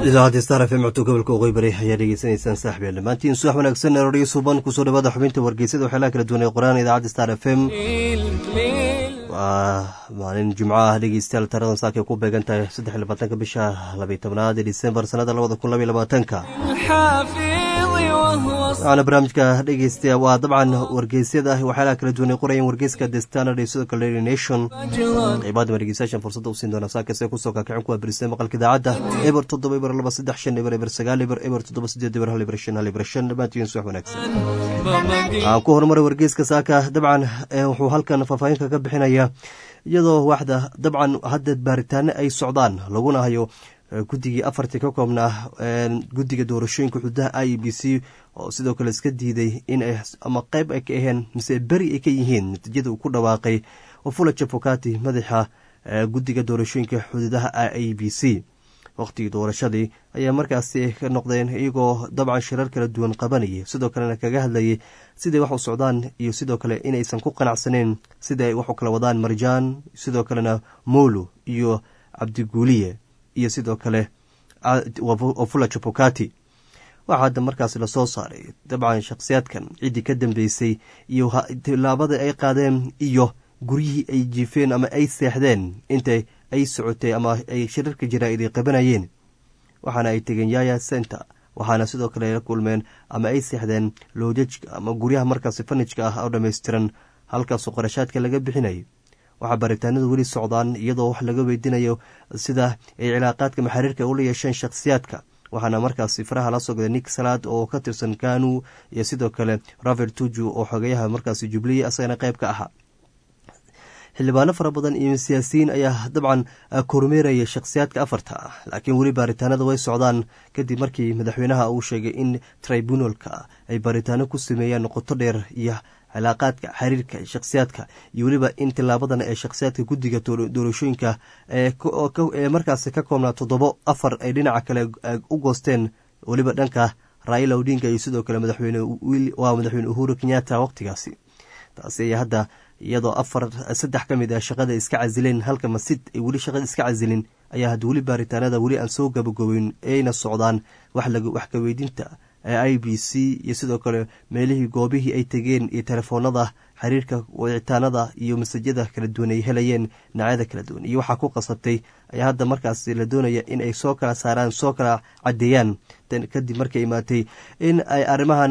idaacadda star f m codto gobolka waqooyi bari ayaa dhegeysanaysaan saaxiibyaal dhammaantiin subax wanaagsan erodhiyo suuban kusoo dhawaada xubinta wargeysada waxyaalaha kala duwan ee qoraan idaacadda star f m waa maalin jimco ah dhegeystayaal taradan saakay ku beegan tahay saddex iyo labaatanka bisha labiyo tobnaad ee disembar sanada labada kun labaiyo labaatanka waxaana barnaamijka dhegeysta waa dabcan wargeysyada waxyaalaha kala duwan ay qorayeen wargeyska the standard iyo sidoo kale daily nation qeybaadama dhegeystayaashan fursadda usiin doona saakase kusoo kaakicin kuwa birisay maqalka idaacadda eber toddoba eber laba saddex shan eber eber sagaal eber eber toddoba sideed eber hal eber shan hal eber shan dhammaantiin subax wanaagsan aan ku horumaray wargeyska saaka dabcan wuxuu halkan faahfaahinka ka bixinaya iyadoo waxda dabcan hadda baaritaano ay socdaan laguna hayo guddigii afartii ka koobnaa guddiga doorashooyinka xududaha i e b c oo sidoo kale iska diiday in ay ama qeyb ay ka aheen mise beri ay ka yihiin natiijada uu ku dhawaaqay wafula jafokati madaxa guddiga doorashooyinka xuduudaha i e b c waqtigii doorashadii ayaa markaasi ka noqdeen iyagoo dabcan shirar kala duwan qabanayay sidoo kalena kaga hadlayay siday wax u socdaan iyo sidoo kale inaysan ku qanacsaneyn sida ay wax u kala wadaan marjaan sidoo kalena molo iyo cabdiguuliye iyo sidoo kale wafula jabokati waxaa hadda markaas lasoo saaray dabcan shakhsiyaadkan ciddii ka dambeysay iyo tilaabada ay qaadeen iyo guryihii ay jiifeen ama ay seexdeen inta ay socotay ama ay shirarka jaraa'id ay qabanayeen waxaana ay tegeen yaya center waxaana sidoo kale la kulmeen ama ay seexdeen loojajka ama guryaha markaasi fanijka ah oo dhammaystiran halkaasoo qorashaadka laga bixinayay waxaa baaritaanadu weli socdaan iyadoo wax laga weydiinayo sida ay cilaaqaadka maxariirka ula yeesheen shakhsiyaadka waxaana markaasi faraha la sogday nik salaad oo ka tirsan kanu iyo sidoo kale raver tuju oo xogeyaha markaasi jubliya asagana qayb ka ahaa xildhibaano fara badan iyo siyaasiyiin ayaa dabcan kormeeraya shakhsiyaadka afarta ah laakiin weli baaritaanada way socdaan kadib markii madaxweynaha uu sheegay in tribunalka ay baaritaano ku sameeyaan noqoto dheer iyo cilaaqaadka xiriirka shakhsiyaadka iyo weliba in tilaabadan ee shakhsiyaadka guddiga doorashooyinka ee markaasi ka koobnaa toddobo afar ay dhinaca kale u goosteen weliba dhanka raila odinga iyo sidoo kale madaxweyne waa madaxweyne uhuru kenyatta waqtigaasi taasi ayaa hadda iyadoo afar saddex ka mid ah shaqada iska casileen halka masid ay weli shaqada iska casilin ayaa hadda weli baaritaanada weli aan soo gabagobeyn ayna socdaan wax ka weydinta i b c iyo sidoo kale meelihii goobihii ay tegeen iyo telefoonada xiriirka wicitaanada iyo masajyada kala duwan ay helayeen dhinacyada kala duwan iyo waxaa ku qasabtay ayaa hadda markaas la doonaya in ay soo kala saaraan soo kala cadeeyaan kadib markay imaatay in ay arrimahan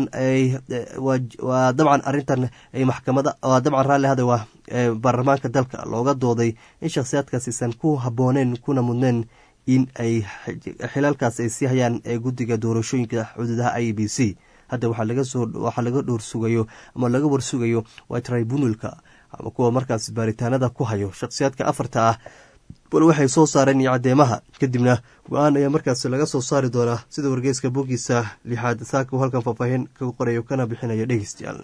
waa dabcan arintan ay maxkamada waa dabcan raalli hada waa baarlamaanka dalka looga dooday in shakhsiyaadkaas aysan ku habbooneen kuna mudneen in ay xilaalkaas ay sii hayaan ee guddiga doorashooyinka xuduudaha i b c hadda waxaa laga dhowr sugayo ama laga warsugayo waa tribunalka ama kuwa markaas baaritaanada ku hayo shakhsiyaadka afarta ah bal waxay soo saareen iyo caddeemaha kadibna go-aan ayaa markaas laga soo saari doonaa sida wargeyska bogiisa lixaad saaka uu halkan faahfaahin kaga qorayo kana bixinayo dhegeystayaal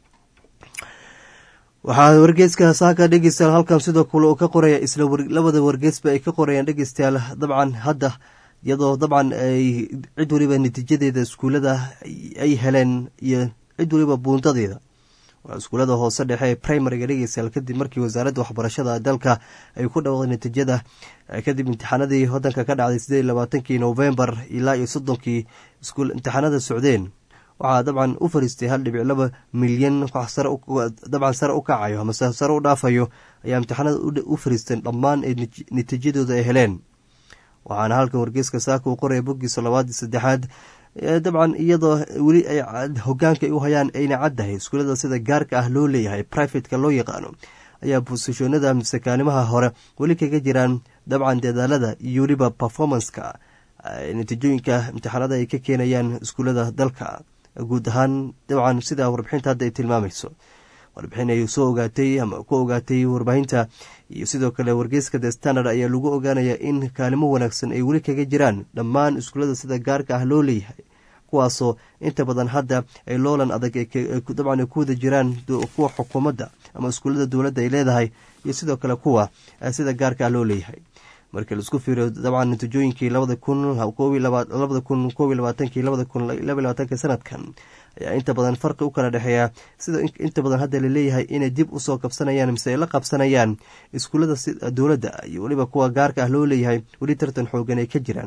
waxaa wargeyska saaka dhegeystayaal halkan sidoo kale uu ka qoraya isla labada wargeysba ay ka qorayaan dhegeystayaal dabcan hadda iyadoo dabcan ay cid waliba natiijadeeda iskuullada ay heleen iyo cid waliba buundadeeda waa iskuullada hoose dhexe ee primariga dhegeystayaal kadib markii wasaaradda waxbarashada dalka ay ku dhawaaqday natiijada kadib imtixaanadii wadanka ka dhacday sideed iyo labaatankii novembar ilaa iyo soddonkii iskuul imtixaanada socdeen waxaa dabcan u fariistay hal dhibic laba milyan dabcan sare u kacayo amase sare u dhaafayo ayaa imtixaanada u fariisteen dhammaan ee natiijadooda ay heleen waxaana halkan wargeyska saaka uu qoraya boggiisa labaad saddexaad dabcan iyadoo weli ay hogaanka ay u hayaan ayna caddahay iskuullada sida gaarka ah loo leeyahay privateka loo yaqaano ayaa bosishonada mise kaalimaha hore weli kaga jiraan dabcan dadaalada iyo weliba performanceka natiijooyinka imtixaanada ay ka keenayaan iskuullada dalka guud ahaan dabcan sida warbixinta hadda ay tilmaamayso warbixin ay soo ogaatay ama ku ogaatay warbaahinta iyo sidoo kale wargeyska the standard ayaa lagu ogaanaya in kaalimo wanaagsan ay weli kaga jiraan dhammaan iskuullada sida gaarka ah loo leeyahay kuwaasoo inta badan hadda ay loolan adag dabcan ay ku wada jiraan kuwa xukuumadda ama iskuullada dowladda ay leedahay iyo sidoo kale kuwa sida gaarka ah loo leeyahay markii laisku fiiriyo dabcan natiijooyinkii labada kun labada kun koob iyo labaatankii labada kun laba labaatanka sanadkan ayaa inta badan farqi u kala dhexeeya sida inta badan hadda laleeyahay inay dib usoo kabsanayaan mise ay la qabsanayaan iskuullada dowladda iyo weliba kuwa gaarka ah loo leeyahay weli tartan xoogan ay ka jiraan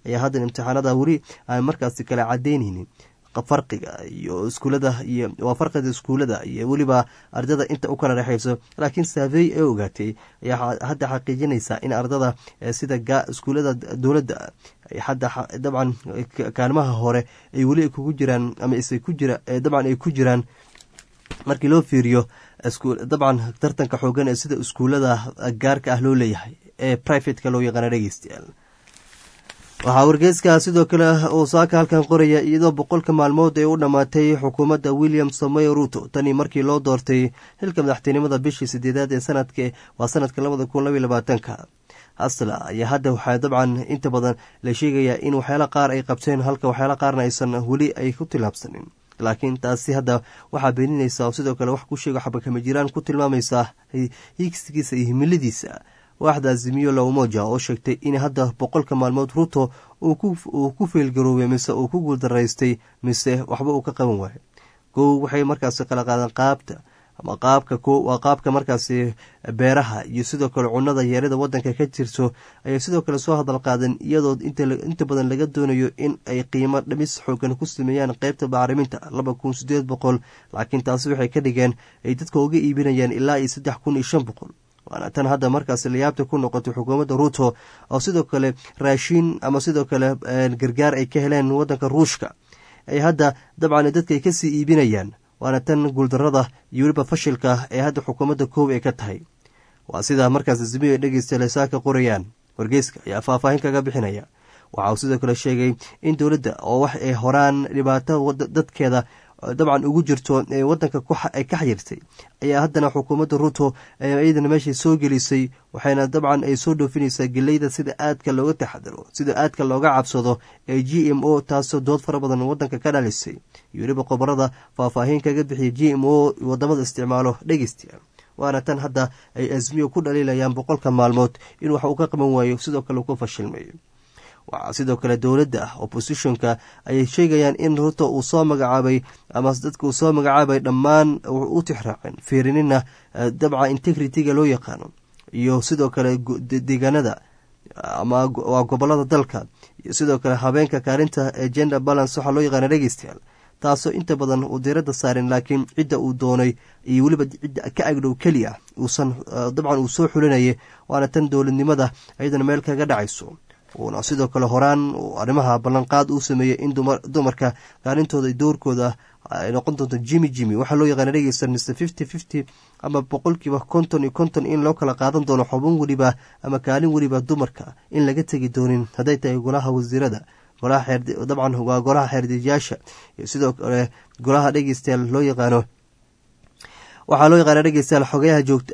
ayaa haddan imtixaanada weli aan markaasi kala cadeyneynin farqiga iyo iskuulada iyo waa farqiga iskuulada iyo weliba ardada inta u kala dhexeyso laakiin saafey ee ogaatay ayaa hadda xaqiijinaysa in ardada sida iskuulada dowladda hadda dabcan kaalmaha hore ay weli kugu jiraan ama isa ku jira dabcan ay ku jiraan markii loo fiiriyo dabcan tartanka xoogan ee sida iskuulada gaarka ah loo leeyahay ee privateka loo yaqaana dhegeystayaal waxaa wargeyska sidoo kale uu saaka halkan qoraya iyadoo boqolka maalmood ee u dhammaatay xukuumadda william samoy ruto tanii markii loo doortay xilka madaxtinimada bishii sideedaad ee sanadka waa sanadka labada kun labaiy labaatanka hasla ayaa hadda waxaa dabcan inta badan la sheegayaa in waxyaala qaar ay qabteen halka waxyaala qaarna aysan weli ay ku tilaabsanin laakiin taasi hadda waxaa beeninaysa oo sidoo kale wax ku sheego xabakama jiraan ku tilmaamaysaa hiigsigiisa iyo himiladiisa waaxda azimiyo lowmoja oo sheegtay in hadda boqolka maalmood ruto uu ku feelgaroobay mise uu ku guuldaraystay mise waxba uu ka qaban waayo kow waxay markaasi kala qaadeen qaabta ama qaabka waa qaabka markaasi beeraha iyo sidoo kale cunada yeerada wadanka ka jirto ayay sidoo kale soo hadal qaadeen iyadoo inta badan laga doonayo in ay qiimo dhimis xoogan ku sameeyaan qeybta bacriminta laba kun sideed boqol laakiin taasi waxay ka dhigeen ay dadka uga iibinayaan ilaa iyo saddex kun iyo shan boqol waana tan hadda markaasi layaabta ku noqotay xukuumadda ruuto oo sidoo kale raashiin ama sidoo kale gargaar ay ka heleen wadanka ruushka ay hadda dabcan dadka ay kasii iibinayaan waana tan guuldarada iyo weliba fashilka ee hadda xukuumadda koob ay ka tahay waa sida markaas azimiyo ay dhegeysta saaka qorayaan wargeyska ayaa faahfaahin kaga bixinaya waxa uu sidoo kale sheegay in dowladda oo wax ay horaan dhibaato dadkeeda dabcan ugu jirto ee wadanka ay ka xayirtay ayaa haddana xukuumadda ruto iyadana meeshay soo gelisay waxayna dabcan ay soo dhoofinaysaa geleyda sida aadka looga taxadaro sida aadka looga cabsado ee g m o taasoo dood fara badan wadanka ka dhalisay iyo weliba qobarada faahfaahin kaga bixiya g m o wadamada isticmaalo dhegeystayaal waana tan hadda ay asmiyo ku dhaliilayaan boqolka maalmood in wax uu ka qaban waayo sidoo kale uu ku fashilmayo waxaa sidoo kale dowladda ah oppositionka ayay sheegayaan in ruto uu soo magacaabay ama dadka uu soo magacaabay dhammaan u tixraaceen fiirinina dabca integrity-ga loo yaqaano iyo sidoo kale deegaanada ama waa gobolada dalka iyo sidoo kale habeenka kaalinta ee gender balance waxaa loo yaqaana dhegeystayaal taasoo inta badan uu diiradda saarin laakiin cidda uu doonay iyo weliba cidda ka agdhow keliya uusan dabcan uu soo xulinayay waana tan dowladnimada iyadana meel kaga dhacayso uuna sidoo kale horaan arrimaha ballanqaad uu sameeyey in dumarka kaalintooda doorkooda ay noqon doonto jimi jimi waxaa loo yaqaana dhegeysta mise fifty fifty ama boqolkiiba konton iyo konton in loo kala qaadan doono xubin weliba ama kaalin weliba dumarka in laga tegi doonin hadday tahay golaha wasiirada dabcan waa golaha xeerdejiyaasha iyo sidoo kale golaha dhegeystayaal loo yaqaano waxaa loo yaqaana dhegeystayaal xogayaha joogta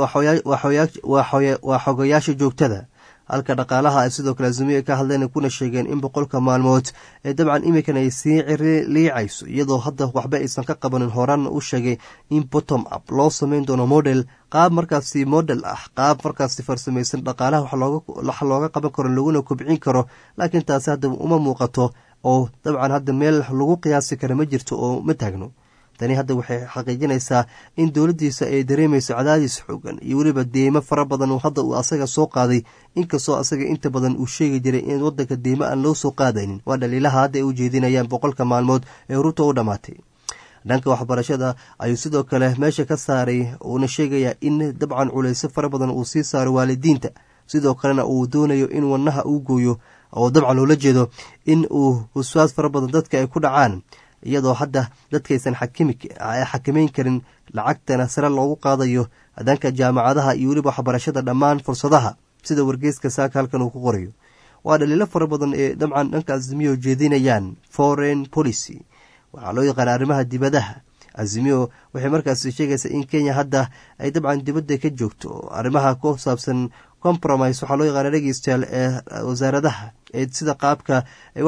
waa xogayaasha joogtada halka dhaqaalaha ay sidoo kale azimiya ka hadleen kuna sheegeen in boqolka maalmood ee dabcan iminkan ay sii liicayso iyadoo hadda waxba aysan ka qabanin horaanna u sheegay in bottom up loo sameyn doono model qaab markaasi model ah qaab markaasi farsamaysan dhaqaalaha wax looga qaban karo laguna kobcin karo laakiin taasi hadda uma muuqato oo dabcan hadda meel lagu qiyaasi kara ma jirto oo ma taagno tani hadda waxay xaqiijinaysaa in dowladdiisa ay dareemayso cadaadis xoogan iyo weliba deymo fara badan oo hadda uu asaga soo qaaday inkastoo asaga inta badan uu sheegi jiray in wadanka deymo aan loo soo qaadaynin waa dhaliilaha hadda ay u jeedinayaan boqolka maalmood ee ruto u dhammaatay dhanka waxbarashada ayuu sidoo kale meesha ka saaray uuna sheegayaa in dabcan culayso fara badan uu sii saaro waalidiinta sidoo kalena uu doonayo in wadnaha uu gooyo oo dabcan loola jeedo in uu waswaas fara badan dadka ay ku dhacaan iyadoo hadda dadkaysan xakameyn karin lacagtana sare loogu qaadayo dhanka jaamacadaha iyo weliba waxbarashada dhammaan fursadaha sida wargeyska saaka halkan uu ku qorayo waa dhaliilo fara badan ee dabcan dhanka azimiyo jeedinayaan foreign policy waxaa loo yaqaana arrimaha dibadaha azimiyo waxay markaasi sheegaysaa in kenya hadda ay dabcan dibadda ka joogto arrimaha ku saabsan compromise waxaa loo yaqaana dhegeystayaal ee wasaaradaha ee sida qaabka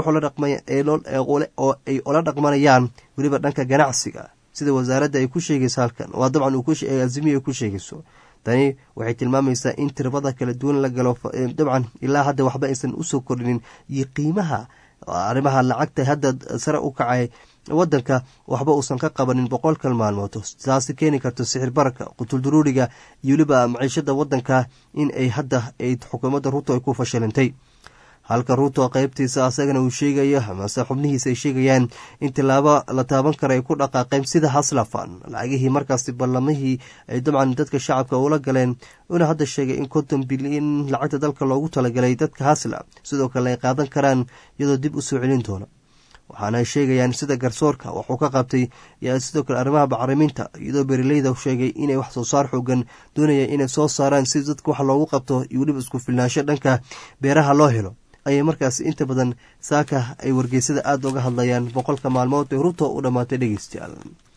oo ay ola dhaqmanayaan weliba dhanka ganacsiga sida wasaaradda ay ku sheegayso halkan waa dabcan azimiyo ay ku sheegayso tani waxay tilmaamaysaa in tirbada kala duwan la galo dabcan ilaa hadda waxba aysan usoo kordhinin iyo qiimaha arrimaha lacagta hadda sare u kacay wadanka waxba uusan ka qabanin boqolkan maalmood taasi keeni karto sixir bararka qutulduruuriga iyo weliba maciishada wadanka in ay hadda ay xukuumadda ruto ay ku fashilintay halka ruuto qaybtiisa asagana uu sheegayo amase xubnihiisa ay sheegayaan in tilaabo la taaban kara ay ku dhaqaaqeen sida haslafan lacagihii markaasi ballamihii ay dabcan dadka shacabka ula galeen una hadda sheegay in konton bilyan lacagta dalka loogu talagalay dadka hasla sidoo kale ay qaadan karaan iyadoo dib u soo celin doona waxaana ay sheegayaan sida garsoorka waxuu ka qabtay sidoo kale arrimaha bacriminta iyadoo beeraleyda sheegay inay wax soo saar xoogan doonayaan inay soo saaraan si dadka wax loogu qabto iyo weliba isku filnaansho dhanka beeraha loo helo ayay markaas inta badan saaka ay wargeysada aada uga hadlayaan boqolka maalmood ee ruto u dhammaatay dhegeystayaal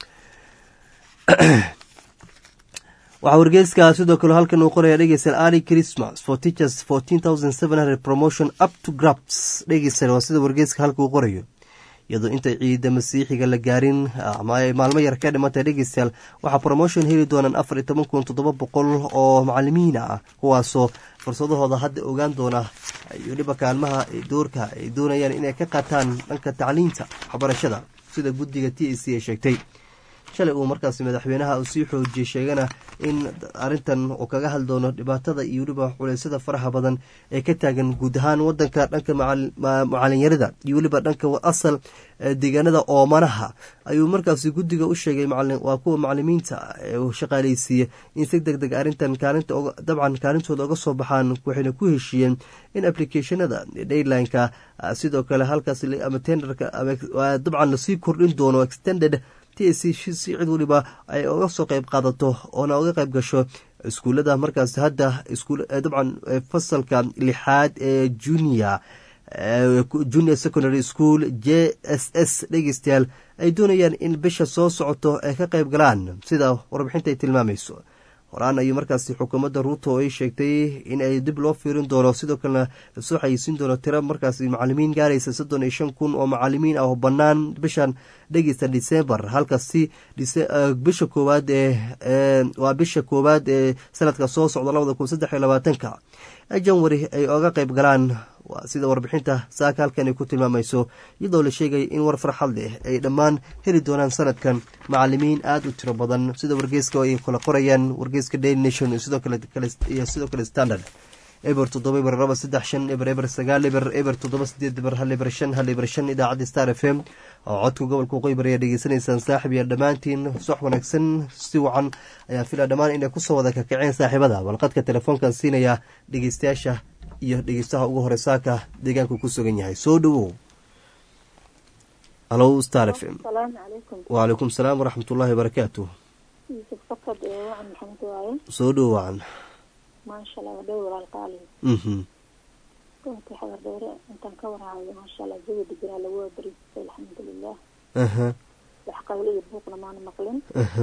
waxaa wargeyska sidoo kale halkan uu qoraya dhegeystayaal ali christmas for teachers fourteen thousand seven hundred promotion up to grabs dhegeystayaal waa sida wargeyska halka uu qorayo iyadoo inta ciida masiixiga la gaarin ama ay maalmo yar ka dhimantay dhegeystayaal waxaa promotion heli doonaan afar iyo toban kun toddoba boqol oo macalimiin ah kuwaasoo fursadahooda hadda ogaan doona weliba kaalmaha doorka ay doonayaan inay ka qaataan dhanka tacliinta waxbarashada sida guddiga t a c ay sheegtay shalay uu markaas madaxweynaha uu sii xoojiyey sheegana in arintan uu kaga hadli doono dhibaatada iyo weliba culeysyada faraha badan ee ka taagan guud ahaan wadanka dhanka macalinyarada iyo weliba dhanka asal deegaanada oomanaha ayuu markaasi guddiga u sheegay waa kuwa macalimiinta shaqaaleysiiya in si deg deg arintan dabcan kaalintooda uga soo baxaan waxayna ku heshiiyeen in applicationada daylineka sidoo kale halkaas ama tenderka dabcan lasii kordhin doono extended t a c si cid waliba ay uga soo qeyb qaadato oona uga qeyb gasho iskuullada markaas hadda dabcan fasalka lixaad ee junior junior secondary school j s s dhegeystayaal ay doonayaan in bisha soo socoto ay ka qeyb galaan sida warbixinta ay tilmaamayso horaan ayuu markaasi xukuumadda ruuto ay sheegtay in ay dib loo fiirin doono sidoo kalena lasoo xayeysiin doono tiro markaasi macalimiin gaaraysa soddon iyo shan kun oo macalimiin ah oo bannaan bishan dhegeysta december halkasi bisha koowaad ee waa bisha koowaad ee sanadka soo socda labada kun saddex iyo labaatanka janwari ay oga qeyb galaan sida warbixinta saaka halkan ay ku tilmaamayso iyadoo la sheegaya in war farxad leh ay dhammaan heli doonaan sanadkan macalimiin aada u tiro badan sida wargeyska ay kala qorayaan wargeyska daily nation iyo sidoo kale standard eber toddoba eber laba saddex shan eber eber sagaal eber eber toddoba sideed eber hal eber shan hal eber shan idaacadda star f m oo codka gobolka qoybar ayaa dhegeysanaysaan saaxib iyo dhammaantiin sox wanaagsan si wacan ayaa filaa dhammaan inay kusoo wada kakaceen saaxiibada balqadka telefoonkan siinaya dhegeystayaasha iyo dhegeystaha ugu hore saaka deegaanku ku sugan yahay soo dhowow halo star f m wacalaykum salaam waraxmat ullahi wabarakaatu soo dhowo wacan maasha allah waa dhow walaalqaali runtii xabardheere intaan ka warhayo maasha allah jawi deganaa lagu waabariistay alxamdulilah wax qawle iyo buuqna maana maqlin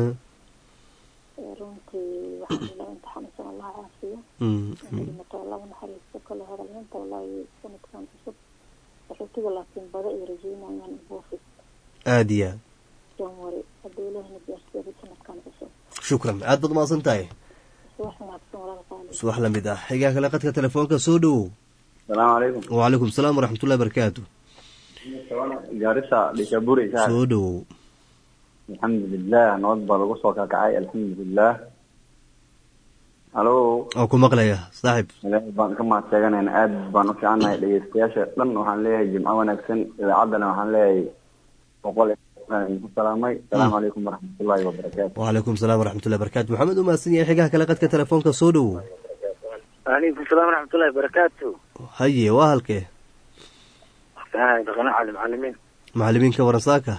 runtii waxaan ilaa inta xanuunsan allah caafiyo dhimato laba naxariisto kale hadalminta wallahi sanadkan cusub qaxootiga laakiin bada ay rajeynayaan buufis aada iyo aad janwari hadda ilahina gaarsiiyada sanadkan cusub shukran aad baad umahadsan tahay subax wanaagsan walaalqaali subax lamid ah xigaa kale qadka telefoonka soo dhowow salaamu calaykum wacalaykum salaam waraxmatullahi barakaatu gaarisa dhikaburi soo dhowow alxamdulilah nabad baa lagu soo kakacay alxamdulilah halo oo ku maqlaya saaxib ilaahay baan ka mahad sheeganayna aad baan u fiicannahay dhegeystayaasha dhan waxaan leeyahay jimco wanaagsan idaacaddana waxaan leeyahay boqol ku salaamay asalaamu calaykum waraxmatullahi wabarakaatu wacalaykum salaam waraxmatullahi barakatu maxamed u mahadsan yahay xigaha kale qadka telefoonka soo dhowow waalaikum salaam waraxmatullahi barakaatu haye waa halkee dhaqana cali macalimiin macalimiinka warasaaka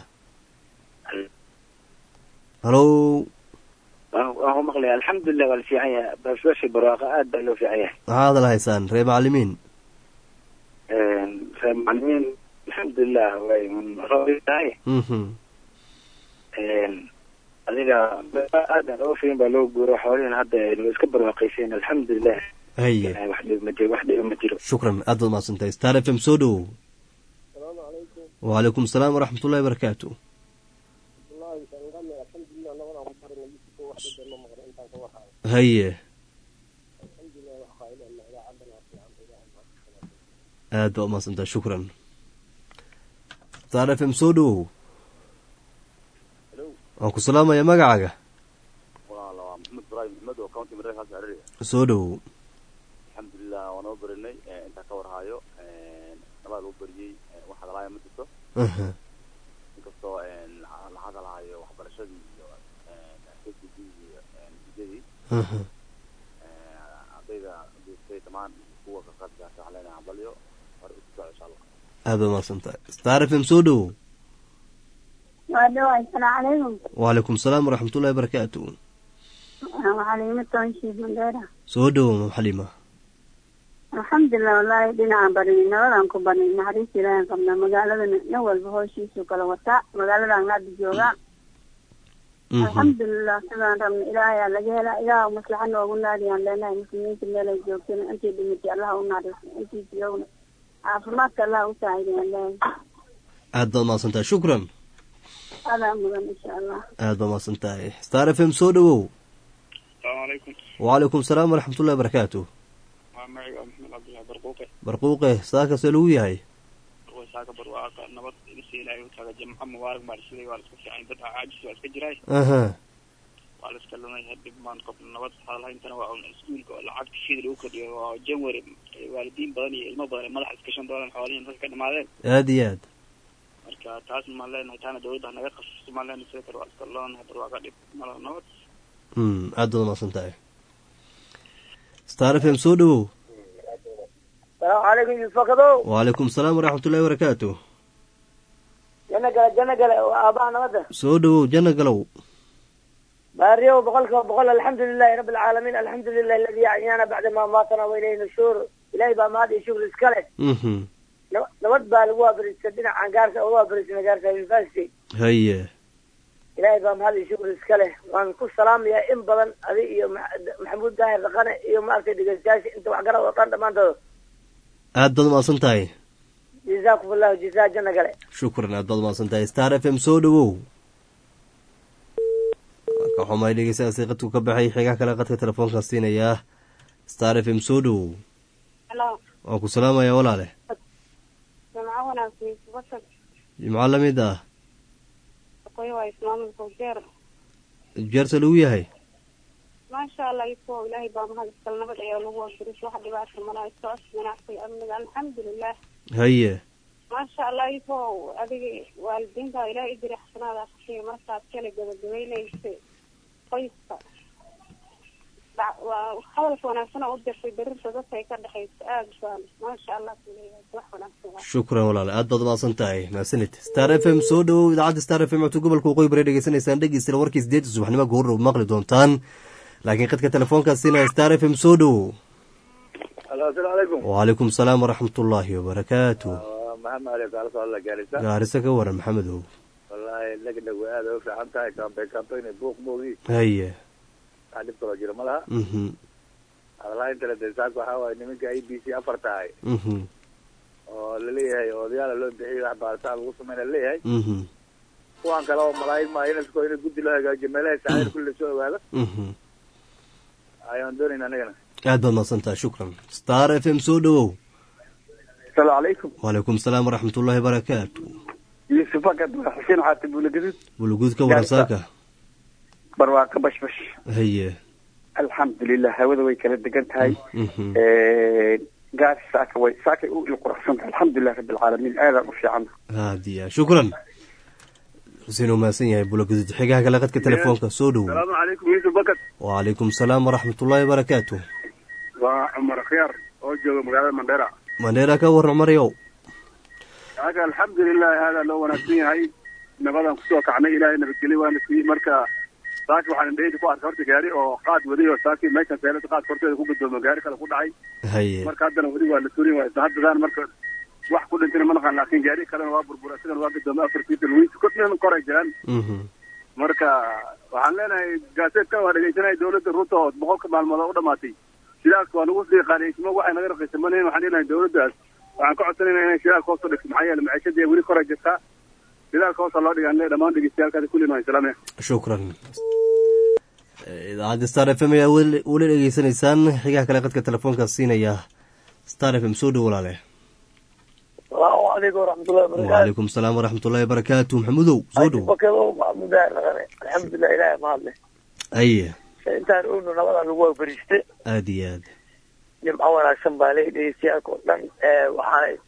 halo waan ku maqlaya alxamdulilah waa la fiican yahay basbashi barwaaqa aad baa loo fiican yahay maxaa hadal haysaan ree macalimiin ree macalimiin alxamdulilah way roobtahay adiga aadan oo fiin baa loo guuro xoolihin hadda wa iska barwaaqayseen alxamdulilah haye wax dhib ma jiro wax dhiba ma jiro shukran aad baad mahadsantahay star f m soo dhowow wacalaykum salaam waraxmatullahi barakaatu haye aad baa umahadsantahay shukran star f m soo dhowow waan ku salaamaya magacaaga soo dhowow alxamdulilah waa noo barinay intaan ka warhayo loo beriyey wax hadalaayo ma jirto aha inkastoo la hadalaayo waxbarashadii iyo kgd iyo natiijadii aha ardayda duustay dhammaan kuwa ka qaadkaas waxaan leenahay hambalyo hore u socdo insha allah aada waa mahadsan tahay star f m soo dhowow waa dhawaay asalaamu calaykum wacalaykum salaam waraxmatullahi wabarakaatu xaliimo toonshiif mandheera soo dhowow mam xaliima alxamdulilah wallaahi dhinacaan barinay nabadaan ku barnay naxariis ilaahan qabnaa magaaladana nin walba hooshiisu kala wataa magaaladan hadda joogaa alxamdulilah sidaan rabna ilaahayaa laga helaa ilaah maslaxa noogu naadiyaan leenahay muslimiinta meelay joogtana intii dhimatay allaha u naariso intii joogna caafimaadka allaha u saacidiyaan leenahay aad baad mahadsan tahay shukran adaa mudan insha allah aad baad mahadsan tahay star f m soo dhowow asalaamu calaykum wacalaykum salaam waraxmatullahi wabarakaatu waa magaciga maxamed cabdullahi barquuqe barquuqe saakasee lagu yahay saaka barwaaqa nabad insi ilaahay u taga jamco mubaarak baa dhisiday waa la iska fiican dad caajis waa iska jiraay aha waa la iska lumay hadib maan qofna nabad hadalhayntana waa un iskuulka oo lacagta fida lagu kordhiyo waa january waalidiin badan iyo ilmo badan ee madaxa iska shan doolan xoolihiin dadka ka dhamaadeen aada iyo aad marka taas maan leenahay taana dawladda ha naga qasabto maan leenahay sida kale waa iska loonahay barwaaqa dhib malo nabad mm aad baad mahadsan tahay star f m soo dhowow salaamu calaykum yusfakadow wacalaykum salaam waraxmatullahi wabarakaatu janno gale janno gale waa aabaha nabadda soo dhowow janna galow baariyow boqolkiiba boqol alxamdu lilahi rabbi alcaalamiin alxamdu lilahi aladi axyaana bacda ma maatana wa ilayhi nushuur ilahay baa mahad iyo shukr iska leh mhm nab- nabad baa lagu waabariistay dhinacan gaarka uga waabariistay gaarka university haye ilaahay baa mahad iyo shukr iska leh waan ku salaamayaa in badan adi iyo Ma- maxamuud daahir dhaqane iyo maaragtay dhegeystayaasha inta waxgarad oo dhan dhammaantood aad baad mahadsan tahay jazaakum allahu jazaa janno gale shukran aad baad mahadsan tahay star f m soo dhowow ka xumay dhegeystayaasi qadku ka baxay xigaa kale qadka telefoonka siinayaa star f m soo dhowow halo waan ku salaamayaa walaale jamco wanaagsan basad jimco lamid ah aqoy waa ismaamulka ujeer jeerta lagu yahay maasha allah ifo ilaahay baa mahad iskal nabad ayaa lagu wafiris wax dhibaata malaa iskoos ganacsiga amniga alxamdulilah haye maasha allah ifo adiga waalidiinta ilaahay ijiri xasanaada asiya markaad kala gabagabeynaysa qoyska Dhac- waa hadalka wanaagsan oo u dirtay darirta dadka ay ka dhexayso aada baan maasha allah kuleeyahay wax wanaagsan waa shukran walaale aad baad mahadsan tahay mahadsanid star f m soo dhowow idaacadda star f m codka gobolka waqooyi bari dhegeysanaysaan dhegeysta warkii sideedda subaxnimo goordhow maqli doontaan laakiin qadka telefoonkaas siinaya star f m soo dhowow alo asalaamu calaykum wacalaykum salaam waraxmatullaahi wabarakaatu waa maxamed ali kaala socda la gaarisa gaariso ka waran maxamedow wallaahi dhegdheg way aada u fiican tahay kambe kambeyn buuq moogi haye wax dhib kaloo jiro ma laha mhm hadalhaintale de saaka waxaa waaye nimanka a b c afar tahay mhm oo laleeyahay odayaala loo bixiyay wax baaritaan lagu sameyna laleeyahay mhm kuwan kale oo malaayin maayo inasko in guddi loo hagaajiyo meelaha saacir kulli lasoo ogaado mhm ayaan doonayna anagana aad baad mahadsan tahay shukran star f m soo dhowow asalaamu calaykum wacalaykum salaam waraxmatullaahi wabarakaatu yuusuf akad waa xuseen xaati buulagadud buluguud ka waran saaka barwaaqo bashbash haye alxamdulilah hawada way kala degan tahay mhm gaari saaka way saakay u ilquruxsan tahay alxamdulilah rabbi alcaalamiin aadaan u fiican haadiya shukran xuseen uu mahadsan yahay buluguud xigaha kale qadka telefoonka soo dhowow salaamu calaykum yusuf bakad wacalaykum salaam waraxmatullaahi wabarakaatu waa cumar khiyaar oo jooga magaalada mandheera mandheera ka waran maryow aka alxamdulilah aadaa loo wanaagsan yahay nabadaan kusoo kacnay ilaahay nabadgelyo waana siiyey marka saaki waxaan indhaheyda ku arkay horta gaari oo qaad waday oo saaki meeshan seelada qaad horteeda ku gadoomo gaari kale ku dhacay haye marka haddana weli waa la turin waa isla haddadaan marka wax ku dhintayna ma naqaan laakiin gaari kalena waa burbura isagana waa gadoomay afartiisa lugiisa kodna koray jiraan mhm marka waxaan leenahay gaaseedkan waa dhegeysanaya dawladda ruuta oo boqolka maalmood oo u dhamaatay shidaalka waa nagu sii qaaliyeysmo waxay naga raqiisamanayn waxaan leenahay dawladdaas waxaan ka codsanayna inay shidaalka hoos u dhigto maxaa yeele maciishadii weli koray jirtaa shidaalka hoosa loo dhigaan dhammaan dhegeystayaalkaasi kullin waa islaamaya shukran idaacadda star f m ayaa weli weli dhegeysanaysaan xigaha kale qadka telefoonka siinaya star f m soo dhow walaale salaamu calaykum waraxmatullahi wabarakaatu wacalaykum salaam waraxmatullaahi wabarakaatu maxamudow soo dhow bakadow maxamuud daahir dhaqane alxamdulilah ilaahay mahad leh haye intaan ogno nabadaan lagu waabariistay aada iyo aad jimco wanaagsan baa leeyahay dhegeystayaaalka oo dhan waxaana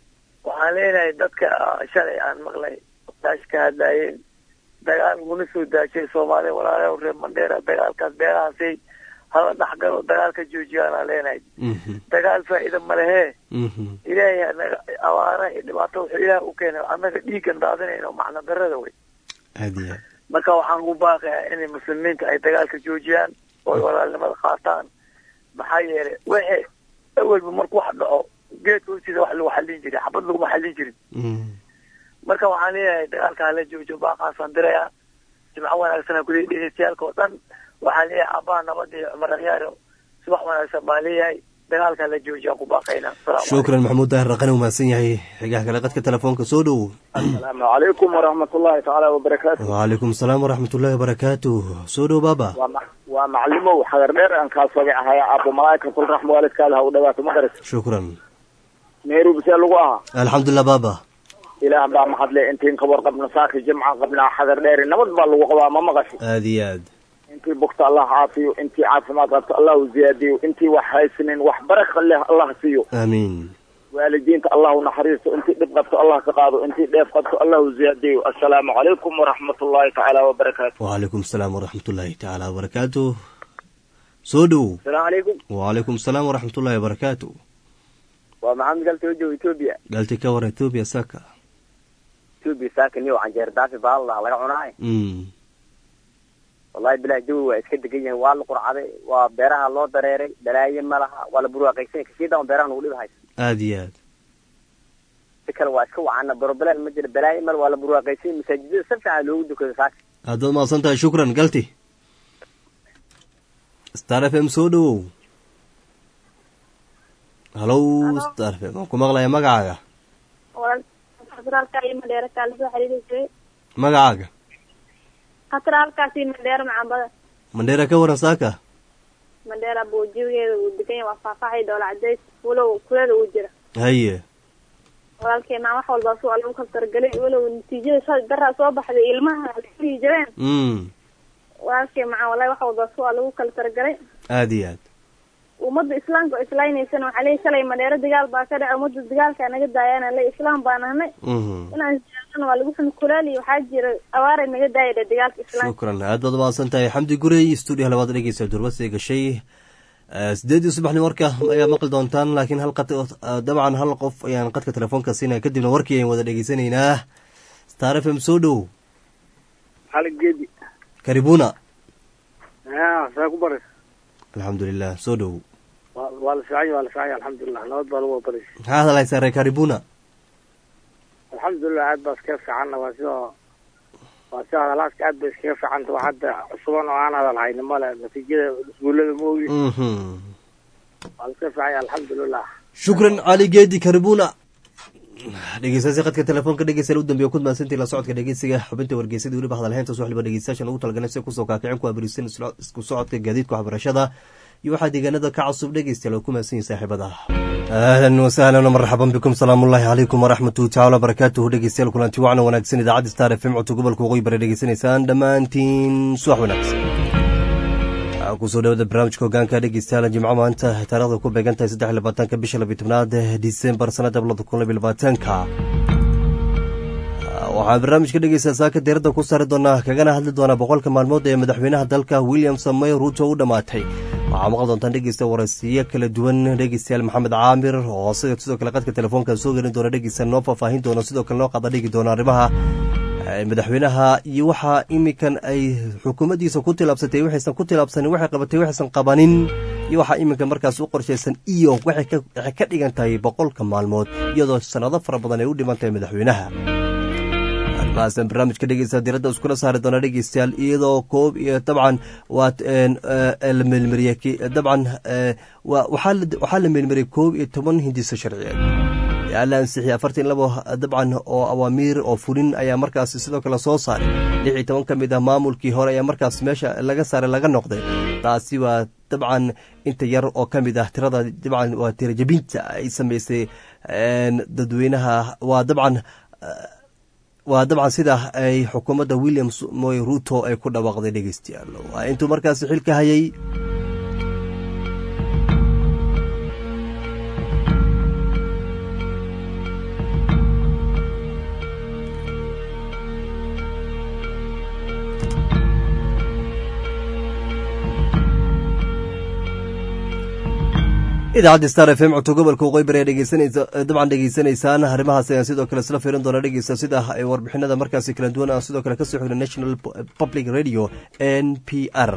waxaan leenahay dadka shalay aan maqlay daash ka hadlaayeen dagaal guna soo daashay soomaaliya walaalaha reer mandheera dagaalkaas beerahaasay hala dhexgalo dagaalka joojiyaan aan leenahay dagaal faa'iida ma lehe ilaahay anaga abaara iyo dhibaato wuxuu ilaah u keenay annaga dhiiggan daadinayno macna darada wey aad iyo aad marka waxaan ku baaqayaa inay muslimiinta ay dagaalka joojiyaan oo ay walaalnimada qaataan maxaa yeelay wixii awalba marku wax dhaco geedka hoostiisa wax lagu xallin jiray xabad laguma xallin jirin marka waxaan leeyahay dagaalka hala joojo baaqaasaan dirayaa jimco wanaagsan kuley dhegeystayaalka oo dhan waxaan leeyahay aabbaha nabadda iyo cumar akhyaaro subax wanaagsan baan leeyahay dagaalka hala joojiya ku baaqaynaa shukran maxamuud daahir raqani umahadsan yahay xigaha kale qadka telefoonka soo dhow asalaamu calaykum waraxmat ullahi tacaala wabarakaatu wacalaykum asalaam waraxmat ullahi wabarakaatu soo dhow baaba waa ma- waa macalimow xagar dheer aan kaa soga ahaya aabo malaa'ikatul raxma waalidkaada ha u dhawaato ma garat shukran nairobi see lagu ahaa alxamdulilah baaba ilaah baa mahadle intiin ka warqabna saaka jimca qabnaa xagar dheeri nabad baa lagu qabaa ma maqasho aad iyo aad intii bugta allah caafiyo intii caafimaad qabto allah u ziyaadiyo intii wax haysanin wax baraka leh allah siiyo aamiin waalidiinta allah u naxariisto intii dhib qabto allah ka qaado intii dheef qabto allah u ziyaadiyo assalaamu calaykum waraxmat ullahi tacaala wabarakaatu wacalaykum asalaam waraxmat ullaahi tacaala wabarakaatu soo dhow asalaamu calaykum wacalaykum asalaam waraxmat ullahi wabarakaatu waa maxamed galtoojo etoobiya galti ka war etoobiya saka etoobiya saaka niyo canjeer daafi baallah laga cunaay mm wallahi bilahi jawi waa iska degan yahay waa la qurcaday waa beeraha loo dareeray balaaye ma laha waa la burwaaqaysan kasii daawan beeraha nagu dhib haysa aad iyo aad si kale waa iska wacana barobalaan ma jira balaaye mal waa la burwaaqaysan masaajidada si fiican loogu dukado saaka aad baad mahadsan tahay shukran galti star f m soo dhowow halow star f m waan ku maqlaya magacaaga khatraalka iyo madheera kaala soo xiriirisay magacaaga khatraalkaas iyo madheera macambada mandheera ka waran saaka madheera buujigeeda uu degan yahay waa faahfaaxay dhoola cadays walow kulada uu jira haye walaalkay maa wax walba su lagu kala targelay walow natiijada soo daraa soo baxday ilmaha ay jireen mm walaalkay macaa wallahi wax walba su lagu kala targelay aad iyo aad ummadda islaamka oo islaaynaysana waxaa leeyahy shalay madheero dagaal baa ka dhaca ummadda dagaalka naga daayana le islaam baa nahnay mhm inaan isjeclana waa lagu xun kulaali waxaa jira awaaray naga daaya dhe dagaalka islaamka shukran aad baad mahadsan tahay xamdi gurey stuudiyaha labaad dhegeysa durbasay gashay Eh, sideedii subaxnimo warka ayaa maqli doontaan laakiin hal qad eh, dabcan hal qof ayaan qadka telefoonka siinaya kadibna warkii ayaan wada dhegeysanaynaa star f m soo dhow xalig geedi karibuna saa ku baris alxamdulilah soo dhow waa la fiicanya waa la fiicanya alxamdulilah nabad baa lagu baris maxaa hadalhaysaa reer karibuna alxamdulilah aad baa iskaga fiicanna waa sidoo waa sida hadalaaska aad bay iskaga fiicanta waa hadda cusuban oo aan hadal hayni male natiijada iskuullada ma ogi mhm waa la iska fiicanya alxamdulilah shukran cali geedi karibuna dhegeystayaasha qadka telefoonka dhegeysta u dambeeya ku mahadsantii la socodka dhegeysiga xubinta wargeysadii weliba hadalhaynta soo xiliba dhegeystayaashan ugu talagalay si kusoo kaakicin ku abarisan isku socodka gaadiidka waxbarashada iyo waxaa deegaanada ka cusub dhegeystayaal oo ku mahadsan yihin saaxiibada ahlan wasahlan marxaban bikum salaamu ullahi calaykum waraxmatuhi tacala wabarakaatuhu dhegeystayaal kulanti wacna wanaagsan idaacadda star f m codka gobolka waqooyi bare dhegeysanaysaan dhammaantiin subax wanaagsan waxaa kusoo dhawada barnaamijka hogaanka dhegeystayaal jimco maanta taarikhda ku beegan tahay saddex iyo labaatanka bisha labiyo tobnaad disembar sanada labada kun labiyo labaatanka waxaa barnaamijka dhegeysta saaka diiradda ku saari doonaa kagana hadli doonaa boqolka maalmood ee madaxweynaha dalka william samoy ruuto u dhammaatay waxaa maqli doontaan dhegeysta waraysiyo kala duwan dhegeystayaal maxamed caamir oo sida sidoo kale qadka telefoonka soo gelin doona dhegeysta noo faahfaahin doona sidoo kale noo qada dhigi doona arrimaha madaxweynaha iyo waxaa iminkan ay xukuumaddiisa ku tilaabsatay waxaysan ku tilaabsanin waxay qabatay waxaysan qabanin iyo waxaa iminka markaas u qorshaysan iyo waxay ka dhigan tahay boqolka maalmood iyadoo sanado fara badan ay u dhiman tahay madaxweynaha arrimahaasaan barnaamijka dhegeysta diradda iskula saari doona dhegeystayaal iyadoo koob iyo dabcan waa la meelmariyey dabcan waxaa la meelmariyey koob iyo toban hindiso sharciyeed la ansixiyay afartan labo dabcan oo awaamiir oo fulin ayaa markaas sidoo kale soo saaray lix iyo toban ka mid ah maamulkii hore ayaa markaas meesha laga saaray laga noqday taasi waa dabcan inta yar oo ka mid ah tirada dabcan waa tirajabinta ay sameysay dadweynaha waa dabcan waa dabcan sida ay xukuumadda william moy ruto ay ku dhawaaqday dhegeystayaal waa intuu markaas xilka hayay idaacadda star f m codto gobolka waqooyi ayaa dhegeysanaysa dabcan dhegeysanaysaan arrimahaas ayaan sidoo kale isla fiirin doona dhegeysta sida ay warbixinada markaasi kala duwan aan sidoo kale kasoo xigna national public radio n p r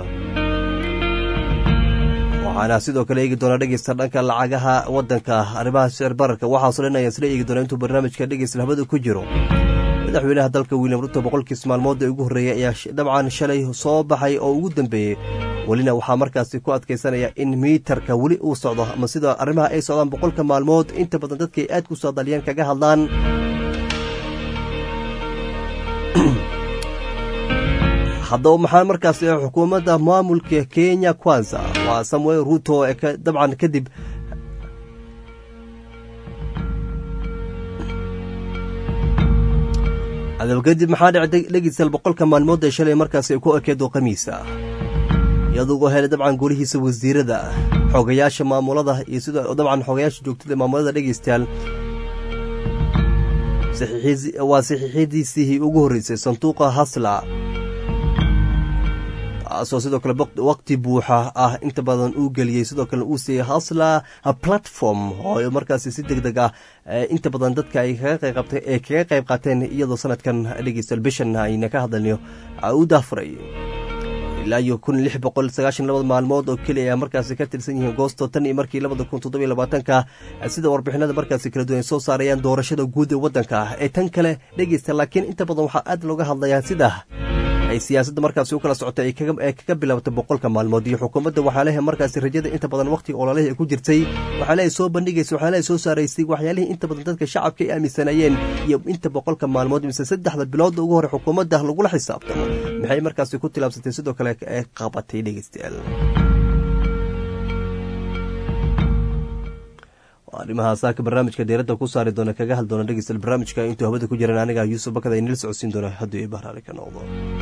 waxaana sidoo kale eegi doonaa dhegeysta dhanka lacagaha wadanka arrimaha sicir bararka waxaasoo dhan ayaan isla eegi doonaa intuu barnaamijka dhegeysta labada ku jiro madaxweynaha dalka william ruto boqolkiis maalmood ee ugu horreeyay ayaa dabcan shalay soo baxay oo ugu dambeeyey welina waxaa markaasi ku adkaysanaya in miitarka weli uu socdo ama sida arrimaha ay socdaan boqolka maalmood inta badan dadkay aad ku saadaliyaan kaga hadlaan haddaba maxaa markaasi xukuumadda maamulka kenya kwanza waa samuel ruto dabcan kadib adaba kadib maxaa dhacday dhegiisal boqolka maalmood ee shalay markaasi ay ku ekeedo khamiisa iyadugoo helay dabcan golihiisa wasiirada xogayaasha maamulada iyo sida dabcan xogayaasha joogtada maamulada dhegeystayaal waa saxiixyadiisii ugu horreysay sanduuqa hasla taasoo sidoo kale waqti buuxa ah inta badan uu geliyey sidoo kale uu siiyey hasla platform oo markaasi si deg deg ah inta badan dadka ay kaga qayb qaateen iyadoo sanadkan dhegeystayaal bishan ayna ka hadalnayo u daafuray ilaa iyo kun lix boqol sagaashan labada maalmood oo keliya ayaa markaasi ka tirsan yihiin goosto tan iyo markii labada kun toddobiyo labaatanka sida warbixinada markaasi kala duwan ay soo saarayaan doorashada guud ee waddanka ee tan kale dhegeysta laakiin inta badan waxaa aad looga hadlayaa sida ay siyaasadda markaasi u kala socotay ee kaga bilaabatay boqolka maalmood iyo xukuumadda waxaa lehe markaasi rajada inta badan waqtiga ololihii ay ku jirtay waxaa lehe soo bandhigaysa waxaa lehe soo saaraysay waxyaalihii inta badan dadka shacabka ay aaminsanayeen iyo inta boqolka maalmood mise saddexda biloodda ugu hore xukuumadda lagula xisaabtamo maxay markaasi ku tilaabsatay sidoo kale ee qabatay dhegeystayaal arrimaha saaka barnaamijka deeradda ku saari doona kaga hadli doona dhegeystayaal barnaamijka intuu hawada ku jiran aniga yuusuf bakada inala socodsiin doona hadduu i bahraari ka noqdo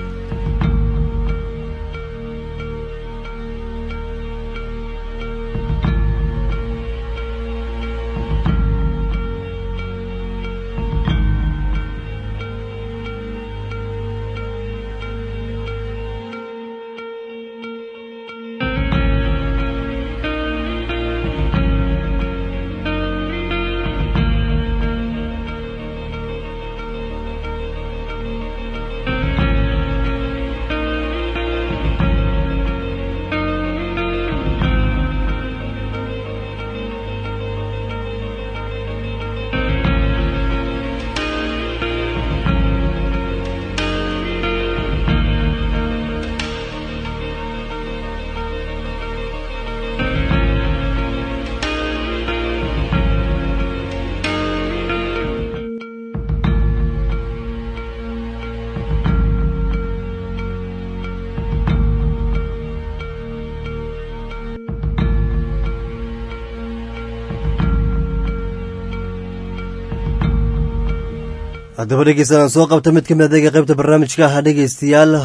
haddaba dhegeysanaan soo qabta mid ka mid adeega qaybta barnaamijka ah dhegeystayaal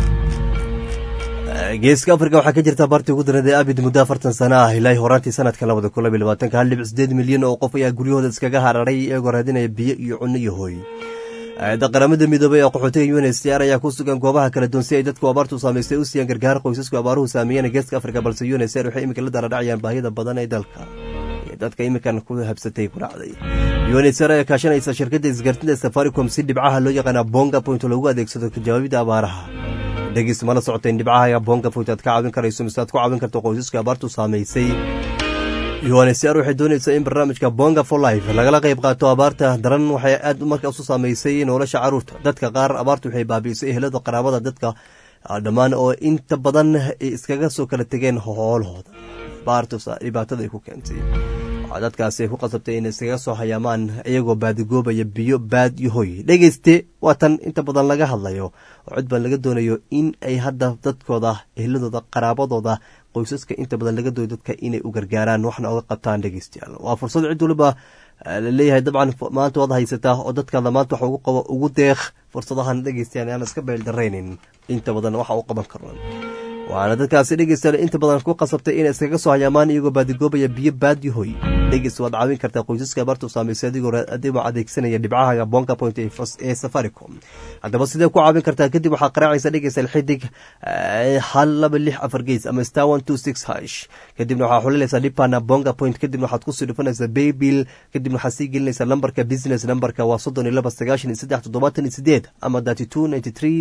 geeska afrika waxaa ka jirta baartii ugu dareed ee abid muddo afartan sana ah ilaa horaantii sanadka labada kun labiy labaatanka hal dhibic sideed milyan oo qof ayaa guryahooda iskaga hararay iyagoo raadinaya biyo iyo cunno iyo hooy hay-adda qaramada midoobay ee qaxootiga un h c r ayaa ku sugan goobaha kala duwan si ay dadku abaartu saamaystay u siiyaan gargaar qoysasku abaaruhu saameeyeen geeska afrika balse un h c r waxay iminka la daradhacayaan baahida badan ee dalka dadka iminkan ku habsatay ku dhacday unhcr ayaa kaashanaysa shirkadda isgaartinta safaricom si dhibcaha loo yaqaana bonga point loogu adeegsado kajawaabida abaaraha dhegis mala socota in dhibcaha bonga point aad ka caawin karayso mise aad ku caawin karto qoysaska abaartu saamaysay unhcr waxay doonaysaa in barnaamijka bonga for life lagala qayb qaato abaarta daran waxay aad markaas u saamaysay nolosha caruurta dadka qaar abaartu waxay baabi'isay ehelada qaraabada dadka dhammaan oo inta badan iskaga soo kala tegeen hoolahooda dhibaatada ay ku keentay waxaa dadkaasi ay ku qasabtay inay iskaga soo hayaamaan iyagoo baadigoobaya biyo baad iyo hoy dhegeyste waa tan inta badan laga hadlayo oo cid baan laga doonayo in ay hadda dadkooda ehladooda qaraabadooda qoysaska inta badan laga doonayo dadka inay u gargaaraan waxna oga qabtaan dhegeystayaal waa fursad cid waliba laleeyahay dabcan maanta waad haysataa oo dadkaada maanta wax ugu qabo ugu deeq fursadahan dhegeystayaal aan iska beeldaraynin inta badan waxa u qaban karno waana dadkaasi dhegeystayaal inta badan ku qasabtay inay iskaga soo hayaamaan iyagoo baadigoobaya biyo baadyo hoy dhegeysta waad caawin kartaa qoysaska abaartu saamaysay adigoo adigoo adeegsanaya dhibcaha bonga point ee safaricom haddaba sidee ku caawin kartaa kadib waxaa qaraacaysa dhegeysa xidig hal laba lix afar gees ama star one two six hash kadibna waxaa xulinaysaa dhibana bonga point kadibna waxaad kusii dhufanaysaa baybill kadibna waxaad sii gelinaysaa lambarka business numberka waa soddon iyo laba sagaashan iyo saddex toddobaatan iyo sideed ama thirty two ninety three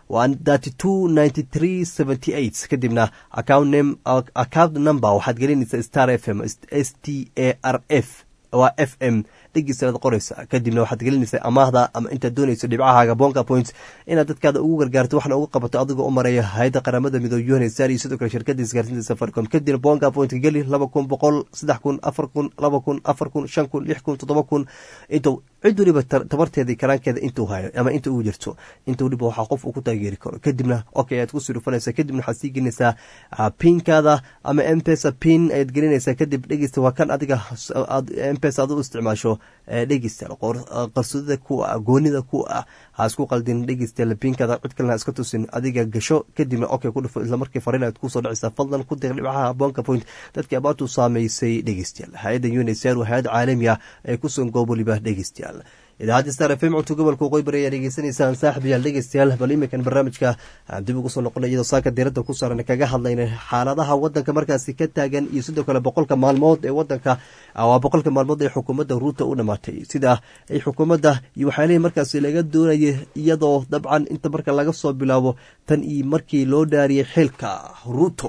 kadibna account number waxaad gelinaysaa star f m s t a r f waa f m dhegeysaad qoraysa kadibna waxaad gelinaysaa amaahda ama intaad doonayso dhibcahaaga bonga point inaad dadkaada ugu gargaarto waxna uga qabato adigoo u maraya hay-adda qaramada midoobe unhsar iyo sidoo kale shirkada isgaarsiinta safaricom kadibna bonga point geli laba kun boqol saddex kun afar kun laba kun afar kun shan kun lix kun toddoba kun intuu cid waliba tabarteeda karaankeeda intuu hayo ama inta ugu jirto inta waliba waxaa qof uu ku taageeri karo kadibna okay ayaad kusii dhufanaysaa kadibna waxaad sii gelinaysaa pinkaada ama mpesa pin ayaad gelinaysaa kadib dhegeysta waa kan adiga mpesa aad u isticmaasho dhegeystayaal qarsoodada kuwa ah goonida kuwa ah ha isku qaldin dhegeystayaal pinkaada cid kalena iska tusin adiga gasho kadibna okay ku dhufo isla markii fariin aad kusoo dhacaysaa fadlan ku deeq dhibcaha bonka point dadkii abaartu saameysay dhegeystayaal hay-adda unsr waa hay-ad caalami ah ee kusugan goob waliba dhegeystayaal idaacadda star f m cunto gobolka waqooyi bari ayaa dhegeysanaysaan saaxib yaal dhegeystayaal bal iminkan barnaamijka aan dib ugu soo noqonay iyadoo saaka diiradda ku saaran kaga hadlayna xaaladaha wadanka markaasi ka taagan iyo sidoo kale boqolka maalmood ee wadanka waa boqolka maalmood ee xukuumadda ruuta u dhamaatay sida ay xukuumadda iyo waxyaalihii markaasi laga doonayay iyadoo dabcan inta marka laga soo bilaabo tan iyo markii loo dhaariyay xilka ruuto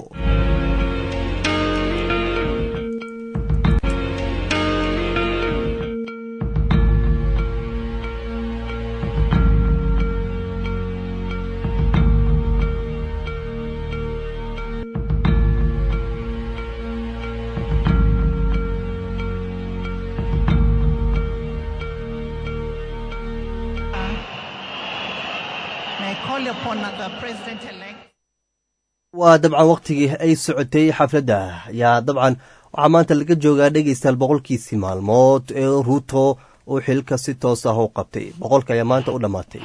waa dabcan wakhtigii ay socotay xafladda ayaa dabcan waxaa maanta laga joogaa dhegeystayaal boqolkiisii maalmood ee ruuto uu xilka si toos ah u qabtay boqolka ayaa maanta u dhammaatay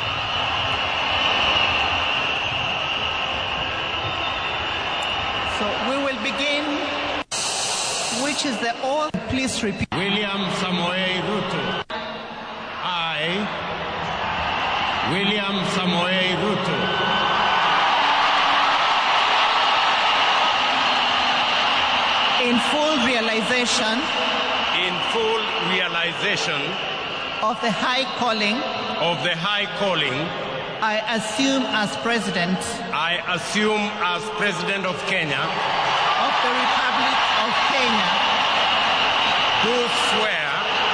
William Samoei Ruto. I, William Samoei Ruto. In full realization. In full realization. Of the high calling. Of the high calling. I assume as president. I assume as president of Kenya. Of the Republic of Kenya. Do swear.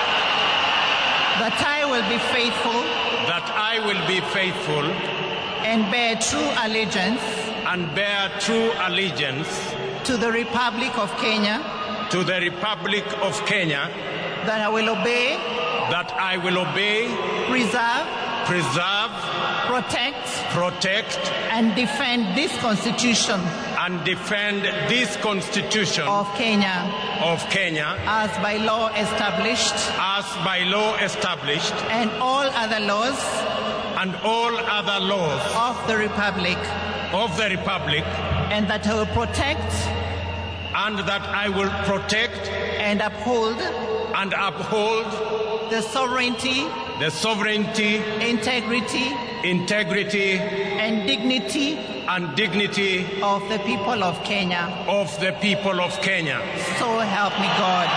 That I will be faithful. That I will be faithful. And bear true allegiance. And bear true allegiance. To the Republic of Kenya. To the Republic of Kenya. That I will obey. That I will obey. Preserve. Preserve. Protect. Protect. And defend this Constitution. And defend this Constitution. Of Kenya. Of Kenya. As by law established. As by law established. And all other laws. And all other laws. Of the Republic. Of the Republic. And that I will protect. And that I will protect. And uphold. And uphold. The sovereignty. The sovereignty. Integrity. Integrity. And dignity. And dignity. Of the people of Kenya. Of the people of Kenya. So help me God.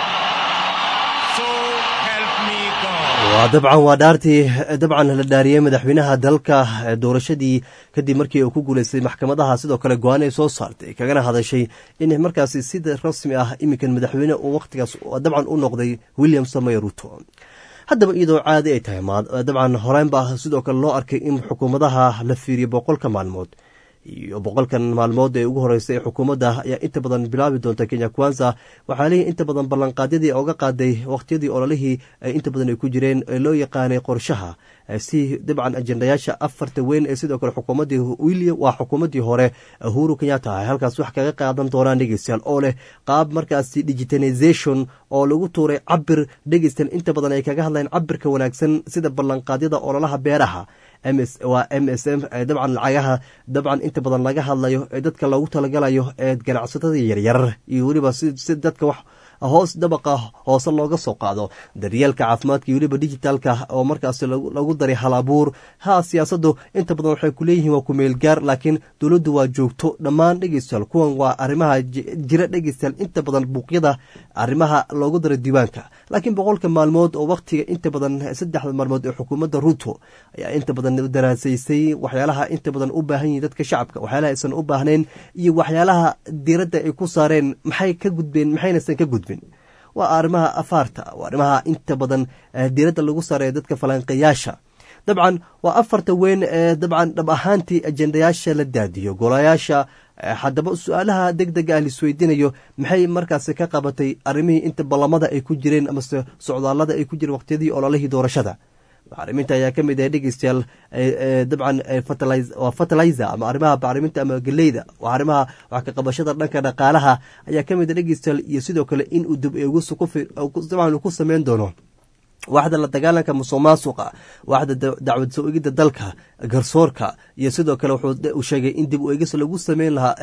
So help me God. waa dabcan waa dhaartii dabcan la dhaariyey madaxweynaha dalka doorashadii kadib markii uu ku guuleystay maxkamadaha sidoo kale go-aan ay soo saartay kagana hadashay in markaasi sida rasmi ah iminkan madaxweyne uu wakhtigaas dabcan u noqday william samey ruto haddaba iyadoo caadi ay tahay dabcan horeynba sidoo kale loo arkay in xukuumadaha la fiiriyo boqolka maalmood iyo boqolkan maalmood ee ugu horeysay ee xukuumadda ayaa inta badan bilaabi doonta kenya kwanza waxaa leeyihi inta badan ballanqaadyadii oga qaaday wakhtiyadii ololihii inta badan ay ku jireen ee loo yaqaanay qorshaha si dabcan ajendayaasha afarta weyn ee sidoo kale xukuumaddii william waa xukuumaddii hore uhuru kenyatta ay halkaas wax kaga qaadan doonaan dhegeystayaal oo leh qaab markaasi digitalization oo lagu tuuray cabir dhegeystayaal inta badan ay kaga hadlayaan cabirka wanaagsan sida ballanqaadyada ololaha beeraha ms waa m s m dabcan lacagaha dabcan inta badan laga hadlayo ee dadka loogu talagalayo ee ganacsatada yaryar iyo weliba si dadka wax hoos dabaqa hoose looga soo qaado daryeelka caafimaadka iyo weliba dijitaalka oo markaasi lagu daray hal abuur ha siyaasaddu inta badan waxay ku leeyihiin waa kumeel gaar laakiin dowladdu waa joogto dhammaan dhegeystayaal kuwan waa arrimaha jira dhegeystayaal inta badan buuqyada arrimaha loogu daray diiwaanka laakiin boqolka maalmood oo wakhtiga inta badan saddexda maalmood ee xukuumadda ruto ayaa inta badan daraasaysay waxyaalaha inta badan u baahan yihin dadka shacabka waxyaalaha aysan u baahnayn iyo waxyaalaha diiradda ay ku saareen maxay ka gudbeen maxaynaysan ka gudbin waa arrimaha afaarta waa arrimaha inta badan diiradda lagu saareeyo dadka falanqayaasha dabcan waa afarta weyn ee dabcan dhab ahaantii ajendayaasha la daadiyo golayaasha haddaba su-aalaha deg dega ah laisweydiinayo maxay markaasi ka qabatay arrimihii inta ballamada ay ku jireen amase socdaallada ay ku jireen waqtiyadii ololihii doorashada bacriminta ayaa ka mid ah dhegeystayaal dabcan waa fertilizer ama arrimaha bacriminta ama geleyda waa arrimaha wax ka qabashada dhanka dhaqaalaha ayaa ka mid ah dhegeystayaal iyo sidoo kale in uu dib dabcan uu ku sameyn doono waxda la dagaalanka musuq maasuqa waxda dacwad soo egidda dalka garsoorka iyo sidoo kale wuxuu sheegay in dib u egis lagu sameyn lahaa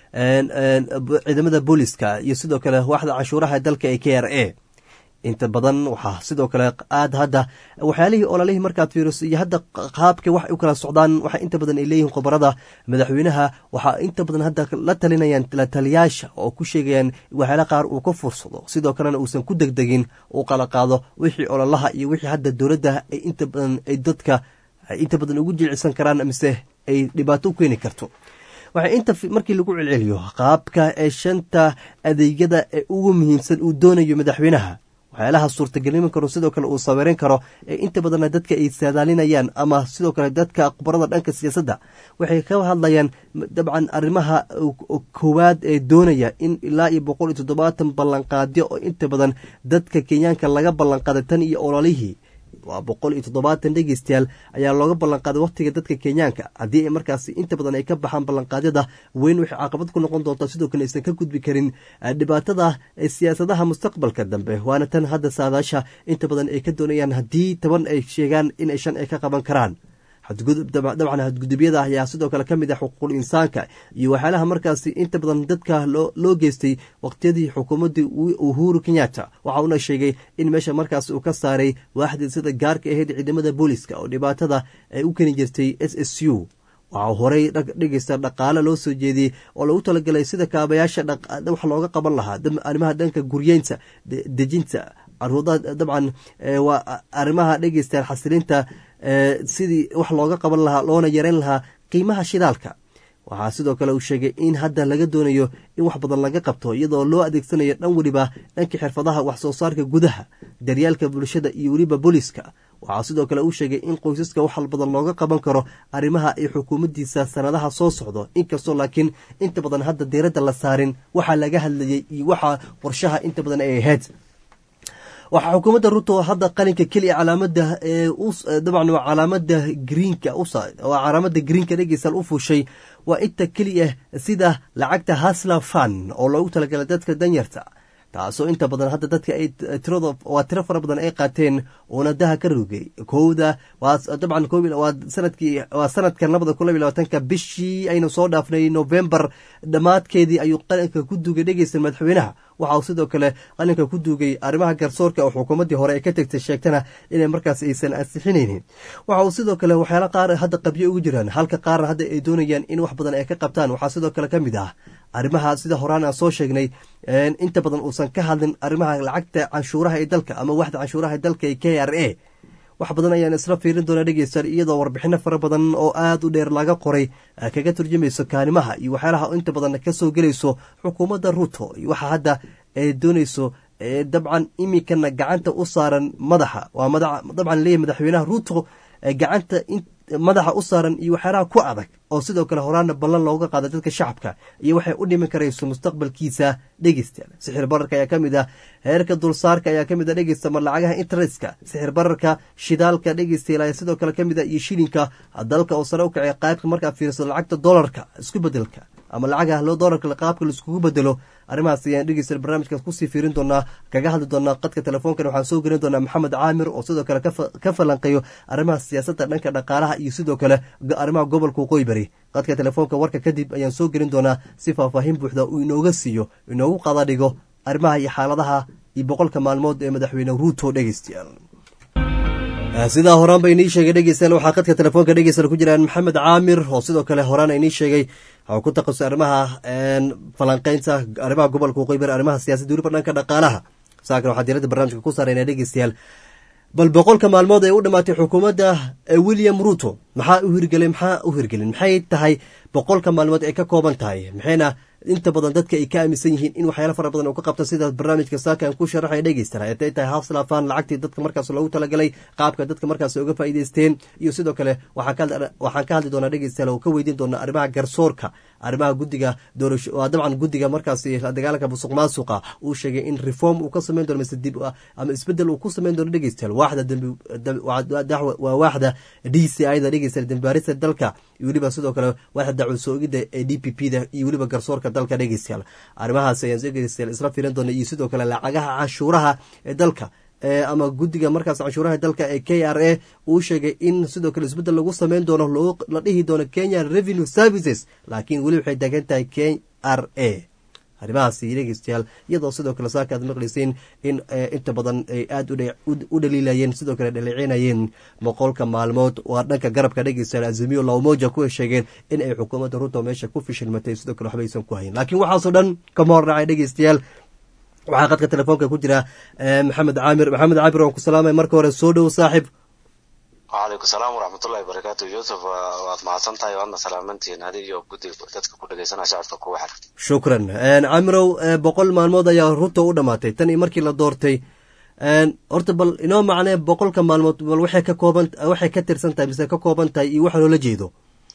ciidamada booliska iyo sidoo kale waxda canshuuraha dalka ee k r a inta badan waxaa sidoo kale aad hadda waxyaalihii ololihii markaad fiiriso iyo hadda qaabka wax u kala socdaan waxa inta badan ay leeyihiin khubarada madaxweynaha waxaa inta badan hadda la talinayaan la taliyaasha oo ku sheegayaan waxyaala qaar uu ka fursado sidoo kalena uusan ku degdegin uu kala qaado wixii ololaha iyo wixii hadda dowladda ay inta badan ay dadka ay inta badan ugu jilcisan karaan mise ay dhibaato u keeni karto waxay inta markii lagu celceliyo qaabka ee shanta adeegyada ee ugu muhiimsan uu doonayo madaxweynaha waxyaalaha suurtagelin karo sidoo kale uu sawirin karo ee inta badanna dadka ay saadaalinayaan ama sidoo kale dadka khubarada dhanka siyaasadda waxay ka hadlayaan dabcan arrimaha koowaad ee doonaya in ilaa iyo boqol iyo toddobaatan ballanqaadyo oo inta badan dadka kenyaanka laga ballanqaaday tan iyo ololihii waa boqol iyo toddobaatan dhegeystayaal ayaa looga ballanqaaday wakhtiga dadka kenyaanka haddii ay markaasi inta badan ay ka baxaan ballanqaadyada weyn waxay caqabad ku noqon doontaa sidoo kale aysan ka gudbi karin dhibaatada siyaasadaha mustaqbalka dambe waana tan hadda saadaasha inta badan ay ka doonayaan haddii toban ay sheegaan in ay shan ay ka qaban karaan dabcan hadgudubyada ayaa sidoo kale ka mid ah xuquuqul insaanka iyo waxyaalaha markaasi inta badan dadka loo geystay waqtiyadii xukuumaddii uhuru kenyatta waxa uuna sheegay in meesha markaas uu ka saaray waaxdii sida gaarka ahayd ciidamada booliska oo dhibaatada ay u keni jirtay s s u waxaa horey dhegeysta dhaqaale loo soo jeediyey oo lagu talagalay sida kaabayaasha wax looga qaban lahaa arrimaha dhanka guryeynta dejinta caruurada dabcan waa arrimaha dhegeysta xasilinta sidii wax looga qaban lahaa loona yareyn lahaa qiimaha shidaalka waxaa sidoo kale uu sheegay in hadda laga doonayo in wax badan laga qabto iyadoo loo adeegsanayo dhan weliba dhanka xirfadaha wax soo saarka gudaha daryaalka bulshada iyo weliba booliska waxaa sidoo kale uu sheegay in qoysaska wax badan looga qaban karo arrimaha ay xukuumaddiisa sanadaha soo socdo inkastoo laakiin inta badan hadda diiradda la saarin waxaa laga hadlayay iyo waxaa qorshaha inta badan ay ahayd waxaa xukuumadda ruto hadda qalinka keliya calaamada dabcan waa calaamada greenka waa calaamada greenka dhegeysan u fuushay waa inta keliya sida lacagta hasla fan oo loogu talagalay dadka danyarta taasoo inta badan hadda dadka ay tirado waa tiro fara badan ay qaateen uuna daha ka rogay kowda waa dabcan waa sanadkii waa sanadkan labada kun labiy labaatanka bishii aynu soo dhaafnay novembar dhammaadkeedii ayuu qalinka ku duugay dhegeysta madaxweynaha waxa uu sidoo kale qalinka ku duugay arrimaha garsoorka oo xukuumaddii hore ay ka tegtay sheegtana inay markaas aysan ansixinaynin waxa uu sidoo kale waxyaala qaar hadda qabyo ugu jiraan halka qaarna hadda ay doonayaan in wax badan ay ka qabtaan waxaa sidoo kale ka mid ah arrimaha sida horaan aan soo sheegnay inta badan uusan ka hadlin arrimaha lacagta canshuuraha ee dalka ama waxda canshuuraha ee dalka ee k r a wax badan ayaan isla fiirin doonaa dhegeystayaal iyadoo warbixino fara badan oo aada u dheer laga qoray kaga turjumayso kaanimaha iyo waxyaalaha inta badan kasoo gelayso xukuumadda ruto iyo waxa hadda ay doonayso dabcan iminkana gacanta u saaran madaxa waa dabcan leeyahy madaxweynaha ruto gacanta madaxa u saaran iyo waxyaalaha ku adag oo sidoo kale horaana ballan looga qaada dadka shacabka iyo waxay u dhimin karayso mustaqbalkiisa dhegeystayaal sixir bararka ayaa ka mid ah heerka dulsaarka ayaa ka mid ah dhegeysta mar lacagaha internetka sixir bararka shidaalka dhegeystayaal ayaa sidoo kale ka mid ah iyo shilinka dalka oo sare u kacay qaybka markaa fiirsado lacagta dolarka isku bedelka ama lacagaha loo dolarka qaabka laiskugu bedelo arrimahaas ayaan dhegeysta barnaamijkaas kusii fiirin doonaa kaga hadli doonaa qadka telefoonkan waxaan soo gelin doonaa maxamed caamir oo sidoo kale ka falanqeeyo arrimaha siyaasadda dhanka dhaqaalaha iyo sidoo kale arrimaha gobolka waqooyi bari qadka telefoonka warka kadib ayaan soo gelin doonaa si faahfaahin buuxda uu inooga siiyo inoogu qada dhigo arrimaha iyo xaaladaha iyo boqolka maalmood ee madaxweyne ruuto dhegeystayaal sidaa horaan ba inii sheegay dhegeystayaal waxaa qadka telefoonka dhegeystayaal ku jiraan maxamed caamir oo sidoo kale horaan inii sheegay waxuu ku taqasustay arrimaha falanqeynta arrimaha gobolka waqooyi bari arrimaha siyaasadda weliba dhanka dhaqaalaha saakan waxaa diiradda barnaamijka ku saarayna dhegeystayaal bal boqolka maalmood ee u dhammaatay xukuumadda william ruto maxaa u hirgelay maxaa u hirgelin maxay tahay boqolka maalmood ay ka kooban tahay maxayna inta badan dadka ay ka aaminsan yihiin in waxyaala fara badan uu ka qabta sida barnaamijka saaka aan ku sharaxaya dhegeystana etay tahay hafslaafaan lacagtii dadka markaas loogu talagalay qaabka dadka markaas uga faa'iideysteen iyo sidoo kale waxaan ka hadli doonaa dhegeystayaal oo ka weydiin doonaa arrimaha garsoorka arrimaha guddiga doorasho waa dabcan guddiga markaasi dagaalanka musuq maasuqa uu sheegay in reform uu ka sameyn doono mise dib ama isbedel uu ku sameyn doono dhegeystayaal waaxda dambi waa waaxda d c i da dhegeystayaal dambaarista dalka iyo weliba sidoo kale waaxda dacwo soo ogidda ee d p p da iyo weliba garsoorka dalka dhegeystayaal arrimahaas ayaan dhegeystayaal isla fiirin doona iyo sidoo kale lacagaha canshuuraha ee dalka ama guddiga markaas canshuuraha dalka ee k r a uu sheegay in sidoo kale isbeddel lagu sameyn doono la dhihi doono kenya revenue services laakiin weli waxay taagan tahay k r a arrimahaasi dhegeystayaal iyadoo sidoo kale saaka aad maqlayseen in inta badan ay aada u dhaliilayeen sidoo kale dhaleecinayeen boqolka maalmood waa dhanka garabka dhegeystayaal azimiyo lawmoja ku sheegeen in ay xukuumadda ruto meesha ku fishilmatay sidoo kale waxba aysan ku hayin laakiin waxaasoo dhan kama hornacay dhegeystayaal waxaa qadka telefoonka ku jira maxamed caamir maxamed caamir waan ku salaamay marka hore soo dhow saaxib wacalaykum salaam waraxmatullahi barakaatu yuusuf waad mahadsan tahay waadna salaamantihiin adi iyo guddi dadka ku dhegeysanaya shacabka kuwa xer shukran caamirow boqol maalmood ayaa ruto u dhamaatay tan iyo markii la doortay horta bal inoo macnee boqolka maalmood bal waxay ka kooban waxay ka tirsan tahay mise ka kooban tahay iyo waxa loola jeedo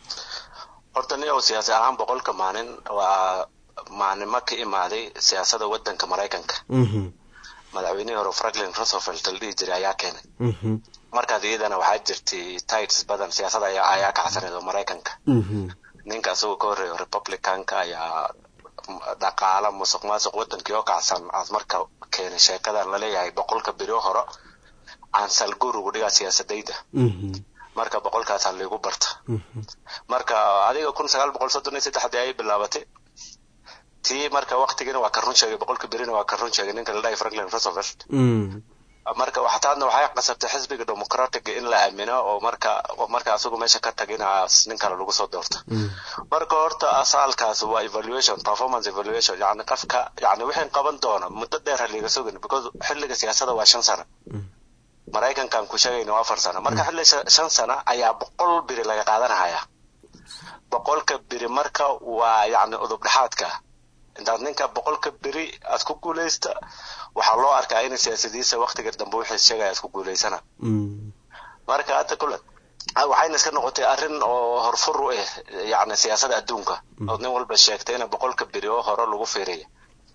horta nin ou siyaasi ahaan boqolka maalin waa maalnimo ka imaaday siyaasada wadanka maraykanka madaxweynihii hore franklin roosevelt la dhihi jiray ayaa keenay markaas iyadana waxaa jirtay tides badan siyaasada ayaa kacsaneed oo maraykanka ninka asagoo ka horreeya republicanka ayaa dhaqaala musuq maasuq wadankii oo kacsan aad marka keenay sheekadan laleeyahay boqolka beri hore aan salguur ugu dhigaa siyaasadayda marka boqolkaasaa liigu barta marka adiga kun sagaal boqol soddon iyo saddexdii ayay bilaabatay tii marka waktigiina waa ka run sheegay boqolka berina waa ka run sheegay ninka la dhahay franklin roosevelt marka waxtaadna waxay qasabtay xisbiga democratic in la aamino oo marka marka asagu meesha ka tagina nin kale lagu soo doorto marka horta asaalkaas waa evaluation performance evaluation yani qofka yani wixii qaban doona muddo dheer haliga sugin because xilliga siyaasada waa shan sano maraykankan ku sheegayna waa afar sano marka xilli shan sano ayaa boqol biri laga qaadanahaya boqolka biri marka waa yani udub dhexaadka intaad ninka boqolka beri aad ku guulaysta waxaa loo arkaa in siyaasadiisa waktiga dambe wixii sheegaya aad ku guulaysana marka hadda kule waxayna iska noqotay arrin oo horfur u ah yani siyaasada adduunka oo nin walba sheegtay in boqolka beri oo hore lagu fiiriya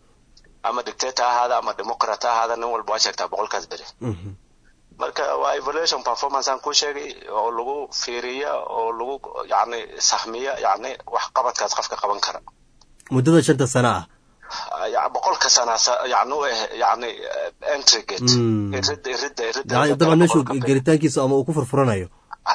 ama dictator ahaada ama democrat ahaada nin walba waa sheegtaa boqolkaas beri marka waa evaluation performance aan ku sheegay oo lagu fiiriya oo lagu yani sahmiya yani wax qabadkaas qofka qaban kara muddada shanta sana ah boqolka sana yani u ah yani entry gate irida irida irida dabcan meeshu gelitaankiisa ama uu ku furfuranayo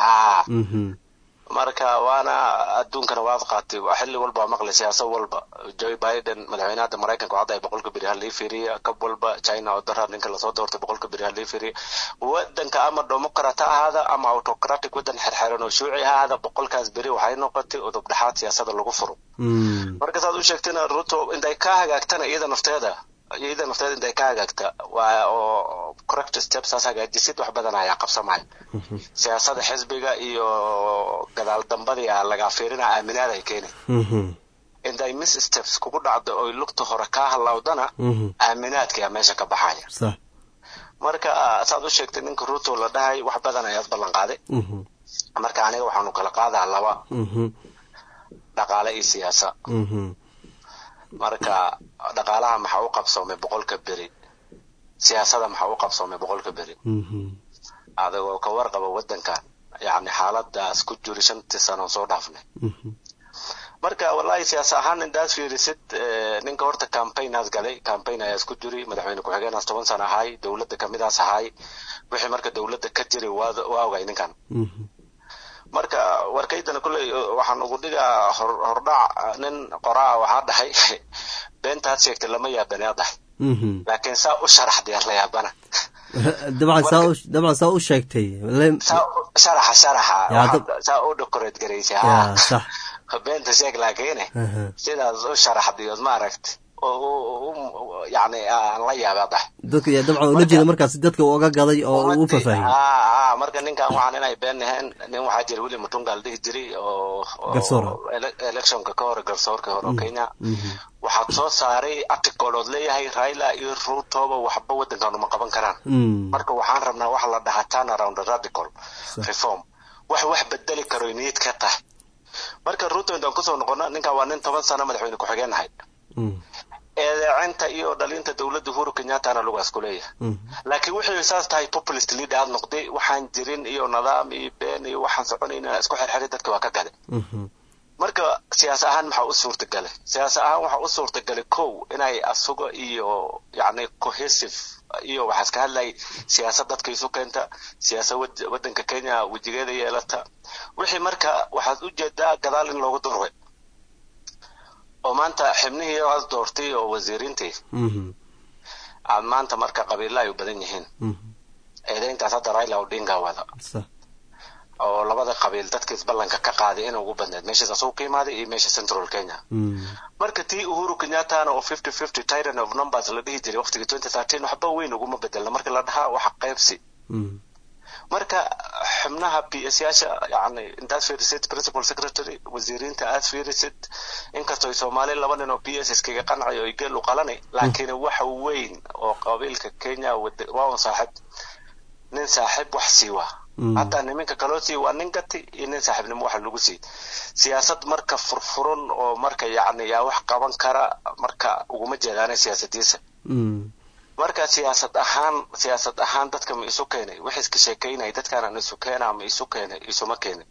marka waana adduunkana waad qaatay xilli walba maqlay siyaasad walba joe biden madaxweynaha maraykanka waxaa dahay boqolka beri halii fiiriya kab walba china oo daraa ninka lasoo doortay boqolka beri halii fiiriya wadanka ama democrat ha ahaada ama autocratic wadan xerxeran oo shuuci ha ahaada boqolkaas beri waxay noqotay udub dhexaad siyaasada lagu furo marka saad u sheegtayna ruto intay ka hagaagtana iyada nafteeda iyada nafteeda intay ka hagaagta waa oo correct steps saas hagaajisid wax badan ayaa qabsamaya siyaasada xisbiga iyo gadaal dambadii lagaa fiirina aaminaad ay keenay intay miss steps kugu dhacdo oy lugta hore kaa halawdana aaminaadka meesha ka baxaya marka saad u sheegtay ninka ruto la dhahay wax badan ayaad ballan qaaday marka aniga waxaanu kala qaadaa laba dhaqaale iyo siyaasa marka dhaqaalaha maxaa u qabsoomay boqolka beri siyaasada maxaa u qabsoomay boqolka beri adigoo ka warqaba wadankan yani xaaladaas ku jiri shantii sano soo dhaafnay marka wallahi siyaasa ahaan indaad fiirisid ninka horta campaignaas galay campaign ayaas ku jiri madaxweyne ku-xigeenaas toban sano ahay dowladda kamidaas ahay wixii marka dowladda ka jiri waa ogay ninkan marka warkaydana kulley waxaan ugu dhigaa hordhac nin qoraa waxaa dhahay beentaad sheegtay lama yaabane ad dhahay laakiin saa u sharaxday la yaabana dabcan saa u dabcan saa u sheegtay sharaxa sharaxa saa u decorate garaysay ya sax beenta sheeg laakiine sidaas u sharaxday ood maaragtay yani aan la yaaba dah dadka yaa dabcan ula jeeda markaas dadka uga gaday oo uu faahfaahiyey marka ninkan waxaan inay been ahayn nin waxaa jira william mutunga la dhihi jiray oo garsoora electionka ka hore garsoorka hore oo kenya waxaad soo saaray article ood leeyahay raila iyo ruutoba waxba waddankan uma qaban karaan marka waxaan rabnaa waxa la dhahaa turn around radical reform wax wax bedeli karo niyad ka tahay marka ruuto intaan kusoo noqono ninkan waa nin toban sano madaxweyne ku-xigeen ahay eedeecinta iyo dhalinta dowladda uhuru kenyattana lugaas ku leeyahay laakiin wuxuu saas tahay populist leader aad noqday waxaan jirin iyo nidaam iyo been iyo waxaan soconayna isku xirxiray dadka waa ka gaday marka siyaas ahaan maxaa u suurtagalay siyaas ahaan waxaa u suurtagalay kow inay asuga iyo yacni cohesive iyo waxaa iska hadlay siyaasad dadka isu keenta siyaasad waddanka kenya wejigeeda yeelata wixii marka waxaad u jeedaa gadaal in loogu durway oo maanta xibnihii aad doortay oo wasiiriintii aad maanta marka qabiilla ay u badan yihiin eedeyntaas hadda raila odinga wada oo labada qabiil dadkiis ballanka ka qaaday in ugu badneed meeshaas asuu ka imaaday iyo meesha central kenya marka tii uhuru kenyattana oo fifty fifty tyrant of numbers la dhihi jiray waqtigii twenty thirteen waxba weyn uguma bedelna marka la dhahaa waxa qaybsi marka xubnaha p s yaasha yani intaad fiirisid principal secretary wasiiriinta aad fiirisid inkastoo ay soomaali laba nin oo p s iskaga qancay oo geel u qalanay laakiin waxa weyn oo qabiilka kenya waa un saaxib nin saaxib wax siiwa hataa niminka kaloo sii waa nin gati iyo nin saaxiibnimo waxa lagu sii siyaasad marka furfuran oo marka yacni yaa wax qaban kara marka uguma jeedaana siyaasadiisa marka siyaasad ahaan siyaasad ahaan dadka ma isu keenay wax iska sheekeynay dadkaanaan isu keenaa ma isu keenay isuma keenay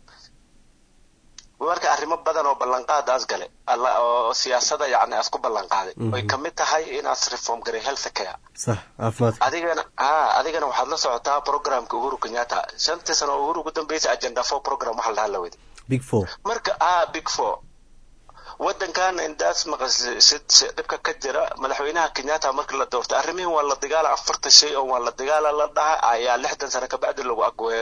marka arrimo badan oo ballanqaadaas gale oo siyaasada yacni aas ku ballanqaaday oy kamid tahay inaas reform garay health care sax caafimaadka adigana ha adigana waxaad la socotaa programka uhuru kenyatta shantii sano oo uhuru ugu dambeysay agenda four program waxa la dhahaa la wadi big four marka ah big four waddankan indaas maqasid dhibka ka jira madaxweynaha kenyatta markii la doortay arrimihin waa la dagaala afarta shay oo waa la dagaala la dhaha ayaa lixdan sano kabacdi lagu agwe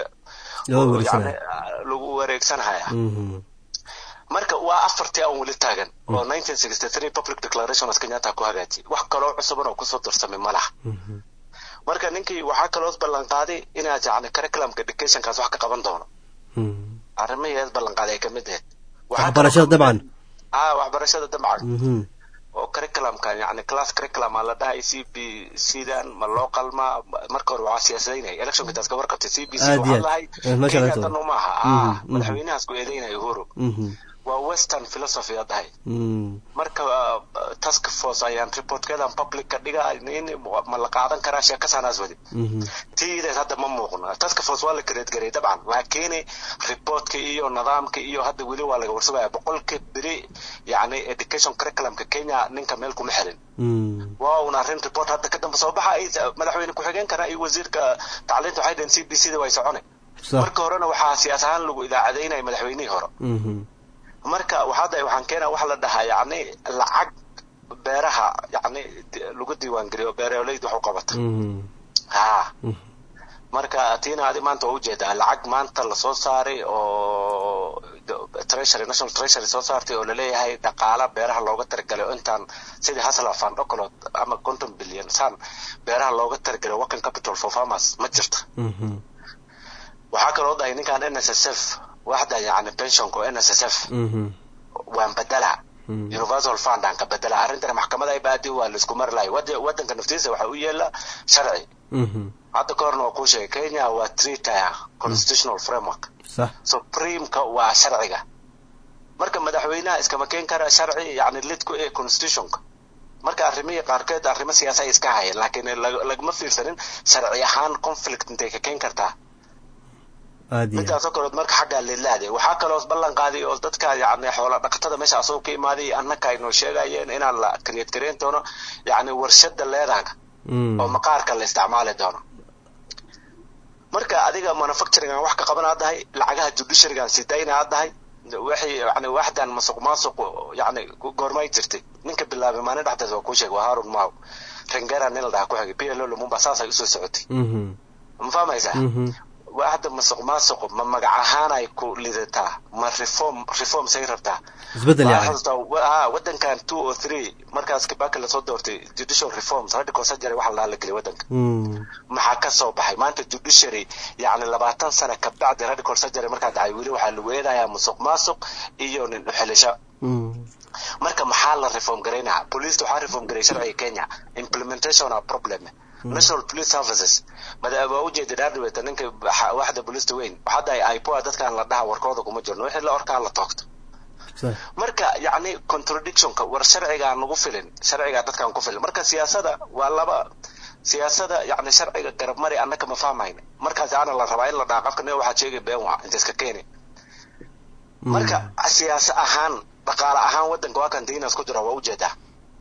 lagu wareegsanhaya marka waa afartii aan weli taagan oo nineteen sixty three public declaration as kenyatta ku hagaajiyay wax kaloo cusuban oo kusoo darsamay ma laha marka ninkii waxaa kaloo ballanqaaday inaad yacni curriculumka educationkaas wax ka qaban doono arrimihiis ballanqaaday ay kamid ahayd waxbarashada dabcan ah waxbarashada dabcan oo curriculumkan yani class curriculum aa la dhahay c b c-dan ma loo qalmaa marka hore waxaa siyaasadaynaya electionka intaas ka warqabtay c b c waxaa lahay kenya tan uma aha madaxweynahaas ku eedeynaya uhuru waa western philosophy a dhahay marka task force ayaan reportkeedan public ka dhiga in ma la qaadan karaa sheekasanaas wadi tiidaas hadda ma muuqno task force waa la create garay dabcan laakiin reportka iyo nidaamka iyo hadda weli waa laga warsagaya boqolka beri yani education curriculumka kenya ninka meel kuma xirin waa un arrin report hadda kadamba soo baxa madaxweyne ku-xigeenkana iyo wasiirka tacliinta waxay dhaheen c b c da way socone marka horena waxaa siyaas ahaan lagu idaacadaynaya madaxweynihii hore marka waxaada waxaan keenaa waxa la dhahaa yacni lacag beeraha yacni lagu diiwaangeliyo beeraleyda wax u qabata ha marka tiina adi maanta waa ujeedaa lacag maanta lasoo saaray oo treasury national treasury soo saartay oo laleeyahay dhaqaala beeraha looga talagalay oo intaan sidii hasla fund ocolot ama conton billion san beeraha looga talagalay working capital for farmers ma jirta waxaa kaloo dhahay ninkan n s s f waxda yani pensionka n s s f waan bedela universal fund aan ka bedela arrintana maxkamada ay baadi waa laisku mari lahay waddanka naftiisa waxa u yeela sharci hadda ka horna waa kuu sheegay kenya waa three tier constitutional framework supremeka waa sharciga marka madaxweynaha iskama keen kara sharci yani lidku ee constitutionka marka arrimihii qaarkeed arrimo siyaasa ay iska hayeen laakiin lagama fiirsanin sharci ahaan conflict intay ka keen kartaa midaasoo kaleod marka xaggaa lilaade waxaa kaloo ballan qaaday oo dadka yani xoola dhaqatada meesha asagoo ka imaaday annaka aynoo sheegayeen inaan la kariyad kareen doono yani warshada leedaga oo maqaarka la isticmaali doono marka adiga manufacturing aan wax ka qaban aad dahay lacagaha judiciaryga aan sidayna aad dahay waxay yani waxdan masuq maasuq yani goormay jirtay ninka bilaabay maalin dhexdeed waa kuu sheegay waa harun maaw rengera nin la dhaha ku xigay p l o lumumba saasay usoo socotay Mhm. ma fahmaysaa Mhm. waa hadda masuq maasuqu ma magac ahaan ay ku lidataa ma reform reform say rabtaa Isbeddel Waxaa yani. xasuustaa, wa- haa, wadankan two or three markaas kibaki lasoo doortay judicial reforms radical surgery waxa la geliyay wadanka Mm. maxaa ka soo baxay maanta judiciary yacni labaatan sano kabacdi radical surgery markaa dhacay weli waxaa lagu eedayaa musuq maasuq iyo nin uxelisho Mm. marka maxaa la reform garaynaa police waxaa reform garay sharciga kenya implementation a problem national police services mada waa ujeeda dhaardhiweeta ninka waxa- waxda booliista weyn hadda ay ipoa dadkaan la dhaha warkooda kuma jirno wixii la orkaa la toogto Sax. marka yacni contradictionka war sharcigaa nagu filin sharcigaa dadkaan ku filin marka siyaasada waa laba siyaasada yacni sharciga garab mari annaka ma fahmayna markaas ana la rabaa in la dhaha qofka nin waxaad sheegay been waa inta iska keeni marka siyaasa ahaan dhaqaale ahaan wadanka waa kan diinas ku jira waa ujeedaa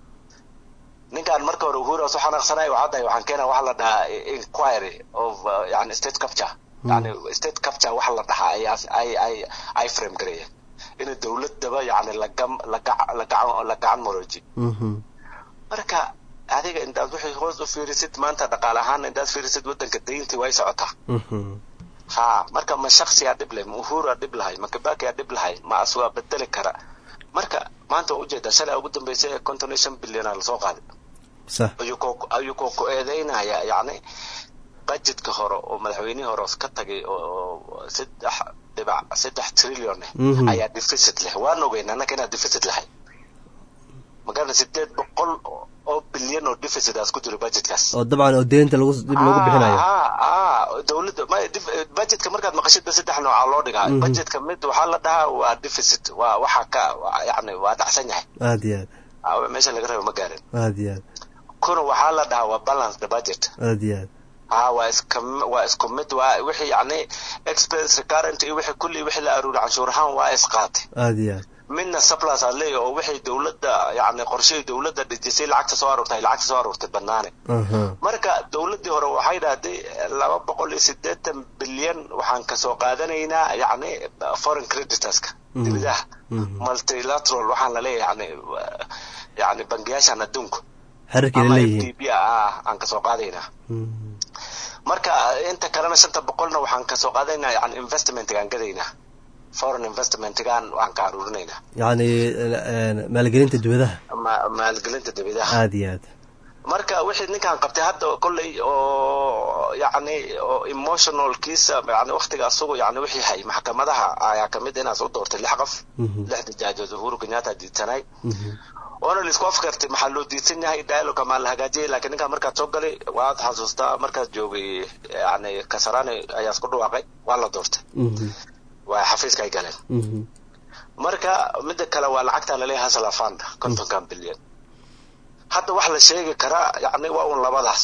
ninkaan marka hore uhuru soo xanaaqsanay waxaa dahay waxaan keenaa waxa la dhahaa inquiry of uh, yani state capture yani state capture waxa la dhahaa ay ay ay ay frame gareeyeen in dowladaba yani lagam lagac lagacan lagacan moroji Mhm. marka adiga intaad wixii hoos u fiirisid maanta dhaqaale ahaan intaad fiirisid wadanka dayntii way socotaa Mhm. ha marka ma shaksiyaa dhib leh ma uhura dhib lahay ma kibakiyaa dhib lahay ma as waa bedeli kara marka maanta waa ujeedaa shalay ugu dambeysay ee konton iyo shan bilyan lasoo qaaday Sax. ayuu koo ayuu koo ku eedeynaya yacni budgetka hore oo madaxweynihii hore ka tagay oo saddex dhibac saddex trillion eh Mhm. ayaa deficit leh waan ogeyn annaka inaad deficit lahay magaalada sideed boqol oo bilyan oo deficit aas ku jiro budgetkaas oo dabcan oo deynta lagu dib lagu bixinayo ah ah dowladda ma dif- budgetka markaad maqashidba saddex nooca loo dhigaa Mhm. budgetka mid waxaa la dhahaa waa deficit waa waxa ka waa- yacni waa dhacsan yahay aad iyo aad Ah, meesha laga rabo ma gaarin aad iyo aad kuna waxaa la dhahaa waa balanced budget aad iyo aad ها waa iska waa isku mid waa wixii yacni expense recurrent iyo wixii kulli wixii la aruuri canshuur ahaan waa isqaatay aad iyo aad midna surplus aad leeyahay oo wixii dowladda yacni qorshihii dowladda dhejisay lacagta soo aruurtay lacagta soo aruurtay banaane Aha. marka dowladdii hore waxay dhahday laba boqol iyo siddeetan bilyan waxaan kasoo qaadanaynaa yacni foreign creditorska Mhm. dibadaha Mhm. multilateral waxaan la leeyahay yacni yacni bangiyaashan adduunku xerarkeeda ama leeyihiin FDB ah aan kasoo qaadaynaa Mhm. marka inta kalena shanta boqolna waxaan kasoo qaadanaynaa yani investmentgaan gadaynaa foreign investmentgaan waan ka aruurinaynaa yacni eh, maalgelinta dibadaha ma- maalgelinta dibadaha aad iyo aad marka wixii ninkaan qabtay hadda kolley oo yacni oo emotionalkiisa yani waqtiga asugu yani wixii hay maxkamadaha ayaa kamid inaas u doortay lix qof Mhm. lixda jaajood uhuru kenyatta diidsanay Mhm. oona laisku afkartay maxaa loo diidsan yahay dialoga maa la hagaajiyay laakiin ninkaan markaad soo galay waad xasuustaa markaad joogay yani kasarani ayaa isku dhawaaqay waa la doortay Mhm. waa xafiiska ay galeen Mhm. marka mida kale waa lacagta laleeyahay hasla fund kontonkan bilyan hadda wax la sheegi karaa yani waa un labadaas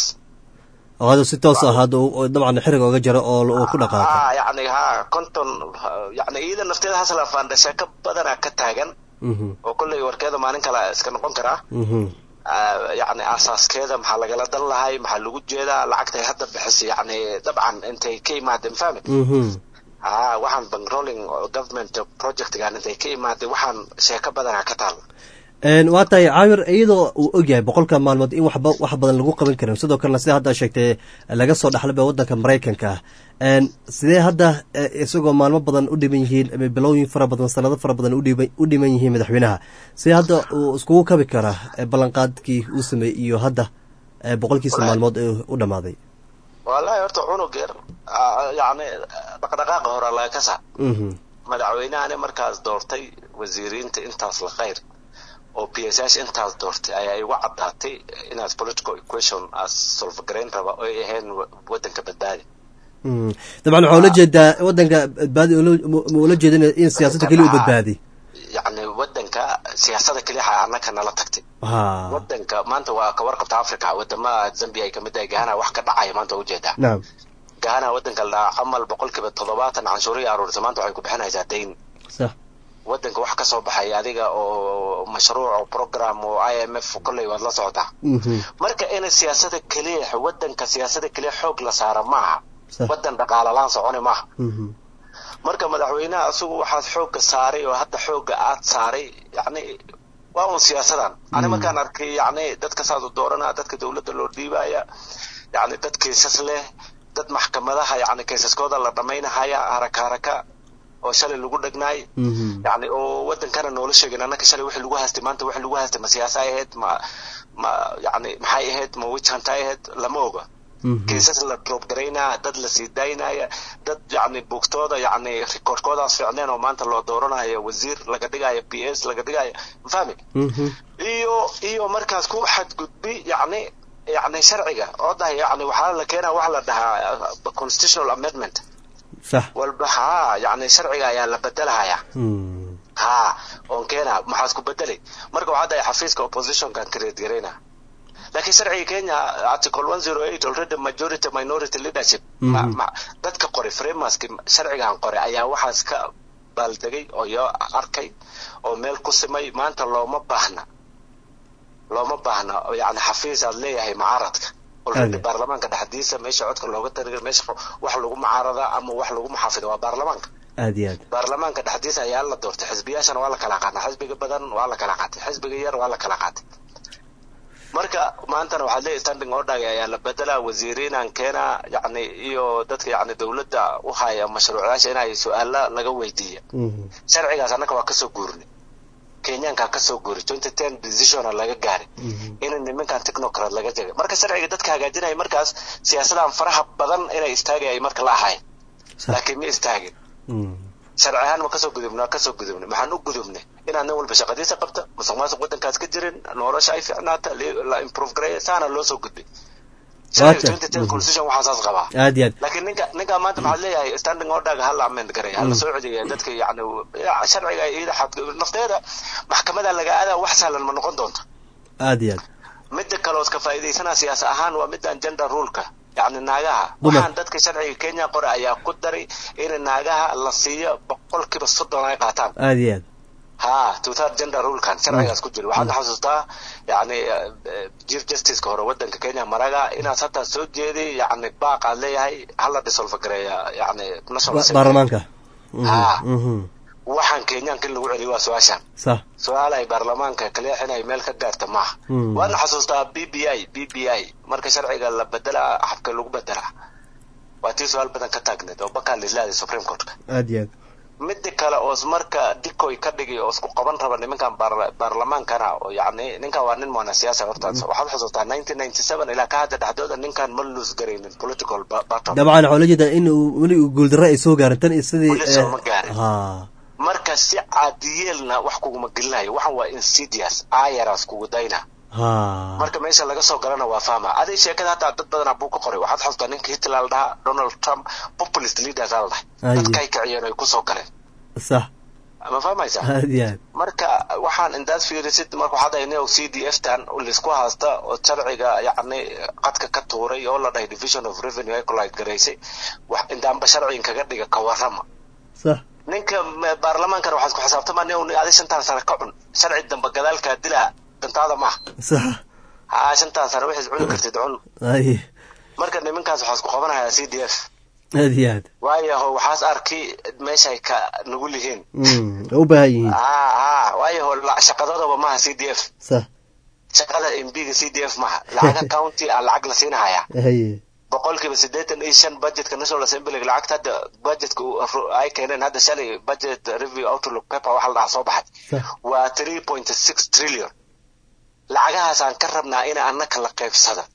oo hadda si toos ah hadda uu- dabcan xiriga oga jaro oo uu ku dhaqaaqo ah yani ha konton yani iyada nafteeda hasla fund sheeko badanaa ka taagan Mhm. oo kolley warkeeda maalin kale iska noqon karaa Mhm. Ah, yacni asaaskeeda maxaa lagala dan lahay maxaa lagu jeedaa lacagtay hadda bixisay yacni dabcan intay ka imaadeen fahmi Mhm. ah waxaan bankrolling government projectgan intay ka imaadeen waxaan sheeko badanaa ka taal Een, waa tahay caamir iyadoo uu ogyahay boqolka maalmood in waxba wax badan lagu qaban karin sidoo kalena sida hadda sheegtay laga soo dhaxlaba wadanka maraykanka Een, sidee hadda eh, isagoo maalmo badan u dhiman yihiin ama bilooyin fara badan sanado fara badan u dhiban- u dhiman yihiin madaxweynaha sidee hadda uu iskugu kabi karaa eh, ballanqaadkii uu sameeyey iyo hadda eh, boqolkiisa Walahi. maalmood ee u dhamaaday wallahi horta cunug yar ah, yacni dhaqdhaqaaqa hore laga ka saa Mhm. madaxweynahani markaas doortay wasiiriinta intaas la khayr oo p s h intaas doortay ayaa igu caddaatay inaas political equation as solvagarayn raba oo ay ahayn wa- wadanka badbaadi Mhm. dabcan waxaa ula jeedaa wadanka badbaadi ula- ma ma ula jeedin in siyaasadda keliya u badbaadi yacni wadanka siyaasada keliya annaka nala tagtay ha wadanka maanta waa ka warqabta africa wadama zambia ay kamid tahay gahana wax ka dhacaya maanta waa ujeedaa nacam gahana wadanka la dhahaa camal boqolkiiba toddobaatan canshuuriya aruurisa maanta waxay ku bixinaysaa dayn sax wadanka wax ka soo baxay adiga oo mashruuc oo program oo i m f kolley waad la socotaa Mhm. marka in siyaasada keliya wadanka siyaasada keliya xoog la saara maaha Sax. wadan dhaqaala laan soconi maaha Mhm. marka madaxweynaha asugu waxaad xoogga saaray oo hadda xoogga aad saaray yacni waa un siyaasadan ani markaan arkay yacni dadka saas u dooranaa dadka dowladda loo dhiibaya yacni dad keysas leh dad maxkamadaha yacni keysaskooda la dhamaynahaya haraka haraka oo shalay lagu dhegnaay yacni oo wadankana noola sheegin annaka shalay wixii lagu haystay maanta wixii lagu haystay ma siyaasa ahayd ma ma yacni maxay ahayd ma witch hunt ay ahayd lama oga keysas la drop garaynaya dad la sii daynaya dad yacni buugtooda yacni rikoorkoodaas fiicneen oo maanta loo dooranayo wasiir laga dhigayo p s laga dhigayo mafahmi iyo iyo markaas ku xadgudbi yacni yacni sharciga oo dahay yacni waxaa la keenaa waxa la dhahaa constitutional amendment sax walba haa yacni sharciga ayaa la bedelahaya haa oon keena maxaas ku bedelay marka waxaa dahay xafiiska oppositionkan create garayna laakiin sharciga kenya article one zero eight already majority minority leadership ma, ma, dadka qoray frameworkski sharcigan qoray ayaa waxaas ka baaldegay oo yo arkay oo meel ku simay maanta looma baahna looma baahna yani xafiis aad leeyahay mucaaradka already baarlamaanka dhexdiisa meesha codka looga tariga meesha wax lagu mucaarada ama wax lagu muxaafido waa baarlamaanka aad iyo aad baarlamaanka dhexdiisa ayaa la doortay xisbiyaashana waa la kala qaatay xisbiga badan waa la kala qaatay xisbiga yar waa la kala qaatay marka maantana waxaad leeyahay standing order ayaa la bedelaa wasiiriinaan keenaa yacni iyo dadka yacni dowladda u haya mashruucyaasha inay su-aala laga weydiiya sharcigaas annaka waa kasoo guurnay kenyaanka kasoo guuray twenty ten decisiona laga gaaray in nimankan technocrat laga jegay marka sharciga dadka hagaajinaya markaas siyaasadan faraha badan inay istaagay ay marka la ahayn laakiin ma istaagin sharci ahaan ma kasoo gudubna kasoo gudubnay maxaan u gudubnay inaan nin walba shaqadiisa qabta musuq maasuq wadankaas ka jirin nolosha ay fiicnaata la improve gareeya saana loo soo gudbay constitution waxaa saas qabaa aad iyo aad laakiin ninka ninka maanta maxaad leeyahay standing orderga hala amend gareeya hala soo celiya dadka yani sharciga iyada xad nafteeda maxkamada laga aadaa wax sahlan ma noqon doonta aad iyo aad midda kale oo iska faa'iidaysanaa siyaasa ahaan waa midaan gender ruleka yacni naagaha waxaan dadka sharciga kenya qore ayaa ku daray in naagaha la siiyo boqolkiiba soddon ay qaataan aad iyo aad ha two-third gender rulekan sharcigaas ku jira waxaan xasuustaa yacni chief justiceka hore wadanka kenya maraga inaas hataa soo jeeday yacni baaq aad leeyahay hala disolfa gareeya yacni national baarlamaanka ha waxaan kenyaanka in lagu celiyo waa su-aashan sax su-aal ay baarlamaanka kaleex inay meel ka gaarta maaha waana xasuustaa b b i b b i marka sharciga la bedelaa xabka lagu bedelaa waa tii su-aal badan ka taagneed oo bakaa lislaaday supreme courtka aad iyo aad midda kale oos marka dikoy ka dhigay oo isku qaban raba nimankan baarlamaankana oo yacni ninkan waa nin moona siyaasa horta waxaad xusuustaa nineteen ninety seven ilaa ka hadda dhexdooda ninkan ma lose garaynin political battle dabcan waxaa la jeedaa in uu weli uu guuldarro ay soo gaarin tan iyo sidii weli sooma gaarin ha marka si caadiyeelna wax kuguma gelinayo waxan waa insidious ayaras kugu dayna ha marka meesha laga soo galana waa fahma adig sheekada hataa dad badanaa buu ka qoray waxaad xasuustaa ninka hitler la dhahaa donald trump populist leaders aa la dhahay dadkay kiciyeen ay kusoo galeen sax ma fahmaysa aad iyo aad marka waxaan indaad fiirisid marka waxaad ahay neo c d f tan laisku haysta oo sharciga yacni qadka ka tuuray oo la dhahay division of revenue ay collide garaysay wax indaanba sharcigan kaga dhiga ka warrama sax ninka baarlamaankana waxaad ku xisaabtamaa nin adi shantaan sano ka cun sharci dambe gadaalkaa dilaa dantaada maaha sax haa shantaan sano wixiis cuni kartid cun ay marka nimankaas waxaa isku qabanayaa c d f aad iyo aad waayaho waxaas arki meeshay ka nugul yihiin u baahan yihiin haa haa waayaho shaqadadaba maaha c d f sax shaqada m b ga c d f maaha lacaga county a lacag la siinahayaa haye boqolkiiba siddeetan iyo shan budgetka national assembly lacagta hadda budgetka ay keeneen hadda shalay budget review outlook paper waxa la dhahaa soo baxay waa three point six trillion lacagahaasaan ka rabnaa ina annaka la qaybsada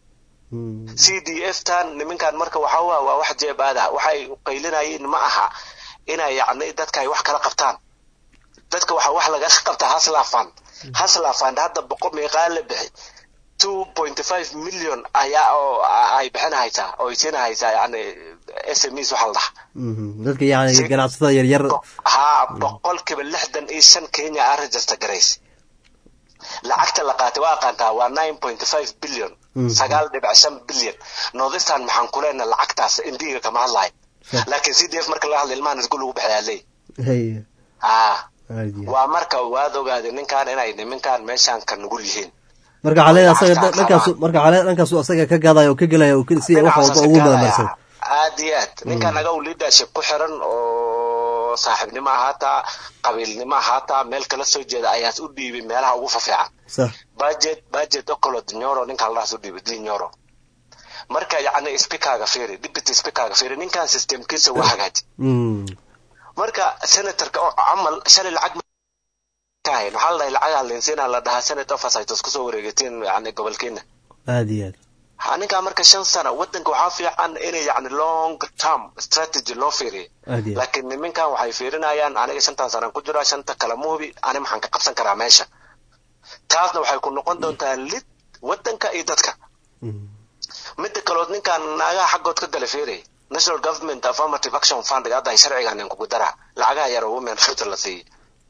c d f tan niminkan marka waxa waa waa wax jeeb aada waxay qaylinayeen ma aha inay yacni dadka ay wax kala qabtaan dadka waxa wax lagala qabtaa haslaafan haslaafan hadda boqol meeqaa la bixi two point five million ayaa oo ay bixinahaysaa oo ay siinahaysaa yani s m es waxa la dhaha dadka yani ganacsatada yaryar haa boqolkiiba lixdan iyo shan kenya a register garaysa lacagta la qaatay waa aqaantaa waa nine point five billion sagaal dhibic shan billion northistan maxaan ku leenahay lacagtaas indiga kama hadlayo laakiin c d f marka laga hadla ilmahan isku lagu bixiyaa leey haa waa marka waad ogaaday ninkan inay niminkan meeshaan ka nugul yihiin marka waxaa leedahay asaga dhankaas marka waxaa leedahay dhankaas asaga ka gaadaya oo ka gelaya si wax walba ugu madamarsan aad iyo aad ninkan aga u leadership ku xiran oo saaxiibnimo ahaataa qabiilnimo ahaataa meel kala soo jeeda ayaas u dhiibay meelaha ugu fafiican sax budget budget okolo dinyoro ninkaan ladaas u dhiibay dinyoro marka yacni speakerga fiiri deputy speakerga fiiri ninkan systemkiisa waa hagaaji Mm. marka senatorka oo camal shalay lacag ma ka hayn waxaa la dhahay lacagaa leensiina la dhahaa senate oversight kusoo wareegatiin yani gobolkeena aad iyo aad ha ninkaa marka shan sano wadanka waxaa fiican inay yani long term strategy loo fiiriyo aad iyo aad laakiin niminkan waxay fiirinayaan aniga shantan sanaan ku jiraa shanta kale ma hubi ani maxaan ka qabsan karaa meesha taasna waxay ku noqon doontaa lid wadanka iyo dadka midda kalood ninkan naagaha xaggood ka gala fiiraya national government affirmative action fund hadda ay sharcigan kugu daraa lacagaha yar oo women future la siiyey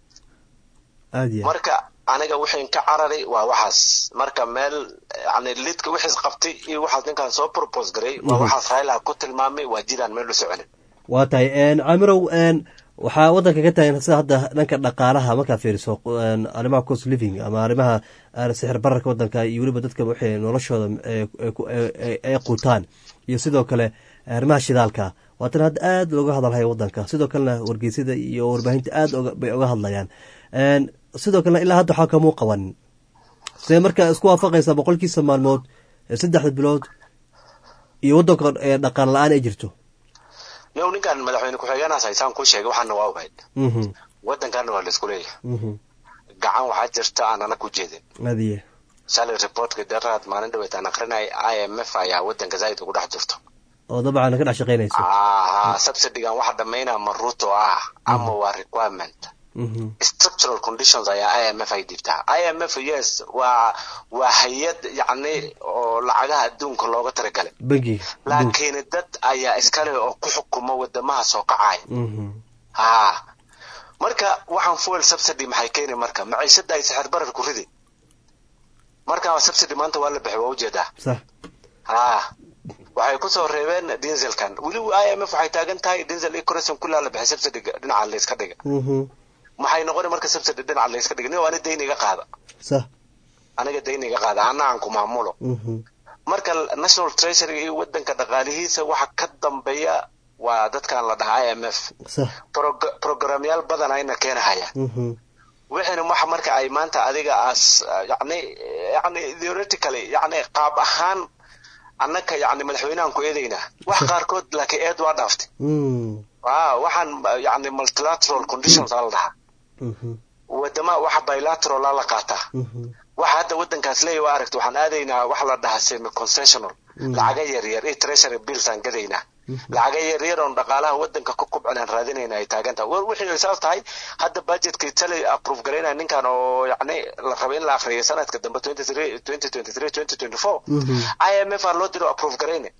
aad iyo aad marka aniga wixii ka cararay waa waxaas marka meel yani lidka wixiis qabtay iyo waxaas ninkan soo propose garay waa Mhm. waxaas raila ku tilmaamay waa jiraan meel u soconin waa tahay een, camirow een, waxaa wadanka ka tagan sida hadda dhanka dhaqaalaha markaa fiiriso een, arrimaha cost living ama arrimaha aan sixir bararka wadanka iyo weliba dadka waxay noloshooda ee, ee ku- ee- ee- ay quutaan iyo sidoo kale arrimaha shidaalka waatan hadda aad looga hadalhaya wadanka sidoo kalena wargeysyada iyo warbaahinta aad oga- bay oga hadlayaan Een, sidoo kalena ilaa hadda waxaa kamuu qabanin see marka isku waafaqaysaa boqolkiisa maalmood ee saddexda bilood iyo wadanka ee dhaqaal la-aan ay jirto yow ninkan madaxweyne ku-xigeenaas haysaan kuu sheegay waxaana waa ogayd Mhm, wadankaana waa laisku leeyahay mhm. gacan waxaa jirta aanana ku jeedin aad iyo shalay reportka daraad maalin dhaweyd aan akrinay i m f ayaa wadanka zaaid ugu dhex jirto oo dabcan ka dhex shaqaynayso aha subsidigan waxa dhamaynaa maruto ah ama waa requirement Mhm, structural conditions ayaa i m f ay dhibtaa i m f yes waa waa hay-ad yacni oo lacagaha adduunka looga talagalay bangiga laakiin dad ayaa iskale oo ku xukuma wadamaha soo kacaya Mhm, ha marka waxaan fuel subsidy maxay keeni marka maciishada ay sixir barar ku ridi marka subsidy maanta waa la bixi waa ujeedaa sax ha waxay kusoo reebeen dinselkan weli i m f waxay taagan tahay dinsel iyo correction kullaa la bixi subsidy dhinaca layska dhiga Mhm, maxay noqoni marka subsidy dhinaca layska dhiga nin ani dayn iga qaada sax aniga dayn iga qaada ana aan ku maamulo Mhm, marka national treasury iyo wadanka dhaqaalihiisa waxa ka dambeeya waa dadkan la dhahaa i m f sax Prog- programyaal badan ayna keenahaya Mhm, wixina waxa marka ay maanta adiga as yani yani theoretically yani qaab ahaan annaka yani madaxweynahan ku eedaynaa wax qaarkood laakiin eed waa dhaaftay mm, ah waxaan yani multilateral conditions aa la dhahaa mhm, wadama waxa bilateral aa la qaataa mhm, waxa hadda wadankaas leeyahy waa aragta waxaan aadaynaa waxa la dhahaa semi concessional Mm. lacaga yaryar iyo treasury bills aan gadaynaa lacaga yaryar oon dhaqaalaha wadanka ku kubcin aan raadinayna ay taagan tahay Wa- wixii ay saas tahay hadda budgetkii tali approve garaynaya ninkan oo yacni la raba in la akhriyo sanadka dambe 23 2023 2024 mhm. i m f aa loo diro approve garayne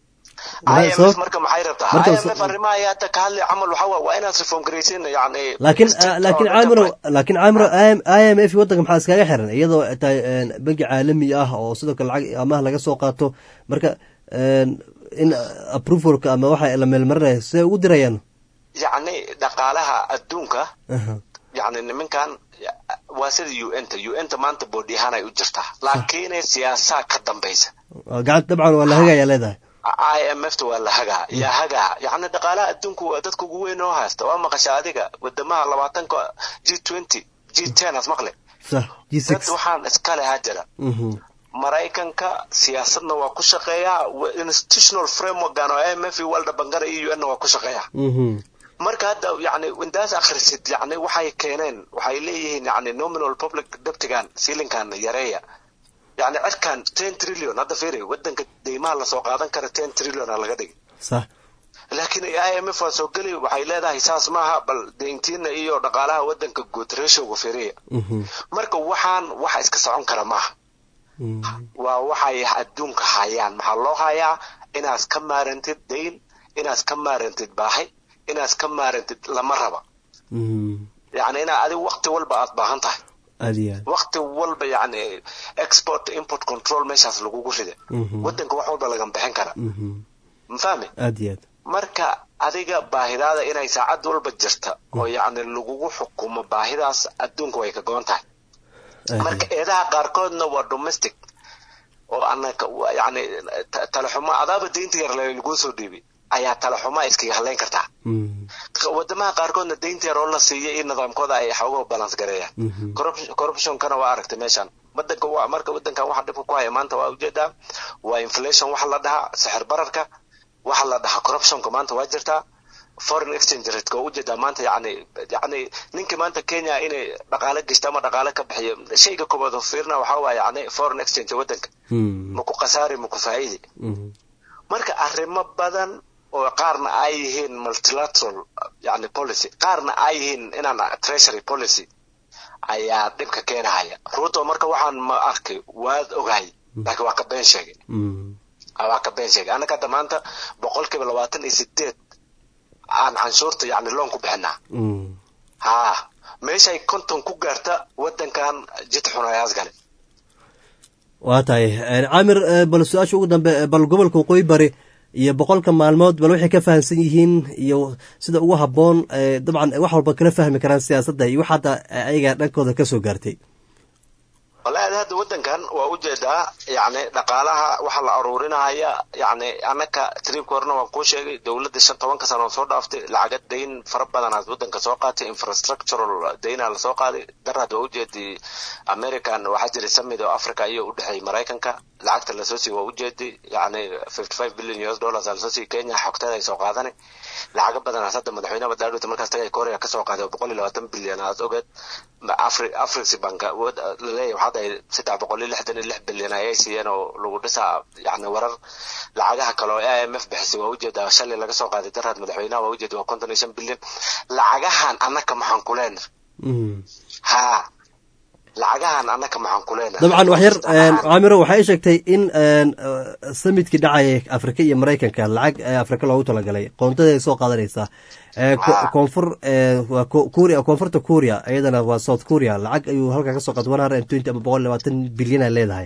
Maxay i m f sabab- marka maxay rabtaa marka i m sa- f arrimaha ay hadda ka hadli camal waxaa waa waa inaad reform garaysiin yacni laakiin strict laakiin oo caamiro dadka- laakiin caamiro i m f wadanka maxaa iskaga xiran iyadoo tahay een, bangi caalami ah oo sidoo kale lacag amaah laga soo qaato marka een, in approvalka ama waxa la meelmarinaya siday ugu dirayaan yacni dhaqaalaha adduunka Aha, yacni nimankan waa sida u n ta u n ta maanta boodi ahaan ay u jirtaa laakiin siyaasaa ka dambaysa waa gacanta dabcan waa la hagayaa leedahay i m f ta waa la hagaa yaa hagaa yacni dhaqaalaha adduunku waa dadka ugu weyn oo haysta waa maqasha adiga wadamaha labaatanka g twenty g ten as maqle sax g dad six waxaan iska lehaa jira Mhm, maraykanka siyaasadna waa ku shaqeeyaa wa- institutional frameworkan oo i m f iyo world bankana iyo u n na waa ku shaqeeyaa mhm, marka hadda yani intaas akhrisid yani waxay keeneen waxay leeyihiin yani nominal public debtigan siilinkan yareeya yani cirkan ten trillion hadda fiiri wadanka deymaha lasoo qaadan kara ten trillion aa laga dhigi sax laakiin i m f waa soo geli waxay leedahay saas maaha bal deyntiina iyo dhaqaalaha wadanka guud ratioga fiiriya Mhm, marka waxaan waxa iska socon kara maaha mhm, waa waxay adduunka hayaan maxaa loo hayaa inaad ka maarantid dayn inaad ka maarantid baahi inaad ka maarantid lama raba mhm. yani inaa adiga waqti walba aad baahan tahay aad iyo aad waqti walba yani export import control meeshaas lagugu rida Mhm. wadanka wax walba laga bixin kara Mhm, mafahmi aad iyo aad marka adiga baahidaada inay saacad walba jirta oo yacni lagugu xukumo baahidaas adduunka way ka goon tahay marka eedaha qaarkoodna waa domestic oo anaka wa- yacni ta- talaxumo adaaba deynta yar laguu soo dhiibay ayaa talaxuma iskaga hadlayn kartaa wadamaha qaarkoodna deynta yar oo la siiyay iyo nidaamkooda ay xoogo balance gareeyaan corruptionkana waa aragtay meeshan wadanka waa marka wadankan waxa dhibka ku haya maanta waa ujeedaa waa inflation waxa la dhahaa sixir bararka waxa la dhahaa corruptionka maanta waa jirtaa foreign exchange rate oo ujeedaa maanta yani yani ninka maanta kenya inay dhaqaale geshto ama dhaqaale ka bixiyo shayga koobaad oo fiirna waxaa waaye yani foreign exchange wadanka maku khasaari maku faa'iidi marka arrimo badan oo qaarna ay yihiin multilateral yani policy qaarna ay yihiin inaan treasury policy ayaa dhibka keenahaya ruuto marka waxaan ma arkay waad ogahay laakiin waa ka been sheegay waa ka been sheegay annaka hadda maanta boqolkiiba labaatan iyo sideed aan canshuurta yani loon ku bixinaa ha meeshay konton ku gaarta wadankan jid xun ayaas gale waa tahay camir bal su-aasha ugu dambe bal gobolka waqooyi bari iyo boqolka maalmood bal waxay ka fahamsan yihiin iyo sida ugu habboon dabcan wax walba kala fahmi karaan siyaasadda iyo wax hadda ayaga dhankooda kasoo gaartay wallahi hadda wadankan waa ujeedaa yani dhaqaalaha waxa la aruurinaya yani annaka triibka horena waan kuu sheegay dowladda shan tobanka sano oo soo dhaaftay lacaga dayn fara badanaad wadanka soo qaatay infrastructural daynaa lasoo qaaday darad waa ujeedii american waxaa jiray summit oo africa iyo u dhexeeyay maraykanka lacagta lasoo siiy waa ujeedi yani fifty five billion us dollars aa lasoo siiy kenya xogteeda ay soo qaadanay lacaga badanaas hadda madaxweynaha badaaruta markaas tagay korea kasoo qaaday oo boqol iyo labaatan bilyan aad ogeed afrixi banka laleeyahay waxaad ahay saddex boqol iyo lixdan iyo lix bilyan ayay siiyeen oo lagu dhisaa yani warar lacagaha kale oo i m f bixisay waa ujeedaa shalay laga soo qaaday daraad madaxweynaha waa ujeeda waa konton iyo shan bilyan lacagahan annaka maxaan ku leena ha lacagahan annaka maxaan ku leena dabcan wax yar camiro waxay i sheegtay in samidkii dhacaya afrika iyo maraykanka lacag afrika loogu talagalay qoontada ay soo qaadanaysaa koonfur kuria koonfurta kuria iyadana waa south kuria lacag ayuu halkaa kasoo qaatay one hundred and twenty ama boqol labaatan bilyan ay leedahay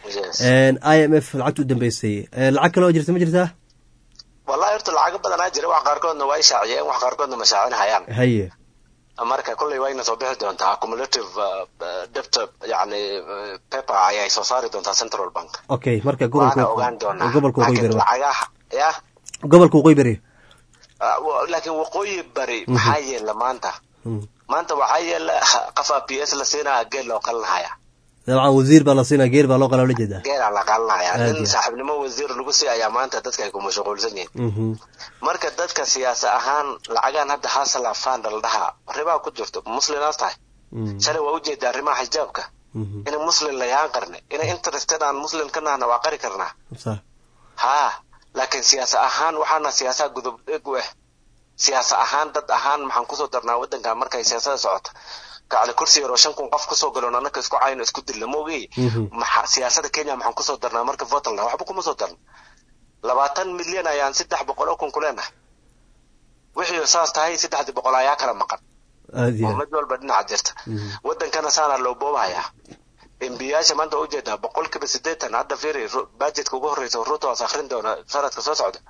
i m f lacagta u dambeysay lacag kale oo jirta ma jirtaa wallahi horta lacago badanaa jira wax qaarkoodna waa ishaaciyeen wax qaarkoodna ma shaacinhayaan haye marka kolley wayna soo bixi doontaa accumulative debt yani paper ayay soo saari doontaa central bank okay marka waana ogaan doonaa gobolka waqooyi bari lacagaha ya gobolka waqooyi bari laakiin waqooyi bari maxaa yeela maanta maanta waxaa yeela qafa p s la siinaya geel loo qalinhaya dabcan wasiir baa la siinaya geer baa loo qalaa la jeedaa geelaa la qalinaya nin saaxiibnimo wasiir lagu sii ayaa maanta dadka ay ku mashquulsan yihiin marka dadka siyaasa ahaan lacagaan hadda hasala fanda la dhahaa ribaa ku jirto muslinaas tahay shalay waa ujeeda arrimaha xijaabka inay muslim layaan qarne inay interested aan muslim ka nahna waa qari karnaa ha laakiin siyaasa ahaan waxaana siyaasaha gudub dhig u ah siyaasa ahaan dad ahaan maxaan kusoo darnaa wadankan markay siyaasada socota kacli kursi yaroo shan kun qof kusoo galoon annaka isku cayno isku dilna maogey maxa siyaasada kenya maxaan kusoo darnaa marka votalna waxba kuma soo darna labaatan milyan ayaan saddex boqol oo kun ku leenahay wixii saas tahay saddexdii boqol ayaa kala maqan oo mid walba dhinaca jirta wadankana saana loo boobahayaa embiyaasha maanta waa ujeedaa boqolkiiba sideetan hadda fiiri budgetka ugu horreysa ruto waas akrin doona sanadka soo socda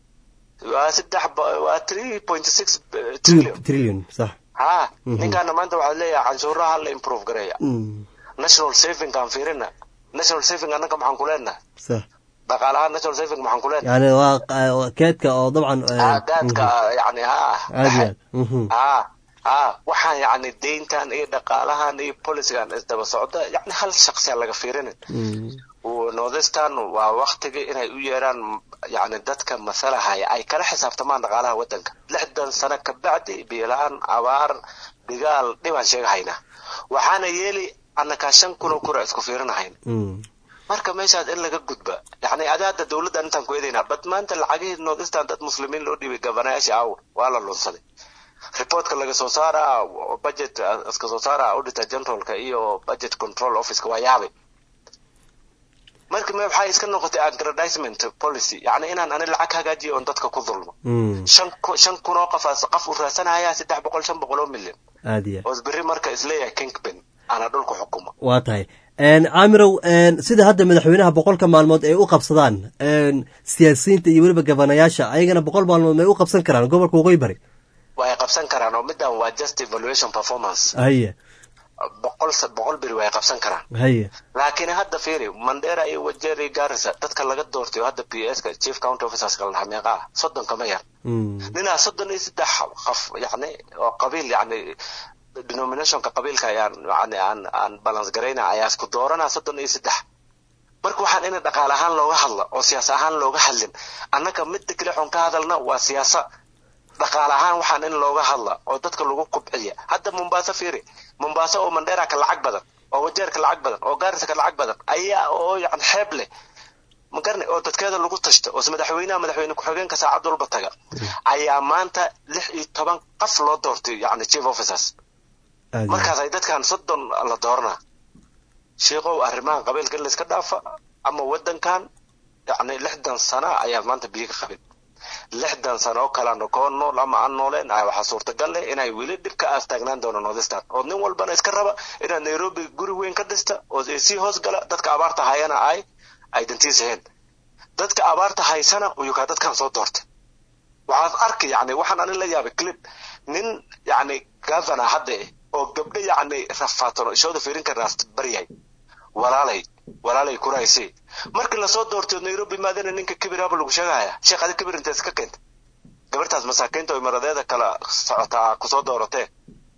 waa saddex waa three point six trillion trillion sax ha ninkaana maanta waxaa leeyahay canshuuraha la improve gareeya national saving aan fiirina national saving annaka maxaan ku leenahay sax dhaqaalaha national saving maxaan ku leenahay yani waa keedka oo dabcan aadaadka yani ha aad ha ha waxaan yani deyntan iyo dhaqaalahan iyo policigan isdaba socda yani hal shaqsiya laga fiirinin northistan waa waktigii inay u yeeraan yani dadka masalahaya ay kala xisaabtamaan dhaqaalaha wadanka lixdan sano kabacdi biilaan abaar dhigaal dhibaan sheegahaynaa waxaana yeeli annakaa shan kunoo kura isku fiirinahayn marka meeshaas in laga gudba yani adaada dowladda intaan ku eedaynaa bad maanta lacagihii northistan dad muslimiin loo dhiibay gabanayaasha aw waa la lunsaday reportka laga soo saaraa budget iska soo saaraa auditor generalka iyo budget control officeka waa yaabay marka me waxay iska noqotay agradisement policy yani inaan ani lacag hagaajiyo oon dadka ku dulmo shan shan kun oo qofaas qof u raasanaya saddex boqol shan boqol oo milyan aad iyo oos berri marka isleeyahay kingpin ana dhulka xukuma waa tahay caamirow sida hadda madaxweynaha boqolka maalmood ay u qabsadaan siyaasiyiinta iyo weliba gabanayaasha ayagana boqol maalmood may u qabsan karaan gobolka waqooyi bari way qabsan karaan oo midan waa just evaluation performance haye boqol boqol beri way qabsan karaan haye laakiin hadda fiiri mandera iyo wajeri garissa dadka laga doortay oo hadda p s ka chief county officers kala dhaha meeqa ah soddon kama yar ninaa soddon iyo saddex qof yani oo qabiil yani denominationka qabiilka ayaan yani aan aan balance garayna ayaa isku dooranaa soddon iyo saddex marka waxaan in dhaqaale ahaan looga hadla oo siyaasa ahaan looga hadlin annaga midda kale xun ka hadalna waa siyaasa dhaqaale ahaan waxaan in looga hadla oo dadka lagu kubciya hadda mombasa fiiri mombasa oo mandera ka lacag badan oo wajeer ka lacag badan oo gaarisa ka lacag badan ayaa oo yani xeeb leh magarni oo dadkeeda lagu tashta oo madaxweynaha madaxweyne ku-xigeenka saacad walba taga ayaa maanta lix iyo toban qof loo doortay yani chief officers markaas ay dadkan soddon la dooranaa sheekow arrimahan qabiilka in layska dhaafa ama wadankan yani lixdan sana ayaa maanta biyo ka qabin lixdan sano oo kalena koo nool ama aan nooleen ah waxaa suurtagal leh inay weli dhib ka aastaagnaan doono northeastern oo nin walbana iska raba inaad nairobi guri weyn ka dhista oo sii hoos gala dadka abaarta hayana ay ay dantiisaheen dadka abaarta haysana uyukaa dadkan soo doortay waxaad arki yani waxaan anin la yaabay clip nin yani governor hadda eh oo gabdho yani rafaatan oo ishooda fiirin karnaas baryay walaalay walaalay kuraysi markii lasoo doortay nairobi maadana ninka kibiraaba lagu sheegaya sheekh adi kibir inta iska keenta gabartaas masaakiinta oo imaradeeda kala socotaa kusoo dooratee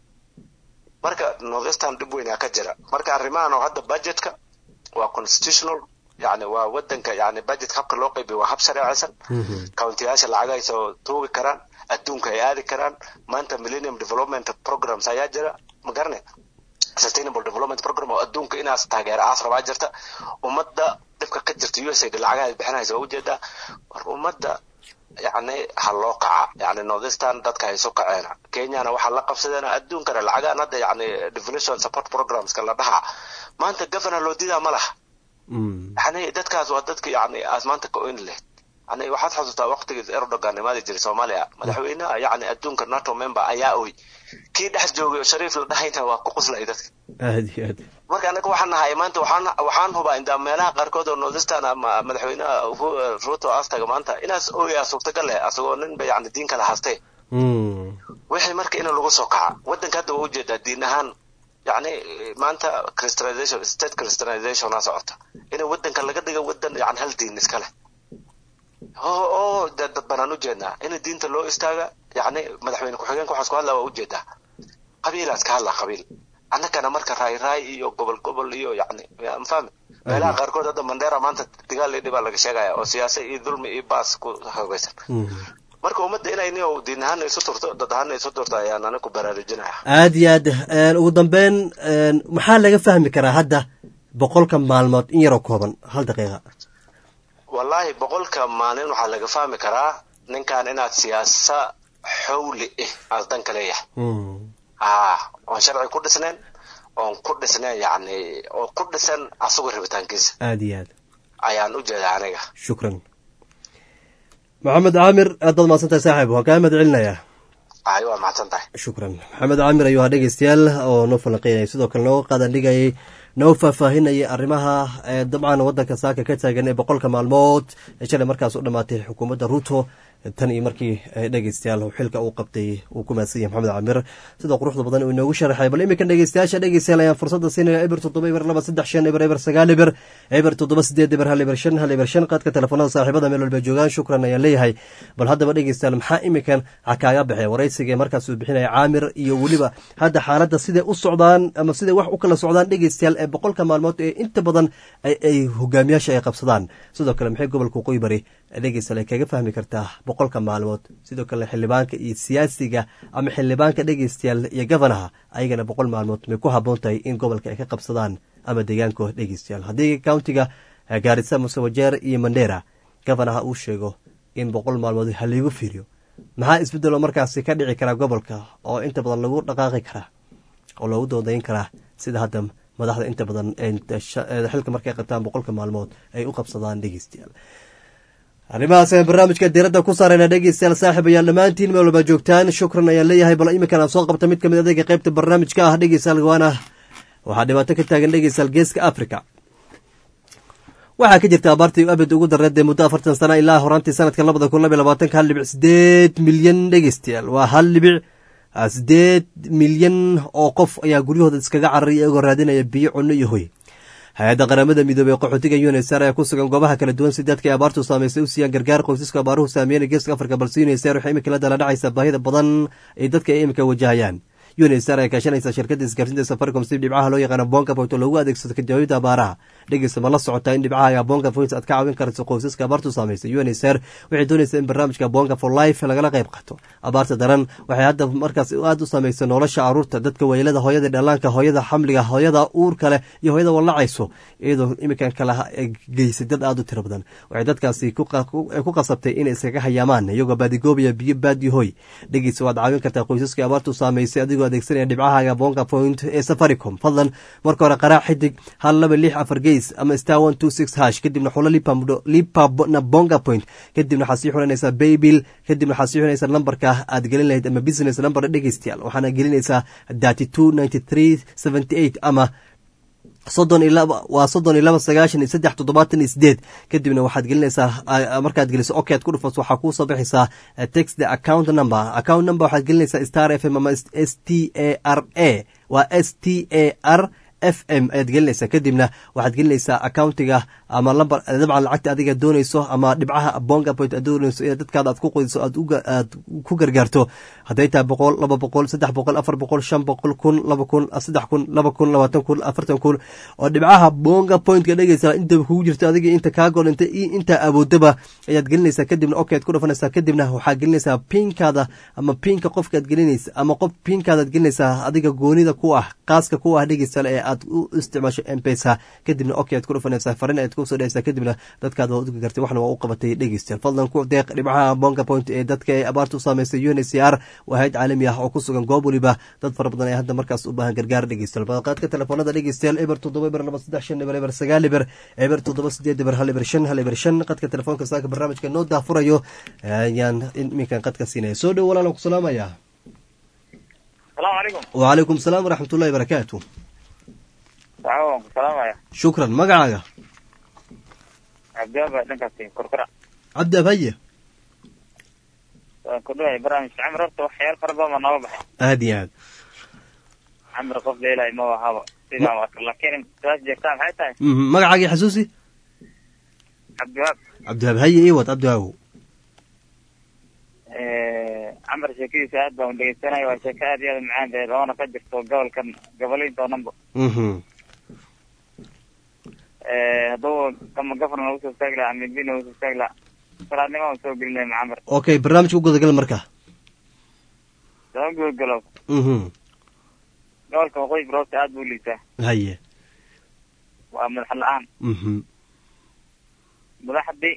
marka northeastern dhib weynaa ka jira marka arrimahan oo hadda budgetka waa constitutional yani waa wadanka yani budget habka loo qaybiyo waa hab shareecaysan countiyaasha lacag ay soo tuugi karaan adduunka ay aadi karaan maanta millennium development programs ayaa jira ma garane sustainable development program oo adduunka inaas taageera aas rabaa jirta ummadda dhibka ka jirta u s a lacagaha ay bixinaysa waa ujeedaa war ummadda yani ha loo kaca yani northeastern dadka ay isu kaceena kenyana waxaa la qabsadeena adduunkana lacagahan hadda yani devolution support programska la dhaha maanta governor loo didaa ma laha yani dadkaas waa dadka yani aas maanta ka oyn leh yani waxaad xasuustaa waqtigii erdogan imaadi jiray soomaaliya madaxweynaha yani adduunka nato member ayaa oy kii dhex joogay oo shariif la dhahayna waa ku quslay dadka aad iyo aad marka anaga waxaan nahay maanta waxaan waxaan hubaa indaa meelaha qaarkood oo northeastern ama madaxweynaha ruto astaga maanta inaas ooyaa suurtagal leh asagoo ninba yani diin kala haastee wixii marka in lagu soo kaca wadanka hadda waa ujeedaa diin ahaan yani maanta christianization state christianizationa socota in wadanka laga dhiga wadan yani hal diin iska leh oo oo dad banaan ujeednaa in diinta loo istaaga yani madaxweyne ku-xigeenka waxaas ku hadlaa waa ujeedaa qabiilaas ka hadlaa qabiil annagana marka raay raay iyo gobol gobol iyo yani mafahmi meelaha qaarkood hadda mandera maanta digaal iyo dhibaa laga sheegaya oo siyaasa iyo dulmi iyo baas ku hogeysan marka ummadda inay ni diin ahaana isu turto dad ahaana isu turto ayaan aniga ku baraarujinaya aad iyo aad ugu dambeyn maxaa laga fahmi karaa hadda boqolka maalmood in yaroo kooban hal daqiiqa wallahi boqolka maalin waxaa laga fahmi karaa ninkan inaad siyaasa xowli ah aad danka leeyahay ah oon sharci ku dhisnayn oon ku dhisnayn yani oo ku dhisan asagoo rabitaankiisa aad iyo aad ayaan u jeedaa aniga shukran maxamed caamir aad baad mahadsantahay saaxiib waan kaa mahad celinayaa ay waa mahadsan tahay shukran maxamed caamir ayuu ahaa dhegeystayaal oo noo falanqeynaya sidoo kale nooga qaadan dhigayay noo faahfaahinayay arrimaha dabcan waddanka saaka ka taagan ee boqolka maalmood ee shalay markaas u dhammaatay xukuumadda ruto tan iyo markii dhegeystayaal xilka uu qabtay uu ku mahadsan yahay maxamed caamir sida quruxda badan uu inoogu sharaxay bal iminkan dhegeystayaasha dhegeystayaal ayaan fursadda siinaya eber toddoba eber laba saddex shan eber eber sagaal eber eber toddoba sideed eber hal eber shan hal eber shan qaadka telefoonada saaxiibada meel walba joogaan shukran ayaan leeyahay bal haddaba dhegeystayaal maxaa iminkan kaaga baxay waraysiga markaas uu bixinaya caamir iyo weliba hadda xaaladda siday u socdaan ama siday wax u kala socdaan dhegeystayaal ee boqolka maalmood ee inta badan ay hogaamiyaasha ay qabsadaan sidoo kale maxay gobolka waqooyi bari dhegeystayaal ay kaga fahmi kartaa boqolka maalmood sidoo kale xildhibaanka iyo siyaasiga ama xildhibaanka dhegeystayaal iyo gofanaha ayagana boqol maalmood may ku habboon tahay in gobolka ay ka qabsadaan ama deegaankooda dhegeystayaal haddii countiga gaarisa musewajeer iyo mandera gofanaha uu sheego in boqol maalmood haliigu fiiriyo maxaa isbeddelo markaasi ka dhici karaa gobolka oo inta badan lagu dhaqaaqi karaa oo loogu doodayn karaa sida hadda madaxda inta badan xilka markay qabtaan boqolka maalmood ay u qabsadaan dhegeystayaal arrimahaas ayaan barnaamijka diiradda ku saarayna dhegeystayaal saaxib ayaan dhammaantiin meel walba joogtaan shukran ayaan leeyahay bal iminkan aan soo qabta mid kamid adeega qaybta barnaamijka ah dhegeystayaal gawaana waxaa dhibaato ka taagan dhegeystayaal geeska africa waxaa ka jirta abaartii abid ugu dareedee muddo afartan sana ilaa horaantii sanadka labada kun labay labaatanka hal dhibic sideed milyan dhegeystayaal waa hal dhibic sideed milyan oo qof ayaa guryahooda iskaga cararay iyagoo raadinaya biyo cunno iyo hoy hay-adda qaramada midoobey qaxootiga unisar ee ku sugan goobaha kala duwan si dadka abaartu saamaysay u siiyaan gargaar qoysaska abaaruhu saameeyana geeska afrika balse unisar waxay imika la dala dhacaysa baahida badan ee dadka ay imika wajahayaan unisar ay kaashanaysa shirkadda isgaarsiinta safaricom si dhibcaha loo yaqaano bonga point oo loogu adeegsado kajawaabida abaaraha dhegeysta ma la socotaa in dhibcaha bonga point aad ka caawin karto qoysaska abaartu saamaysay unisar waxay doonaysaa in barnaamijka bonga for life lagala qayb qato abaarta daran waxay hadda markaas aada u saameysay nolosha caruurta dadka weylada hooyada dhallaanka hooyada xamliga hooyada uurka leh iyo hooyada wallacayso iyadoo imikan kala geysay dad aada u tiro badan waxay dadkaasi ku qasabtay inay iskaga hayaamaan iyagoo baadigoobiya biyo baadi hoy dhegeysa waad caawin kartaa qoysaska abaartu saamaysay adigoo adeegsanaya dhibcahaaga bonga point ee safaricom fadlan marka hore qaraac xidig hal laba lix afar geys ama star one two six hash kadibna xulo lipana bonga point kadibna waxaad sii xulanaysaa baybill kadibna waxaad sii xulanaysaa lambarka aad gelin lahayd ama business number dhegeystayaal waxaana gelinaysaa thirty two ninety three seventy eight ama soddon iyo laba waa soddon iyo laba sagaashan iyo saddex toddobaatan iyo sideed kadibna waxaad gelinaysaa markaad geliso ok ad ku dhufas waxaa kuu soo bixaysaa text the account number account number waxaad gelinaysaa star f m ama s t a r a waa s t a r f m ayaad gelinaysaa kadibna waxaad gelinaysaa accountiga ama lamber dabcan lacagta adiga doonayso ama dhibcaha bonga point aad doonayso in dadkaada aad ku qoyso aad ku gargaarto hadday tahay boqol laba boqol saddex boqol afar boqol shan boqol kun laba kun saddex kun laba kun labaatan kun afartan kun oo dhibcaha bonga pointka dhegeysa intaba kugu jirto adiga inta kaa gool inta intaa awoodaba ayaad gelinaysaa kadibna ok aad ku dhafanaysaa kadibna waxaad gelinaysaa pinkaada ama pinka qofkaad gelinaysa ama qof pinkaadaad gelinaysaa adiga goonida ku ah qaaska ku ah dhegeysa ee aad u isticmaasho mpesa kadibna ok aad ku dhufanaysaa farin ayaad kusoo dhehaysaa kadibna dadkaada waad uga gartay waxna waa u qabatay dhegeystayaal fadlan ku deeq dhibcaha bonga point ee dadka ee abaarta u saameysay un c r waa hayad caalami ah oo ku sugan goob weliba dad fara badan ee hadda markaas u baahan gargaar dhegeystayaal badaqaadka telefoonada dhegeystayaal eber toddoba eber laba saddex shan eber eber sagaal eber eber toddoba sideed eber hal eber shan hal eber shan qadka telefoonka saaka barnaamijka noo daafurayo ayaan iminkan qadka siinaya soo dhow walaalan ku salaamaya salaamu calaykum wacalaykum salaam waraxmat ullahi barakaatu waan ku salaamaya shukran magacaaga cabdiaba dhankaasi korkora cabdi abhaye waan ku dhawahay barnaamijka camir horta waxyaal fara badan baa nooga baxay aada iyo aad camir qof leelahay ma ahaba sidaan waa laakiin saas jeegtaa maxay tahay magacaagii xasuusi cabdiwaab cabdiwaab haye iwad cabdiwaabow camar sheekadiisa aad baan dhegeysanaya waa sheeko aad iyo aad u macaan baheed oona ka jirto gobolkan goboleynta oo dhanba hadduu kama gafrna usoo istaagi laha amidbina usoo istaagi laha salaadnima usoo gelin lahay macamar okay barnaamijka u gudagal marka sama gudagalo gobolka waqooyi baroorta aad buu liitaa haye waa madax la-aan madaxdii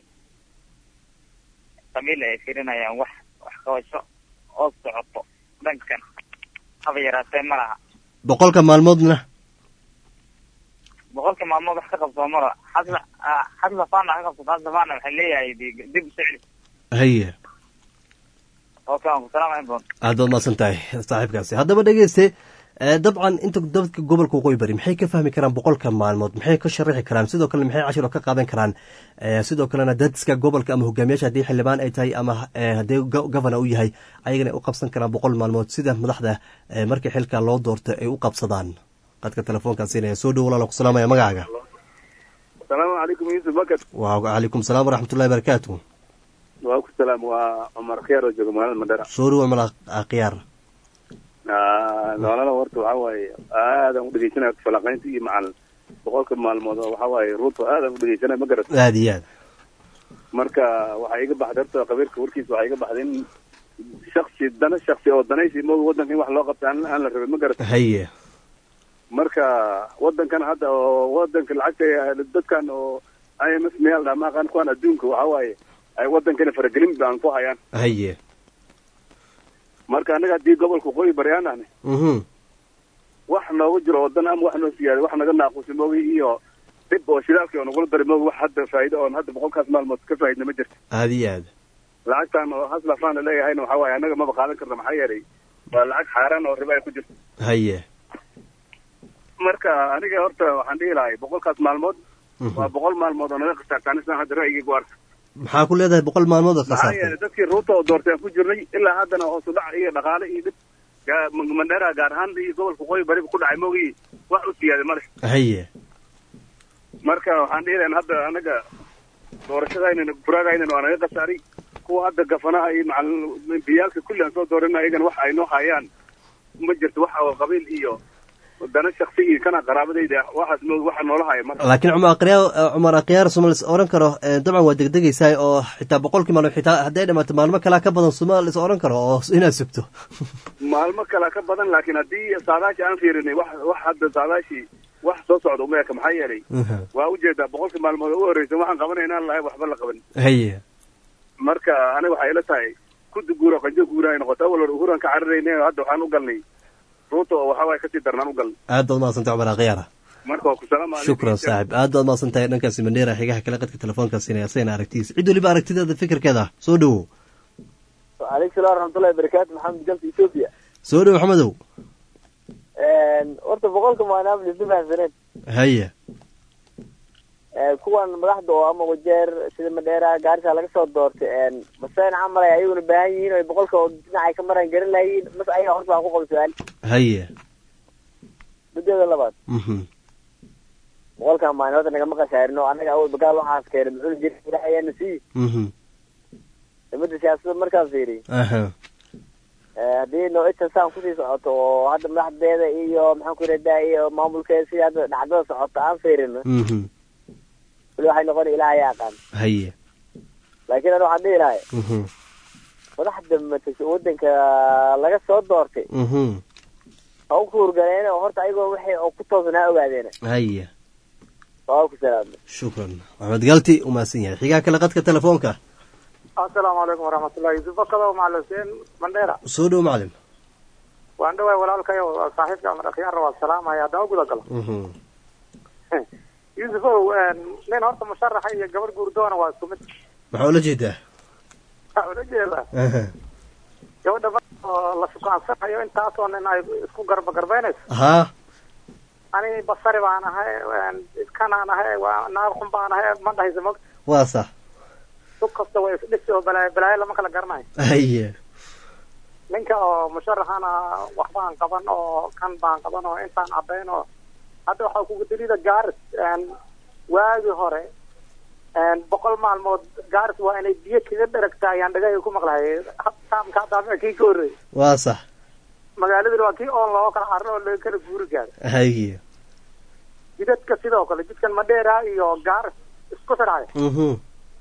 qabiil ay firinayaan wax wax qabasho oo socoto dhankan haba yaraatee ma laha boqolka maalmoodna boqolka maalmood wax ka qabsoo mara xasla xasla fana ka qabsato xasla fana waxay leeyahay dib u socli haye okay waan ku salaamaya bon aad baad mahadsan tahay saaxiibkaasi haddaba dhegeyste dabcan inta dadka gobolka waqooyi bari maxay ka fahmi karaan boqolka maalmood maxay ka sharaxi karaan sidoo kale maxay cashiro ka qaadan karaan sidoo kalena dadka gobolka ama hogaamiyaasha haddii xildhibaan ay tahay ama haddii governor u yahay ayagana u qabsan karaan boqol maalmood sida madaxda markii xilka loo doorto ay u qabsadaan qadka telefoonkaa siinaya soo dhow walaala ku salaamaya magacaaga asalaamu calaykum yuusuf bakad wacalaykum salaam waraxmat ullahi barakaatu waa ku salaam waa cumar khiyaar oo jooga magaalada mandera soo dhow cumar khiyaar noolana horta waxa waaye aadaan u dhegeysanaya falaqaynta iyo macal boqolka maalmood oo waxa waaye ruuto aadaan u dhegeysanaya ma garat aada iyo aad marka waxaa iga baxday horta qabiilka warkiisa waxaa iga baxday in shaksi dana shaksi oo danaysi mooga waddanka in wax loo qabta aan aan la rabin ma garat haye marka waddankan hadda oo waddanka lacagta dadkan oo i m f meel dhaa maaqaan kuwan adduunka waxa waaye ay waddankana faragelin baan ku hayaan haye marka annaga haddii gobolka waqooyi bari aan ahne wax nooga jiro waddan ama wax noo siyaada wax naga naaqusi moogi iyo dhib oo shidaalkii oo nagula dari moogi wax hadda faa'iido oon hadda boqolkaas maalmood ka faa'idna ma jirto aada iyo aad lacagtan oo haslafaan la leeyahayna waxa waaye annaga maba qaadan karna maxaa yeelay waa lacag xaaraan oo riba ay ku jirto haye marka aniga horta waxaan dhihi lahay boqolkaas maalmood waa boqol maalmood oo naga khasaartaan islaan hadda ra'yigii ku arka maxaa ku leedahay boqol maalmood oo maxaa khasaartay yeelay dadkii ruuta oo doortay aan ku jirnay ilaa haddana hoosu dhac iyo dhaqaale iyo dhib gaa- mandheera gaar ahaan iyo gobolka waqooyi bariba ku dhacay moogii wax u siyaaday male haye marka waxaan dhihi lahayn hadda anaga doorashadaynana buraagaynana waa naga khasaaray kuwa hadda gafanaha iyo macalin biyaalka kulli aan soo doorana ayagana wax ay noo hayaan ma jirto wax oo qabiil iyo dana shaksi iyo kana qaraabadayda waxaas mo waxa noola haya marka laakiin cumar akhyaar cumar akhyaar suma lis oran karo eh, dabcan waa degdegaysaa oo xitaa boqolkii maalmo xitaa hadday dhamaato maalmo kalaa ka badan suma lis oran karo oo inaad sugto maalmo kale ka badan laakiin haddii saadaasha aan fiirinay wax wax hadda saadaashii wax soo socda uma eka maxaa yeelay waa ujeedaa boqolkii maalmood oo u horreysa waxaan qabanaynaan lahay waxba la qaban haye marka aniga waxay ila tahay kudi guura qanjo guura ay noqoto awal hore uhuran ka cararayna hadda waxaan u galnay ruuta oo waxaa waay kasii darnaan u galnay aad baad mahadsantay cumar akhyaara marka waa ku salaama shukran saaxib aad baad mahadsantahay dhankaasi mandheera xigaha kale qadka telefoonka siinaya asagana aragtidiisa cid weliba aragtideeda fikirkeeda soo dhowow وعليكم السلام ورحمة الله وبركاته محمد جلت إثيوبيا soo dhowow maxamedow horta boqolka maanaam lisma fahamsaneen haye kuwan madaxda oo ama wajeer sida madheera gaarisa laga soo doortay masayn camal ay ayaguna baahan yihiin oo boqolka oo dhinacay ka maraan garan lahayiin mas ayaga horta baan ku qaba su-aal haye muddada labaad mhm boqolka maalin horta nagama khasaarin oo annaga awal bagaal waxaas keenay muxuu jira ilaah ayaana sii mhm ummadda siyaasadda markaan fiiriy aha haddii noocidtan saan kusii socoto oo hadda madaxdeeda iyo maxaan ku yidhahdaa iyo maamulkeeda sidii hadda dhacdada socota aan fiirino mhm weli waxay noqon ilaah ayaa aqaan haye laakiin ana waxaan dhihi lahay mhm madaxda matasha waddanka laga soo doortay mhm ha u kuurgaleen oo horta ayagoo waxay oo ku toosnaa ogaadeena haye waa ku salaamay shukran maxamed galti u mahadsan yahay xigaha kale qadka telefoonka asalaamu calaykum waraxmatullahi yusuf bakado macalin huseen mandheera soo dhow macalin waan dhawaay walaalkayo saaxiibka amar akhyaarna waa salaamaya haddaan u guda galo mhm yusuf ow nin horta musharaxa iyo gabadh guurdoona waa isku mid maxaa ula jeedaa waxaa ula jeedaa aha gabadha mar oo la sukaansanayo intaasoo nin ay isku garba garbeynayso haa ani basari baan ahay iskanaan ahay waa naag xun baan ahay ma dhahaysa mog waa sax dug kasta way isdhisi oo balaayo balaayo lama kala garanayo haye ninka oo musharaxana waxbaan qaban oo kan baan qaban oo intaan caddayn oo hadda waxaa kugu dalida gaaris waagii hore boqol maalmood gaaris waa inay biyo kaga dheragtaa ayaan dhagahayga ku maqlahay taamka hadda kii ka horreeyay waa sax magaaladuna waa kii oon looga kala carro oo laga kala guuri gaaro haye jidadka sidoo kale jidkan madheera iyo gaaris isku xidhayo mhm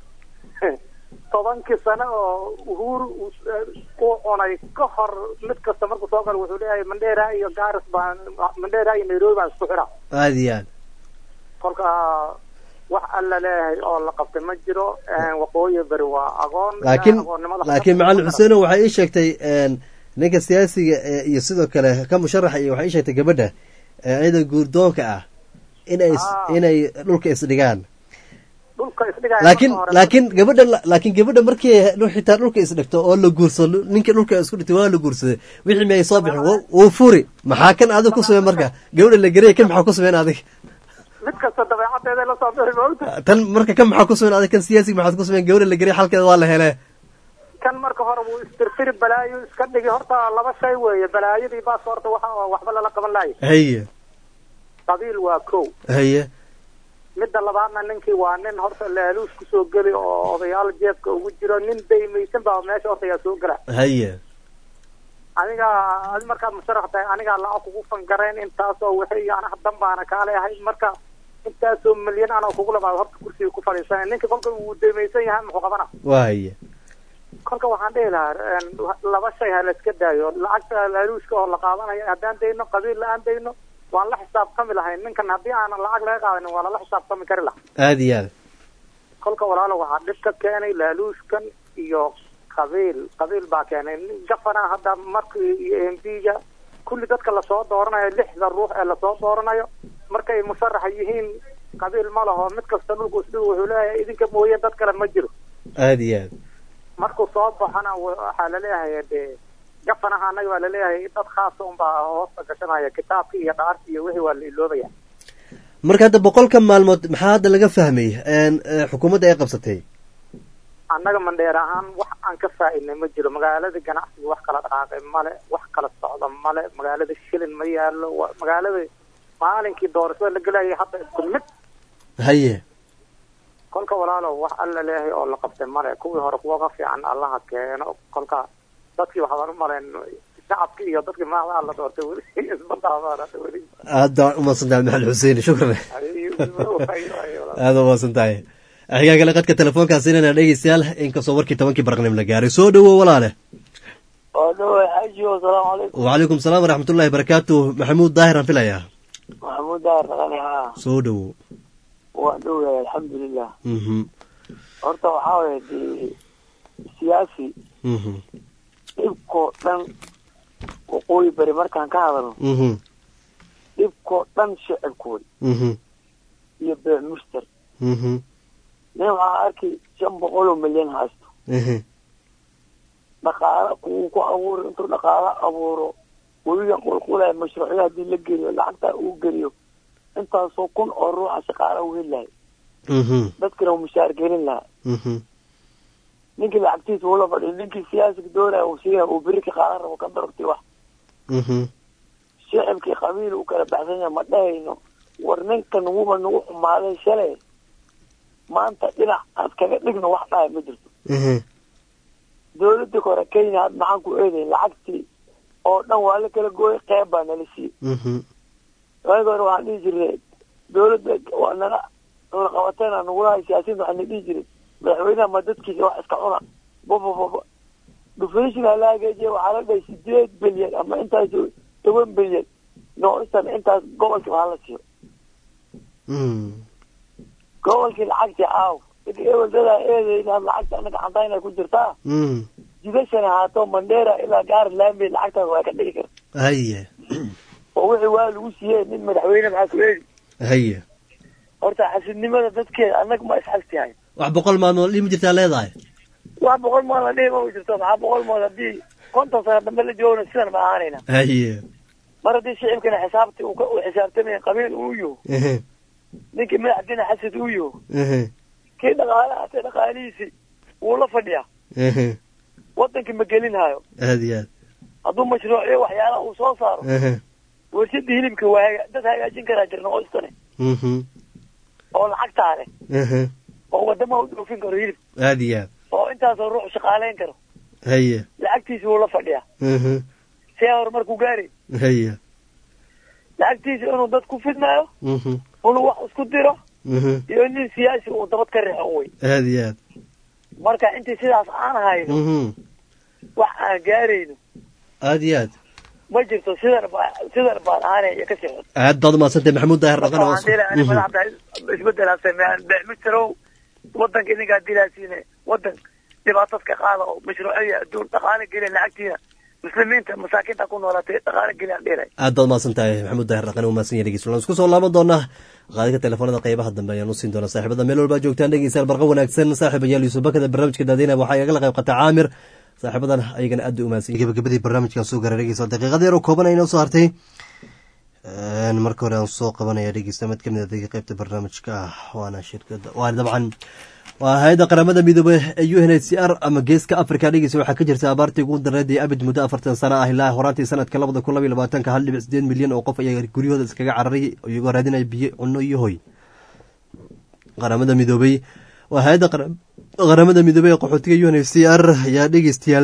tobankii sano oo uhuru uu cunay ka hor mid kasta markuu soo galo wuxuu leeyahay mandheera iyo gaaris baan mandheera iyo nairobi baan isku xidha aad iyo aad kolka wax alla leeyahay oo la qabtay ma jiro waqooyi beri waa agoon laakiin agoonnimada laakiin macalin xuseeno waxay ii sheegtay ninka siyaasiga ee iyo sidoo kale ka musharaxa iyo waxay ii sheegtay gabadha ee iyada guurdoonka ah inay is- inay dhulka isdhigaan dhulka isdhigaya laakiin marka hore- laakiin gabadha laakiin gabadha markii dhu- xitaa dhulka isdhigto oo la guursado ninka dhulka isku dhigtay waa la guursaday wixii may soo bixin wuu- wuu furi maxaa kan adiga ku sameen marka gabadha la geraya kan maxaa ku sameen adig mid kasta dabeecadeeda la soo bixi maogta tan marka kan maxaa ku sameen adig kan siyaasiga maxaad ku sameen gabadha la geraya xalkeeda waa la hele kan marka hore wuu istirtiri balaayo iska dhigi horta laba shay weeye balaayadii baas horta waxa waxba lala qaban laaya haye qabiil waa kow haye midda labaadna ninkii waa nin horta laaluus kusoo geli oo odayaal jeebka ugu jiro nin daymaysan baa meesha horta yaa soo gala haye aniga adi markaad musharax tahay anigaa lacag kugu fangarayn intaasoo wixii anaha dan baana kaale ahay marka intaasoo milyan anoo kugu labaad horta kursiga ku fadhiisanay ninka kolka uu daymaysan yahay muxuu qabana waa haye kolka waxaan dhihi lahaa laba shay ha la iska daayo lacagta laaluuska oo la qaadanayo haddaan dayno qabiil la-aan dayno waan la xisaabtami lahayn ninkan haddii aanan lacag laga qaadanin waa lala xisaabtami kari lahaa aad iyo aad kolka walaalo waxaa dhib ka keenay laaluuskan iyo qabiil qabiil baa keenay gafana hadda markii iyo m p-ga kulli dadka lasoo dooranayo lixda ruux ee lasoo dooranayo markay musharaxa yihiin qabiil ma laho mid kasta dhulku isdhigu wuxuu leeyahay idinka mooye dad kale ma jiro aad iyo aad markuu soo baxana waxaa laleeyahay dee gafanaha annaga waa laleeyahay dad khaasa unbaa hoosta gashanaya kitaabka iyo dhaarta iyo wixii waa la iloobaya marka hadda boqolka maalmood maxaa hadda laga fahmay een, ee, xukuumadda ay qabsatay annaga mandheer ahaan wax aan ka faa'iidnay ma jiro magaalada ganacsiga wax kala dhaqaaqay male wax kala socda male magaalada shilin ma yaallo wa- magaalada maalinkii doorashada la gelayay hadda isku mid haye kolka walaalow wax alla leeyahay oo la qabtay male kuwii hore kuwa ka fiican allaha keeno kolka dadkii waxbaan u malayn shacabkii iyo dadkii madaxda la doortay weli isma dhaafaan hadda weli aada umaasan tahay maxamed xuseen shukran aada umaasan tahay xigaa kale qadka telefoonkaas inana dhegeystayaal inkastoo warkii tobankii barqnim la gaaray soo dhawow walaale waa dhawa xaaji asalaamu calaykum wacalaikum salaam waraxmatullahi barakaatu maxamuud daahir aan filayaa maxamuud daar dhaqani haa soo dhawow waa dhowyahay alxamdulilah mhm horta waxaa waye dee siyaasi mhm dhibkoo dhan waqooyi bari markaan ka hadalno mhm dhibkoo dhan shicibkooda mhm iyo beec mushtar mhm nin waxaa arkay shan boqol oo milyan haysto mhm dhaqaala kuwuu ku abuuro intuu dhaqaala abuuro webiga qulqulaya mashruucyo haddii la geliyo lacagtaa uu geliyo intaasoo kun oo ruuxa shaqaala u heli lahay mhm dadkana uu mushaar gelin lahaa mhm ninkii lacagtiisa ula fadhiyo ninkii siyaasiga doonaya uu siiya uu beri ka qaadan rabo ka darabti wax mhm shicibkii qabiil uu kala baxsan yahay ma dhahayno war ninkan wuba nagu xumaaday shalay maanta dhinac aad kaga dhigno wax dhahay ma jirto mhm dowladii hore kenya had maxaan ku eedayn lacagtii oo dhan waa la kala gooyay qeyb baa nala siiyey mhm waagi hore waxaan dhihi jirnay dowladda waa nala nala qabateena nagulahay siyaasiyiinta waxaa na dhihi jiray madaxweynaha ma dadkiisa wax iska cuna babababa dhufeyshiga la hagaajiya waxaa la dhahay sideed bilyan ama intaas toban bilyan noocisan intaas gobolkii waxaa la siiyo mhm gobolkii lacagtii aaw dadka eweldada eedeyna lacagta anaga cantayna ku jirtaa mhm jidashan ahaato mandera ilaa gaari laami lacagtaas waa ka dhigi karta haye oo wixii waa lagu siiyey nin madaxweyne maxaa ku eedi haye horta xasidnimada dadkeeda annaga ma isxastihay wax boqol maalmood dhimi jirtaa leedahay wax boqol mood la dhihi ma jirto maxaa boqol mood haddii konton sano dambe la joogna sidan ma ahaanayna haye mar haddii shicibkana xisaabti uu ka uu xisaabtamaya qabiil uu yaho mhm ninkii madaxdiina xasid uu yaho mhm kii dhaqaale hatay dhaqaalihiisii wuu la fadhiyaa mhm wadankii ma gelinhayo aada iyo aad hadduu mashruuciyo waxyaalaha uu soo saaro mhm warshadii hilibka waa haga- dad hagaajin karaa jirna oo istane mhm oo lacagtaa leh mhm oo wadamaha u dhoofin karo hilib aada iyo aad oo intaasoo ruux shaqaaleyn karo haye lacagtiisi wuu la fadhiyaa mhm see horumarku gaari haye lacagtiisa inuu dad ku fidnaayo mhm inuu wax isku diro mhm iyo nin siyaasi uu dabad ka riixo wey aada iyo aad marka intii sidaas aan hayno mhm wax aan gaarayno aada iyo aad ma jirto sidan baa sidan baan ahaanay iyo kasii xun aad baad umaadsantahay maxamuud daahir dhaqan oo waxaan dhihi lahaa madaxda isbedelaa sameeyaan beecmisterow wadanka idinkaa dilaasiine wadan dhibaatad ka qaada oo mashruuciya adduun dhaqaale geliya lacagtiina muslimiinta masaakiinta ku noolaatay dhaqaale geliyaan dhihi lahay aad baad umahadsan tahay maxamuud daahir dhaqan u mahadsan yahay dhegeystayaal waan isku soo laaban doonaa qaadika telefoonada qeybaha dambe ayaan usiin doonaa saaxiibada meel walba joogtaan dhegeystayaal barqa wanaagsan saaxiib ayaal yuusuf bakada barnaamijka daadeyna waxaa igala qayb qata caamir saaxiibadan ayagana aad u umahadsan yahay gabagabadii barnaamijkan soo gaara dhegeystayaal daqiiqada yar oo kooban ayna soo hartay marka hore aan soo qabanaya dhegeysta mid kamid a qeybta barnaamijka ah waana shirkada waa dabcan waa hay-adda qaramada midoobey ee u n h c r ama geeska africa dhegeysa waxaa ka jirta abaartii ugu dareed ee abid muddo afartan sano ah ilaa horaantii sanadka labada kun labaiy labaatanka hal dhibic sideed milyan oo qof ayaa guryahooda iskaga cararay iyagoo raadinaya biyo cunno iyo hoy qaramada midoobey waa hay-adda qaramada midoobey ee qaxootiga u n h c r ayaa dhegeystayaal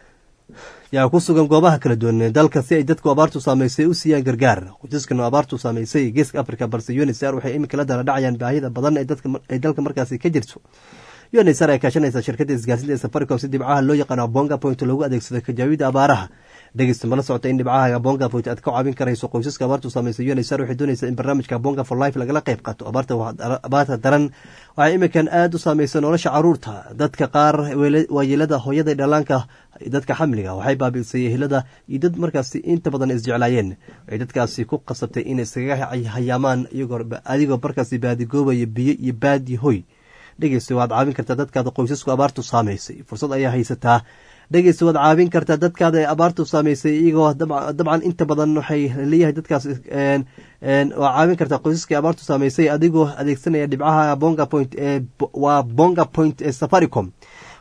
yaa ku sugan goobaha kala duwan ee dalka si ay dadku abaartu saameysay u siiyaan gargaar qoysaskan abaartu saameysay geeska africa balse unsr waxay iminka la dala dhacayaan baahida badan ay dalka markaasi ka jirto unsr ay kaashanaysa shirkadda isgaarsinta ee safaricom si dhibcaha loo yaqaano abonga point loogu adeegsado kajaawida abaaraha dhegeysta mala socota in dhibcaha abonga point aad ka caawin karayso qoysaska abaartu saameysay unsr waxay doonaysaa in barnaamijka abonga for life lagala qayb qaato abaarta daran waxay iminkan aada u saameysa nolosha caruurta dadka qaar waayeelada hooyada dhalaanka dadka xamliga waxay baabiisay ehelada iyo dad markaasi inta badan isjeclaayeen waxay dadkaasi ku qasabtay inay iskaga hayaamaan adigoo markaasi baadigoobaya biyo iyo baadi hoy dhegeysta waad caawin kartaa dadkaada qoysasku abaartu saameysay fursad ayaa haysataa dhegeysta waad caawin kartaa dadkaada ee abaartu saameysay iyagoo dabcan inta badan waxay leeyahay dadkaas waa caawin kartaa qoysaskii abaartu saameysay adigoo adeegsanaya dhibcaha bonga point waa bonga point ee safaricom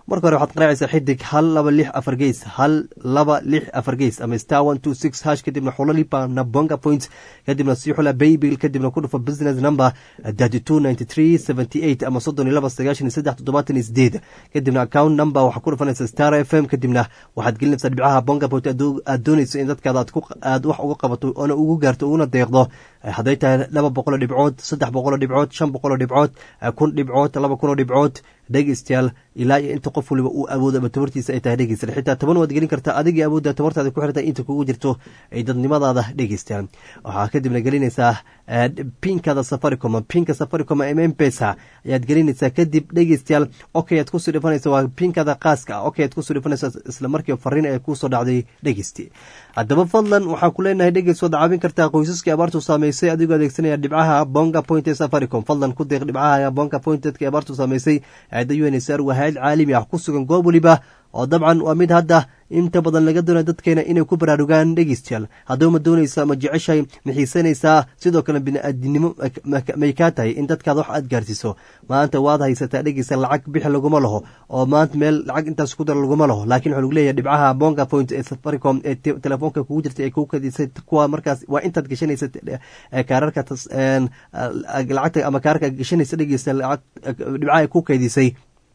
marka hore waxaad qaraacaysaa xidig hal laba lix afar geys hal laba lix afar geys ama star one two six hash kadibna xulalipa nabonga point kadibna sii xula baybil kadibna ku dhufa business number thirty two ninety three seventy eight ama soddon iyo laba sagaashan iyo saddex toddobaatan iyo sideed kadibna account number waxaa ku dhufanaysa star f m kadibna waxaad gelinaysaa dhibcaha bonga point aad doonayso in dadkaada aad wax uga qabato oona ugu gaarto uguna deeqdo hadday tahay laba boqoloo dhibcood saddex boqoloo dhibcood shan boqoloo dhibcood kun dhibcood laba kunoo dhibcood dhegeystayaal ilaa iyo inta qof waliba uu awoodo ama tabartiisa ay tahay dhegeystayaal xitaa toban waad gelin kartaa adigii awoodda tabartaada ku xirta inta kugu jirto ay dadnimadaada dhegeystayaal waxaa kadibna gelinaysaa pinkada safaricom pinka safaricom m mpesa ayaad gelinaysaa kadib dhegeystayaal okay aad kusoo dhifanaysa waa pinkada qaaska ah okay aad kusoo dhifanaysa isla markii fariin ay kusoo dhacday dhegeysti haddaba fadlan waxaan ku leenahay dhegeys waad caawin kartaa qoysaskii abaartu saameysay adigoo adeegsanaya dhibcaha bonga point ee safaricom fadlan ku deeq dhibcaha bonga point dadkii abaartu saameysay da unsr waa hay-ad caalami ah ku sugan goob waliba oo dabcan waa mid hadda inta badan laga doonaya dadkeena inay ku baraarugaan dhegeystayaal haddaba ma doonaysa ma jeceshahay ma xiisanaysaa sidoo kale bini-aadinimo may kaa tahay in dadkaada wax aad gaarsiiso maanta waad haysataa dhegeysta lacag bixi laguma laho oo maanta meel lacag intaas ku dara laguma laho laakiin waxaa lagu leeyahay dhibcaha bonga point ee safaricom ee telefoonka kugu jirta ee kugu kadisay kuwa markaas waa intaad gashanaysa kaararka lacagta ama kaararka gashanaysa dhegeysta dhibcaha ee ku kaydisay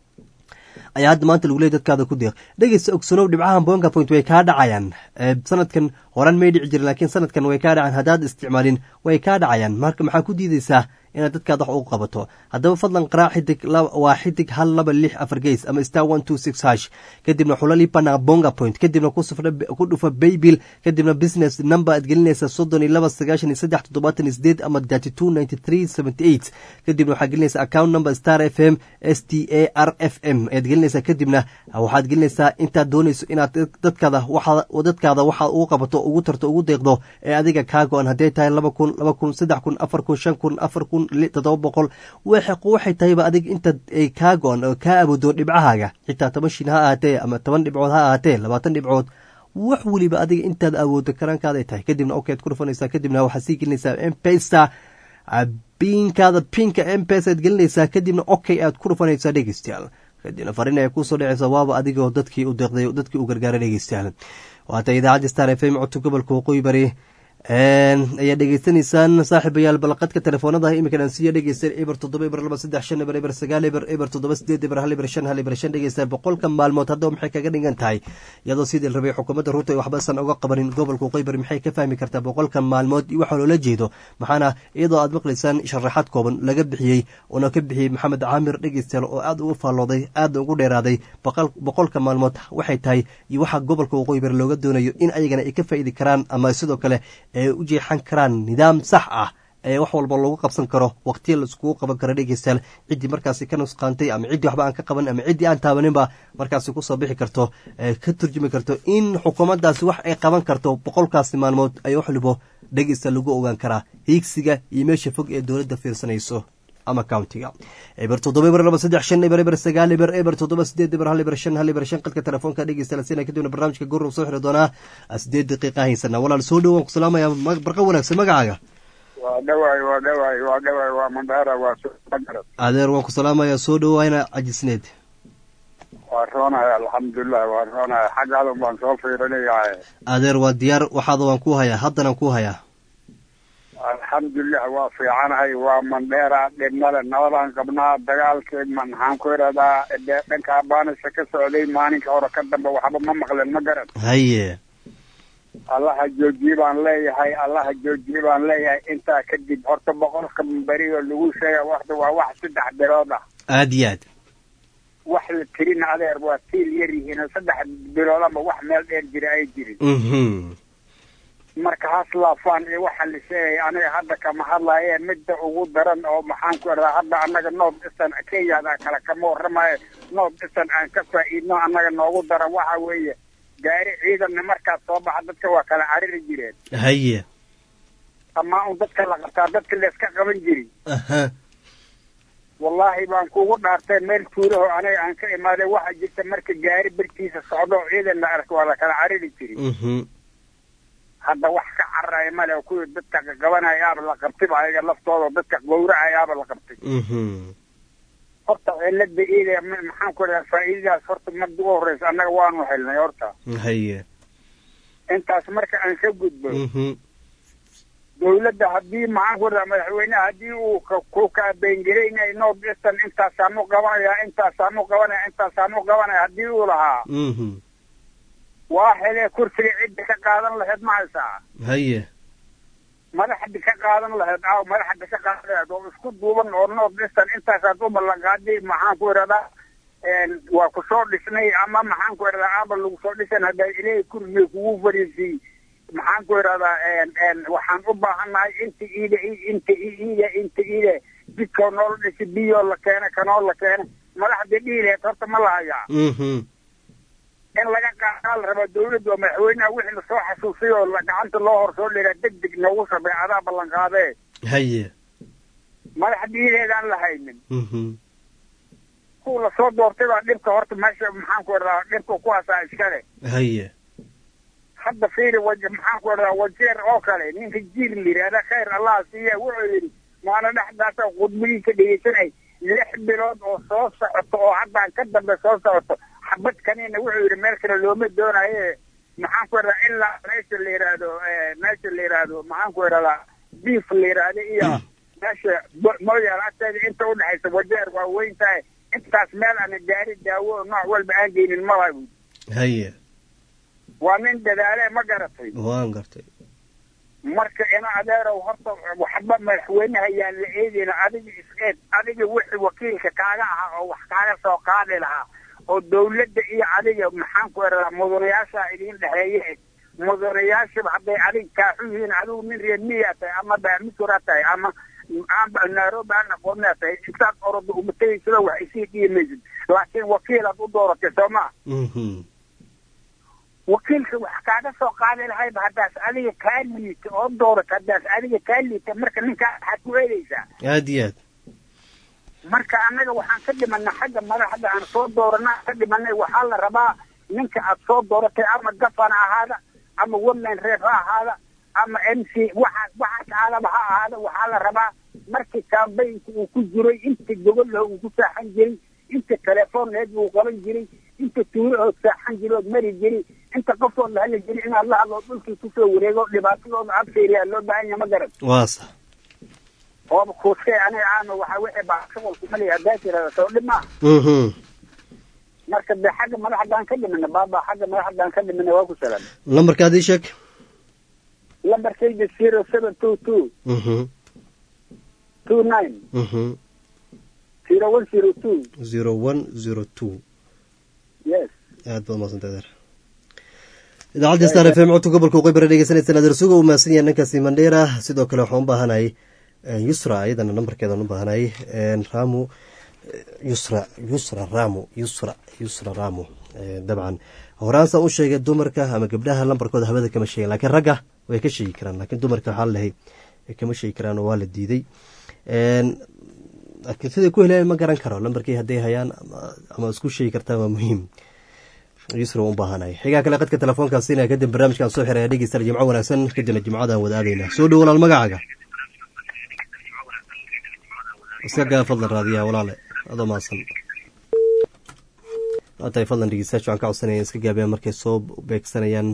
ayaa hadda maanta lagu leeyay dadkaada ku deeq dhegeysta ogsanow dhibcahan bonga point way kaa dhacayaan sanadkan horan may dhici jirin laakiin sanadkan way kaa dhacayaan haddaad isticmaalin way kaa dhacayaan marka maxaa ku diideysaa inaad dadkaada wax ugu qabato haddaba fadlan qaraac xidig waa xidig hal laba lix afar geys ama star one two six hash kadibna xulalipana bonga point kadibna ku dhufa baybil kadibna business number aad gelinaysa soddon iyo laba sagaashan iyo saddex toddobaatan iyo sideed ama thirty two ninety three seventy eight kadibna waxaad gelinaysa account number star f m s t a r f m ayaad gelinaysaa kadibna waxaad gelinaysaa intaad doonayso inaad dadkaada dadkaada waxaad ugu qabato ugu tarto ugu deeqdo ee adiga kaa go-an hadday tahay laba kun laba kun saddex kun afar kun shan kun afar kun todoba boqol waxay tahayba adig inta ay kaa go-an oo kaa awoodo dhibcahaaga xitaa toban shin ha ahaatee ama toban dhibcood ha ahaatee labaatan dhibcood wax weliba adiga intaad awoodo karaankaada tahay kadibna ok ad ku dhufanaysaa kadibna waxaad sii gelinaysaa mpesa biinkaada pinka mpesa aad gelinaysaa kadibna okay aad ku dhufanaysaa dhegeystayaal kadibna fariin ay kusoo dhacaysa waaba adigoo dadkii u deeqday dadkii u gargaaray dhegeystayaal waata idaacadda star f m codka gobolka waqooyi bari ayaa dhegeysanaysaan saaxiibayaal balaqadka telefoonada iminkan aan siiya dhegeysta eber toddoba eber laba saddex shan eber eber sagaal eber eber toddoba sideed eber hal eber shan hal eber shan dhegeysta boqolka maalmood haddaba maxay kaga dhigan tahay iyadoo sidii la rabay xukuumadda ruuta ay waxbasan uga qabanin gobolka waqooyi maxay ka fahmi kartaa boqolka maalmood iyo waxaa loola jeedo maxaana iyadoo aad maqlaysaan sharaxaad kooban laga bixiyey uuna ka bixiyey maxamed caamir dhegeystayaal oo aad ugu faallooday aadna ugu dheeraaday boqolka maalmood waxay tahay iyo waxaa gobolka waqooyi bari looga doonayo in ayagana ay ka faa'iidi karaan ama sidoo kale ay u jeexan karaan nidaam sax ah ee wax walba loogu qabsan karo waqtiya la iskugu qaban karo dhegeystayaal ciddii markaasi ka nusqaantay ama ciddii waxba aan ka qaban ama ciddii aan taabaninba markaasi kusoo bixi karto ka turjumi karto in xukuumaddaasi wax ay qaban karto boqolkaasi maalmood ay wax walibo dhegeysta lagu ogaan karaa hiigsiga iyo meesha fog ee dowladda fiirsanayso ama countiga eber toddoba eber laba saddex shan eber eber sagaal eber eber toddoba sideed eber hal eber shan hal eber shan qadka telefoonka dhegeysta la siina kadibna barnaamijka gurub soo xiri doonaa sideed daqiiqa haysana walaal soo dhowaan ku salaamaya barqa wanaagsan magacaaga waa dhawaay waa dhawaay waa dhawaay waa mandara waa magarad adeer waan ku salaamayaa soo dhowayna cajisneed waa roonaya alxamdulilah waa roonaya xaggaadan baan soo fiirinayaa adeer waa diyaar waxaada waan ku hayaa haddanaan ku hayaa alxamdulilah waa fiicanahay waa mandheera dhibnada nabadaan qabnaa dagaalkii maxaan ku iradaa dhanka baanisa ka socday maalinka hore ka dambe waxba ma maqlen ma garan haye allaha joojiye baan leeyahay allaha joojiye baan leeyahay intaa kadib horta boqolka beri oo lagu sheega waxda waa wax saddex bilood ah aad iyo aad wax la tirin adeer waa tiil yar yihiin saddex bilood ama wax meel dheer jira ay jirin marka haslaafaan iyo waxa la sheegaya aniga hadda kama hadlaye midda ugu daran oo maxaan ku irdaa hadda annaga north eastern kenyada kale kama warramayo north eastern aan ka faa'iidno annaga noogu daran waxa weeye gaari ciidanna markaas soo baxa dadka waa kala cariri jireen haye amaa un dadka la qabtaa dadka layska qaban jiri wallaahi baan kugu dhaartay meel tuuraho aniga aan ka imaaday waxa jirta marka gaari bertiisa socdo oo ciidan la arko waa la kala cariri jiri hadda wax ka cararaya male oo kuwii dadka qaqabanayaaba la qabtayba ayaga laftooda dadka gowracayaaba la qabtay horta cilada ida maxaan ku dhahaa faa'iidadaas horta marka ugu horeysa annaga waanu helnay horta haye intaas marka aan ka gudbo mhm dawladda haddii maxaan ku dhahaa madaxweynaha haddii uu ka- ku kaabeengelaynay north eastern intaasaanu qabanaya intaasaanu qabanaya intaasaanu qabanaya haddii uu lahaa mhm waa helee kursiga cidda ka qaadan lahayd ma haysaa haye madaxda ka qaadan lahayd aaw madaxda ka qaadan lahayd oo isku duuban oo north eastern intaasaad u ballanqaaday maxaan ku idhahdaa waa ku soo dhisnay ama maxaan ku idhahdaa aba lagu soo dhisan haddaa ilaahay kursiga kugu fariisiyey maxaan ku idhahdaa waxaan u baahannahay inta iida inta iida inta iida jidkoo noola dhisi biyoo la keena kanoo la keena madaxda dhihi lahayd horta ma lahayaa mhm in laga qaadaa la rabaa dawladda oo madaxweynaha wixii lasoo xasuusay oo la- gacanta loo hor soo dhigaa deg deg noogu sabay adaa ballanqaadee haye madax dhiideedaan la haynin mhm kuwa lasoo doortay baa dhibka horta meesha maxaan ku idhahdaa dhibka kuwaasaa iskale haye hadda fiiri waje maxaan ku idhahdaa wajeer oo kale ninka jiir la yidhahda khayr allah siiya wuxuu yidhi maana dhexdaasa khudbadiisa dhegeysanay lix bilood oo soo socoto oo haddaan ka dambe soo socoto xabad kanina wuxuu yidhi meel kale looma doonaye maxaan ku idhahdaa ilaa meesha la yidhaahdo eh, meesha la yidhaahdo maxaan ku idhahdaa beef la yidhaahdo iyo meesha Bo- moyaal agteeda inta udhexaysa wajeer waa weyn tahay intaas meel ana gaari daawo oo nooc walba aan geynin malaha buudi haye waa nin dadaale ma garatay waan gartay marka ina adeerow horta waxba madaxweynaha yaan la eedayna adiga is-eed adiga wixii wakiilka kaaga ahaa oo wax kaaga soo qaadi lahaa oo dawladda iyo adiga maxaan ku idhahdaa mudanayaasha idiin dhexeeye mudanayaashaba hadday adiga kaaxu yihiin adigu nin reer miyaa tahay ama baamisura tahay ama amba nairobi aan aqoonaa tahay intaad orodo umatagaysada wax isii dhiimaysid laakiin wakiilaad u dooratay soo maa mhm wakiilka wax kaaga soo qaadi lahayba haddaas adiga kaa liita oo doorata haddaas adiga kaa liita marka ninkaa waxaad ku eedaysaa aad iyo aad marka annaga waxaan ka dhimanay xagga madaxda aan soo dooranaa ka dhimanay waxaa la rabaa ninka aad soo dooratay ama gafana ahaada ama women reef ha ahaada ama m c waxa waxaas aadaba ha ahaada waxaa la rabaa markii kambaynka uu ku jiray inta gogolaha uu ku saaxan jiray inta telefoonneed uu qaban jiray inta tuurahood saaxan jiray ood mari jiray inta qofood la hadli jiray inaad la hadlo dhulkii kusoo wareego dhibaatadooda absayriyaa loo baahan yahay ma garan waa sax ooba kuuskay aniga aano waxaa wixii baa shuqulku maliya haddaa tirada soo dhib maaha mhm marka de xagga madaxdaan ka dhimina baaba xagga madaxdaan ka dhimina waa ku salaam lambarka adii sheeg lambarkayda zero seven two two mhm two nine mhm zero one zero two zero one zero two yes aad baad mahadsantay adeer idaacadda star f m codka gobolka uqaybara dhegeysanaysaan adeer suga uu mahadsan yahay ninkaasi mandheera sidoo kale waxaan u baahanahay yusra iyadana nambarkeedaan u baahanahay ramu yusra yusra ramu yusra yusra ramu dabcan horaansaan u sheegay dumarka ama gabdhaha lambarkooda hawada kama sheegin laakiin ragga way ka sheegi karaan laakiin dumarka waxaa lalahay kama sheegi karaan oo waa la diiday laakiin siday ku heleen ma garan karo lambarkii hadday hayaan ama isku sheegi kartaan waa muhiim yusra u baahanay xigaa kale qadka telefoonkaasina kadib barnaamijkaan soo xiraya dhegeystayaal jimco wanaagsan kadibna jimcadaan wada aadayna soo dhow walaal magacaaga iska gaa fadlan raadiyaa walaale adoo mahadsan waatahay fadlan dhegeystayaasha waxaan ka codsanaya iska gaabiyaan markay soo beegsanayaan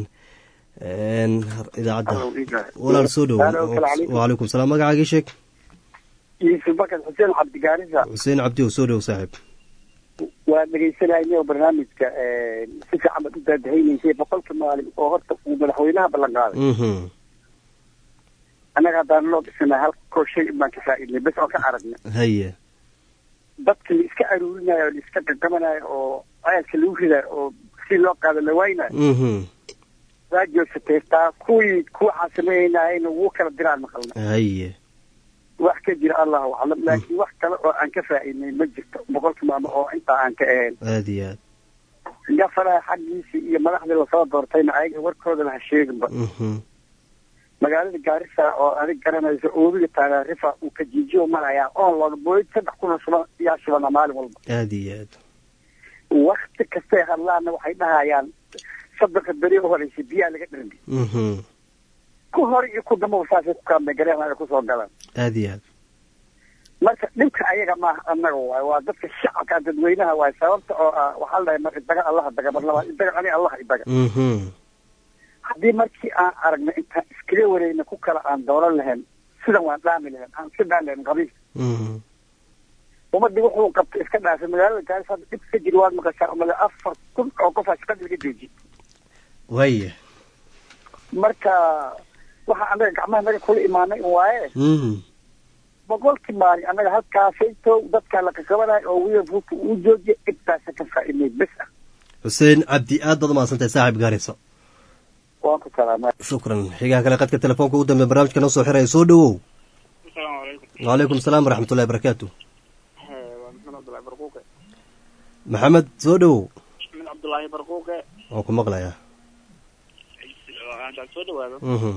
idaacadda walaal soo dhow wacalaykum salaam magacaagii sheeg yuusuf bakar xuseen cabdigaarisa xuseen cabdi oo soo dhow saaxiib waa dhegeysanayna barnaamijka si fiican baad u daadahaynaysay boqolka maalin oo horta uu madaxweynaha ballan qaaday annaga haddaan loo dhisana hal koo shay baan ka faa'iidnay bes oo ka aragnay haye dadka la iska aruurinayo oo la iska gagabanayo oo ceelka lagu ridayo oo si loo qaado la waynayo waa joogsatay taa kuwii kuwaxaa sameynayna wuu kala diraan maqalna haye wax ka jira allahu aclam laakiin wax kale oo aan ka faa'iidnay ma jirto boqolka maamo oo intaa aan ka ahayn aada iyo aad gafaraha xaggiisii iyo madaxdii lasoo doortayna ayaga warkoodana ha sheeginba magaalada gaarisa oo adig garanayso oobiga taagaarifa uu kajiijiyo marayaa oon looga booyid saddex kuna shuban yaa shubana maalin walba aada iyo aad wakti kastay hadlaanna waxay dhahayaan saddeqa beri u horeysa biyaa laga dharmi ku hore iyo ku dambaba saasay ku kaambegaleen ay kusoo galaan aada iyo aad marka dhibka ayaga maaha annaga waay waa dadka shacabka dadweynaha waay sababta oo ah waxaa la dhahay mar idaga allaha daga mar labaad idaga ani allaha idaga mhm haddii markii aan aragno intaan iskaga wareegna ku kala aan doolan lahayn sidan waan dhaami lahayn aan iska dhaan lahayn qabiil mhm ummadii wuxuu qabtay iska dhaafay magaalada gaaris hadda dhib ka jiri waad maqashaa umale afar kun oo qof aa shaqada laga joojiyey waaya marka waxa annaga gacmaha naga kula imaanay un waaye mhm boqolkii maalin annaga halkaasayto dadkaa la kakabanayo oo wiil ruuka uu joojiya intaasa ka faa'iidnay bes ah xuseen cabdi aad baad umahadsantahay saaxib gaariso waan ku salaamay shukran xigaha kale qadka telefoonka ugu dambeya barnaamijka noo soo xiraya soo dhowow asalaamu calaykum wacalaykum asalaam waraxmatullahi barakaatu waa maxamed cabdullaahi barquuqe maxamed soo dhowow maxamed cabdullaahi barquuqe waan ku maqlayaa aan soo dhawaado mhm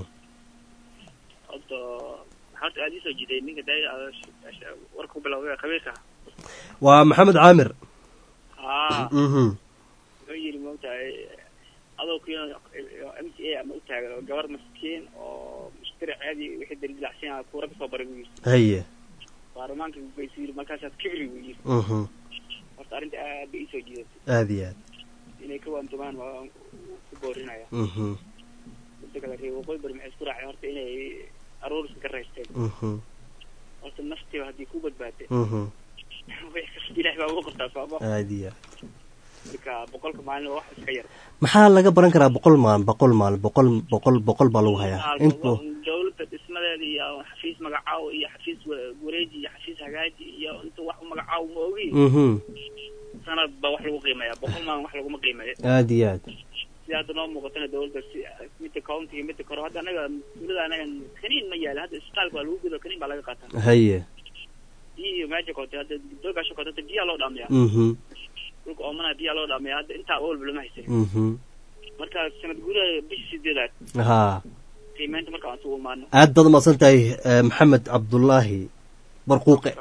horta maxaad aad isoo jiday ninka day warka ku bilowday khabiirka waa maxamed caamir haa mhm wuxuu yidhi maogtahay adoo ku m c a ama u taagan oo gabar maskiin oo mushtari caadi wixii daldilacsan kuura kasoo baray buu yidhi haye baarlamaanka baysu yidhi markaasaad kibri buu yidhi mhm horta arrinta aad bay isoo jidatay aad iyo aad inay ka waantumaan waan ku boorinaya mhm midda kale reer waqooyi bari maxay isku raaceen horta inay arooriska ka raysteen mhm horta naftiiba haddii ku badbaatay mhm wax kasta ilaah baa ugu qortaa sooma aad iyo aad marka boqolka maalin waa wax iska yar maxaa laga baran karaa boqol maalin boqol maalin boqol boqol boqol baa lagu hayaa intu dawladda dhismadeeda iyo xafiis magacaawo iyo xafiis wa- wareeji iyo xafiis hagaaji iyo inta wax u magacaawo ma ogi mhm sanad baa wax lagu qiimeeya boqol maalin wax laguma qiimeeyo aad iyo aad sida hadda noo muuqatana dawladda si midda county iyo midda kore hadda anaga tuulada anaga kaniin ma yaala hadda isbitaalka waa lagu gudo kaniin baa laga qaataa haye biyo iyo meesha kootay hadda doogaasha kootay hadda biyaa loo dhaamiyaa mhm dhulka oomana biyaa loo dhaamiyaa hadda intaa awalba lama haysan mhm marka sanad gudaha bishii sideedaad haa qiimeynta marka aan sugu imaano aad baad umahadsan tahay eh, maxamed cabdullaahi barquuqe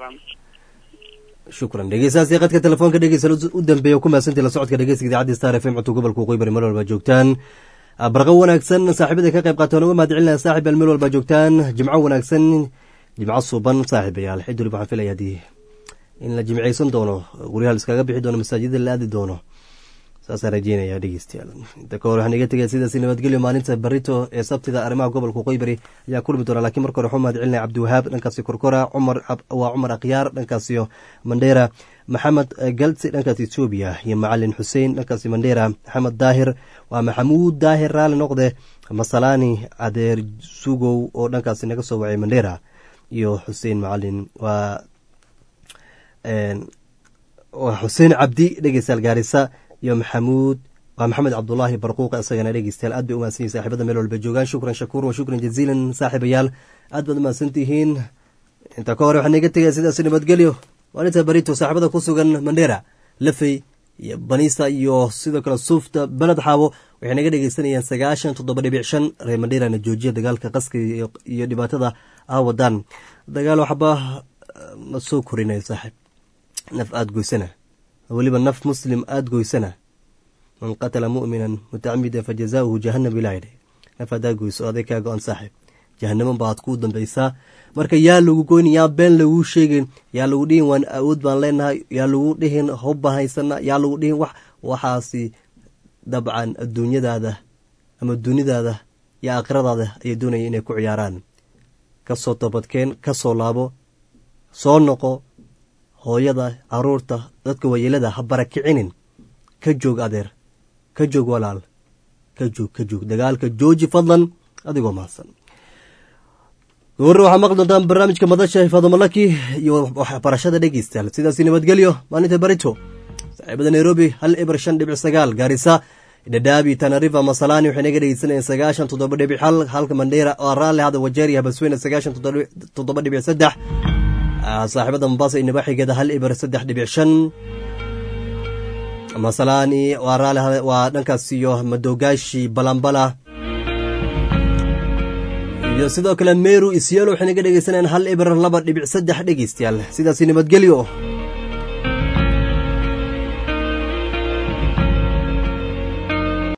shukran dhegeystayaasii qadka telefoonka dhegeysa u dambeeya ku mahadsantii la socodka dhegeysiga idaacadda star f m codka gobolka waqooyi bari meel walba joogtaan barqo wanaagsan saaxiibada ka qayb qaata uga mahad celinaya saaxib al meel walba joogtaan jimco wanaagsan jimco suuban saaxiibayaal xid waliba waxaan filaya haddii in la jimcaysan doono guryaha la iskaga bixi doono masaajida la aadi doono saasaan rajeynaya dhegeystayaal inta ka hor waxaan iga tegaya sidaas nabadgelyo maalinta barito ee sabtida arrimaha gobolka waqooyi bari ayaa kulmi doona lakiin marka hore waxuu mahad celinaya cabdiwahaab dhankaasi korkora cumar waa cumar akhyaar dhankaasiyo mandheera maxamed galsi dhankaas etoobiya iyo macalin xuseen dhankaasi mandheera maxamed daahir waa maxamuud daahir raali noqde masalaani adeer sugow oo dhankaasi naga soo wacay mandheera iyo xuseen macalin waa waa xuseen cabdi dhegeystayaal gaarisa iyo maxamuud waa maxamed cabdulaahi barquuq isagana dhegeystayaal aad bay umahadsan yihin saaxibada meel walba joogaan shukran shakuur wa shukran jaziilan saaxiibayaal aad baad umahadsan tihiin inta ka hore waxaan iga tegaya sidaas nabadgelyo maalinta barito saaxibada ku sugan mandheera lafey iyo banisa iyo sidoo kale suufta beled xaabo waxay naga dhegeysanayaan sagaashan toddoba dhibic shan reer mandheerana joojiya dagaalka qaska iyo dhibaatada ah wadaan dagaal waxba ma soo korinayo saaxiib naf aada goysana weliba naf muslim aada goysana man qatala mu'minan mutacamidan fa jazaauhu jahanam ilaa yidhi naf haddaa goyso aday kaa go-an saaxiib jahanamo baad ku dambaysaa marka yaa lagu goyni yaa been laguu sheegin yaa lagu dhihin waan awood baan leenahay yaa lagu dhihin hobba haysana yaa lagu dhihin wax waxaasi dabcan adduunyadaada ama dunidaada iyo aakhiradaada ayay doonaya inay ku ciyaaraan kasoo toobadkeen kasoo laabo soo noqo hooyada caruurta dadka waayeelada ha barakicinin ka joog adeer ka joog walaal ka joog ka joog dagaalka jooji fadlan adigoo mahadsan goorre waxaa maqli doontaan barnaamijka madasha hifadomalaki iyo waxbarashada dhegeystayaal sidaasi nabadgelyo maalinta barito saaxiibada nairobi hal eber shan dhibic sagaal gaarisa dhadhaabi tanariva masalani waxay naga dhegeysanayeen sagaashan toddoba dhibic hal halka mandheera oo raalli hada wajeeri habasweyne sagaashan toddoba dhibic saddex saaxiibada mombasa iyo nabaxigeeda hal eber saddex dhibic shan masalani waa raali waa dhankaas iyo madogaashi balambala iyo sidoo kale meru isyelo waxay naga dhegeysanayaan hal eber laba dhibic saddex dhegeystayaal sidaasi nabadgelyo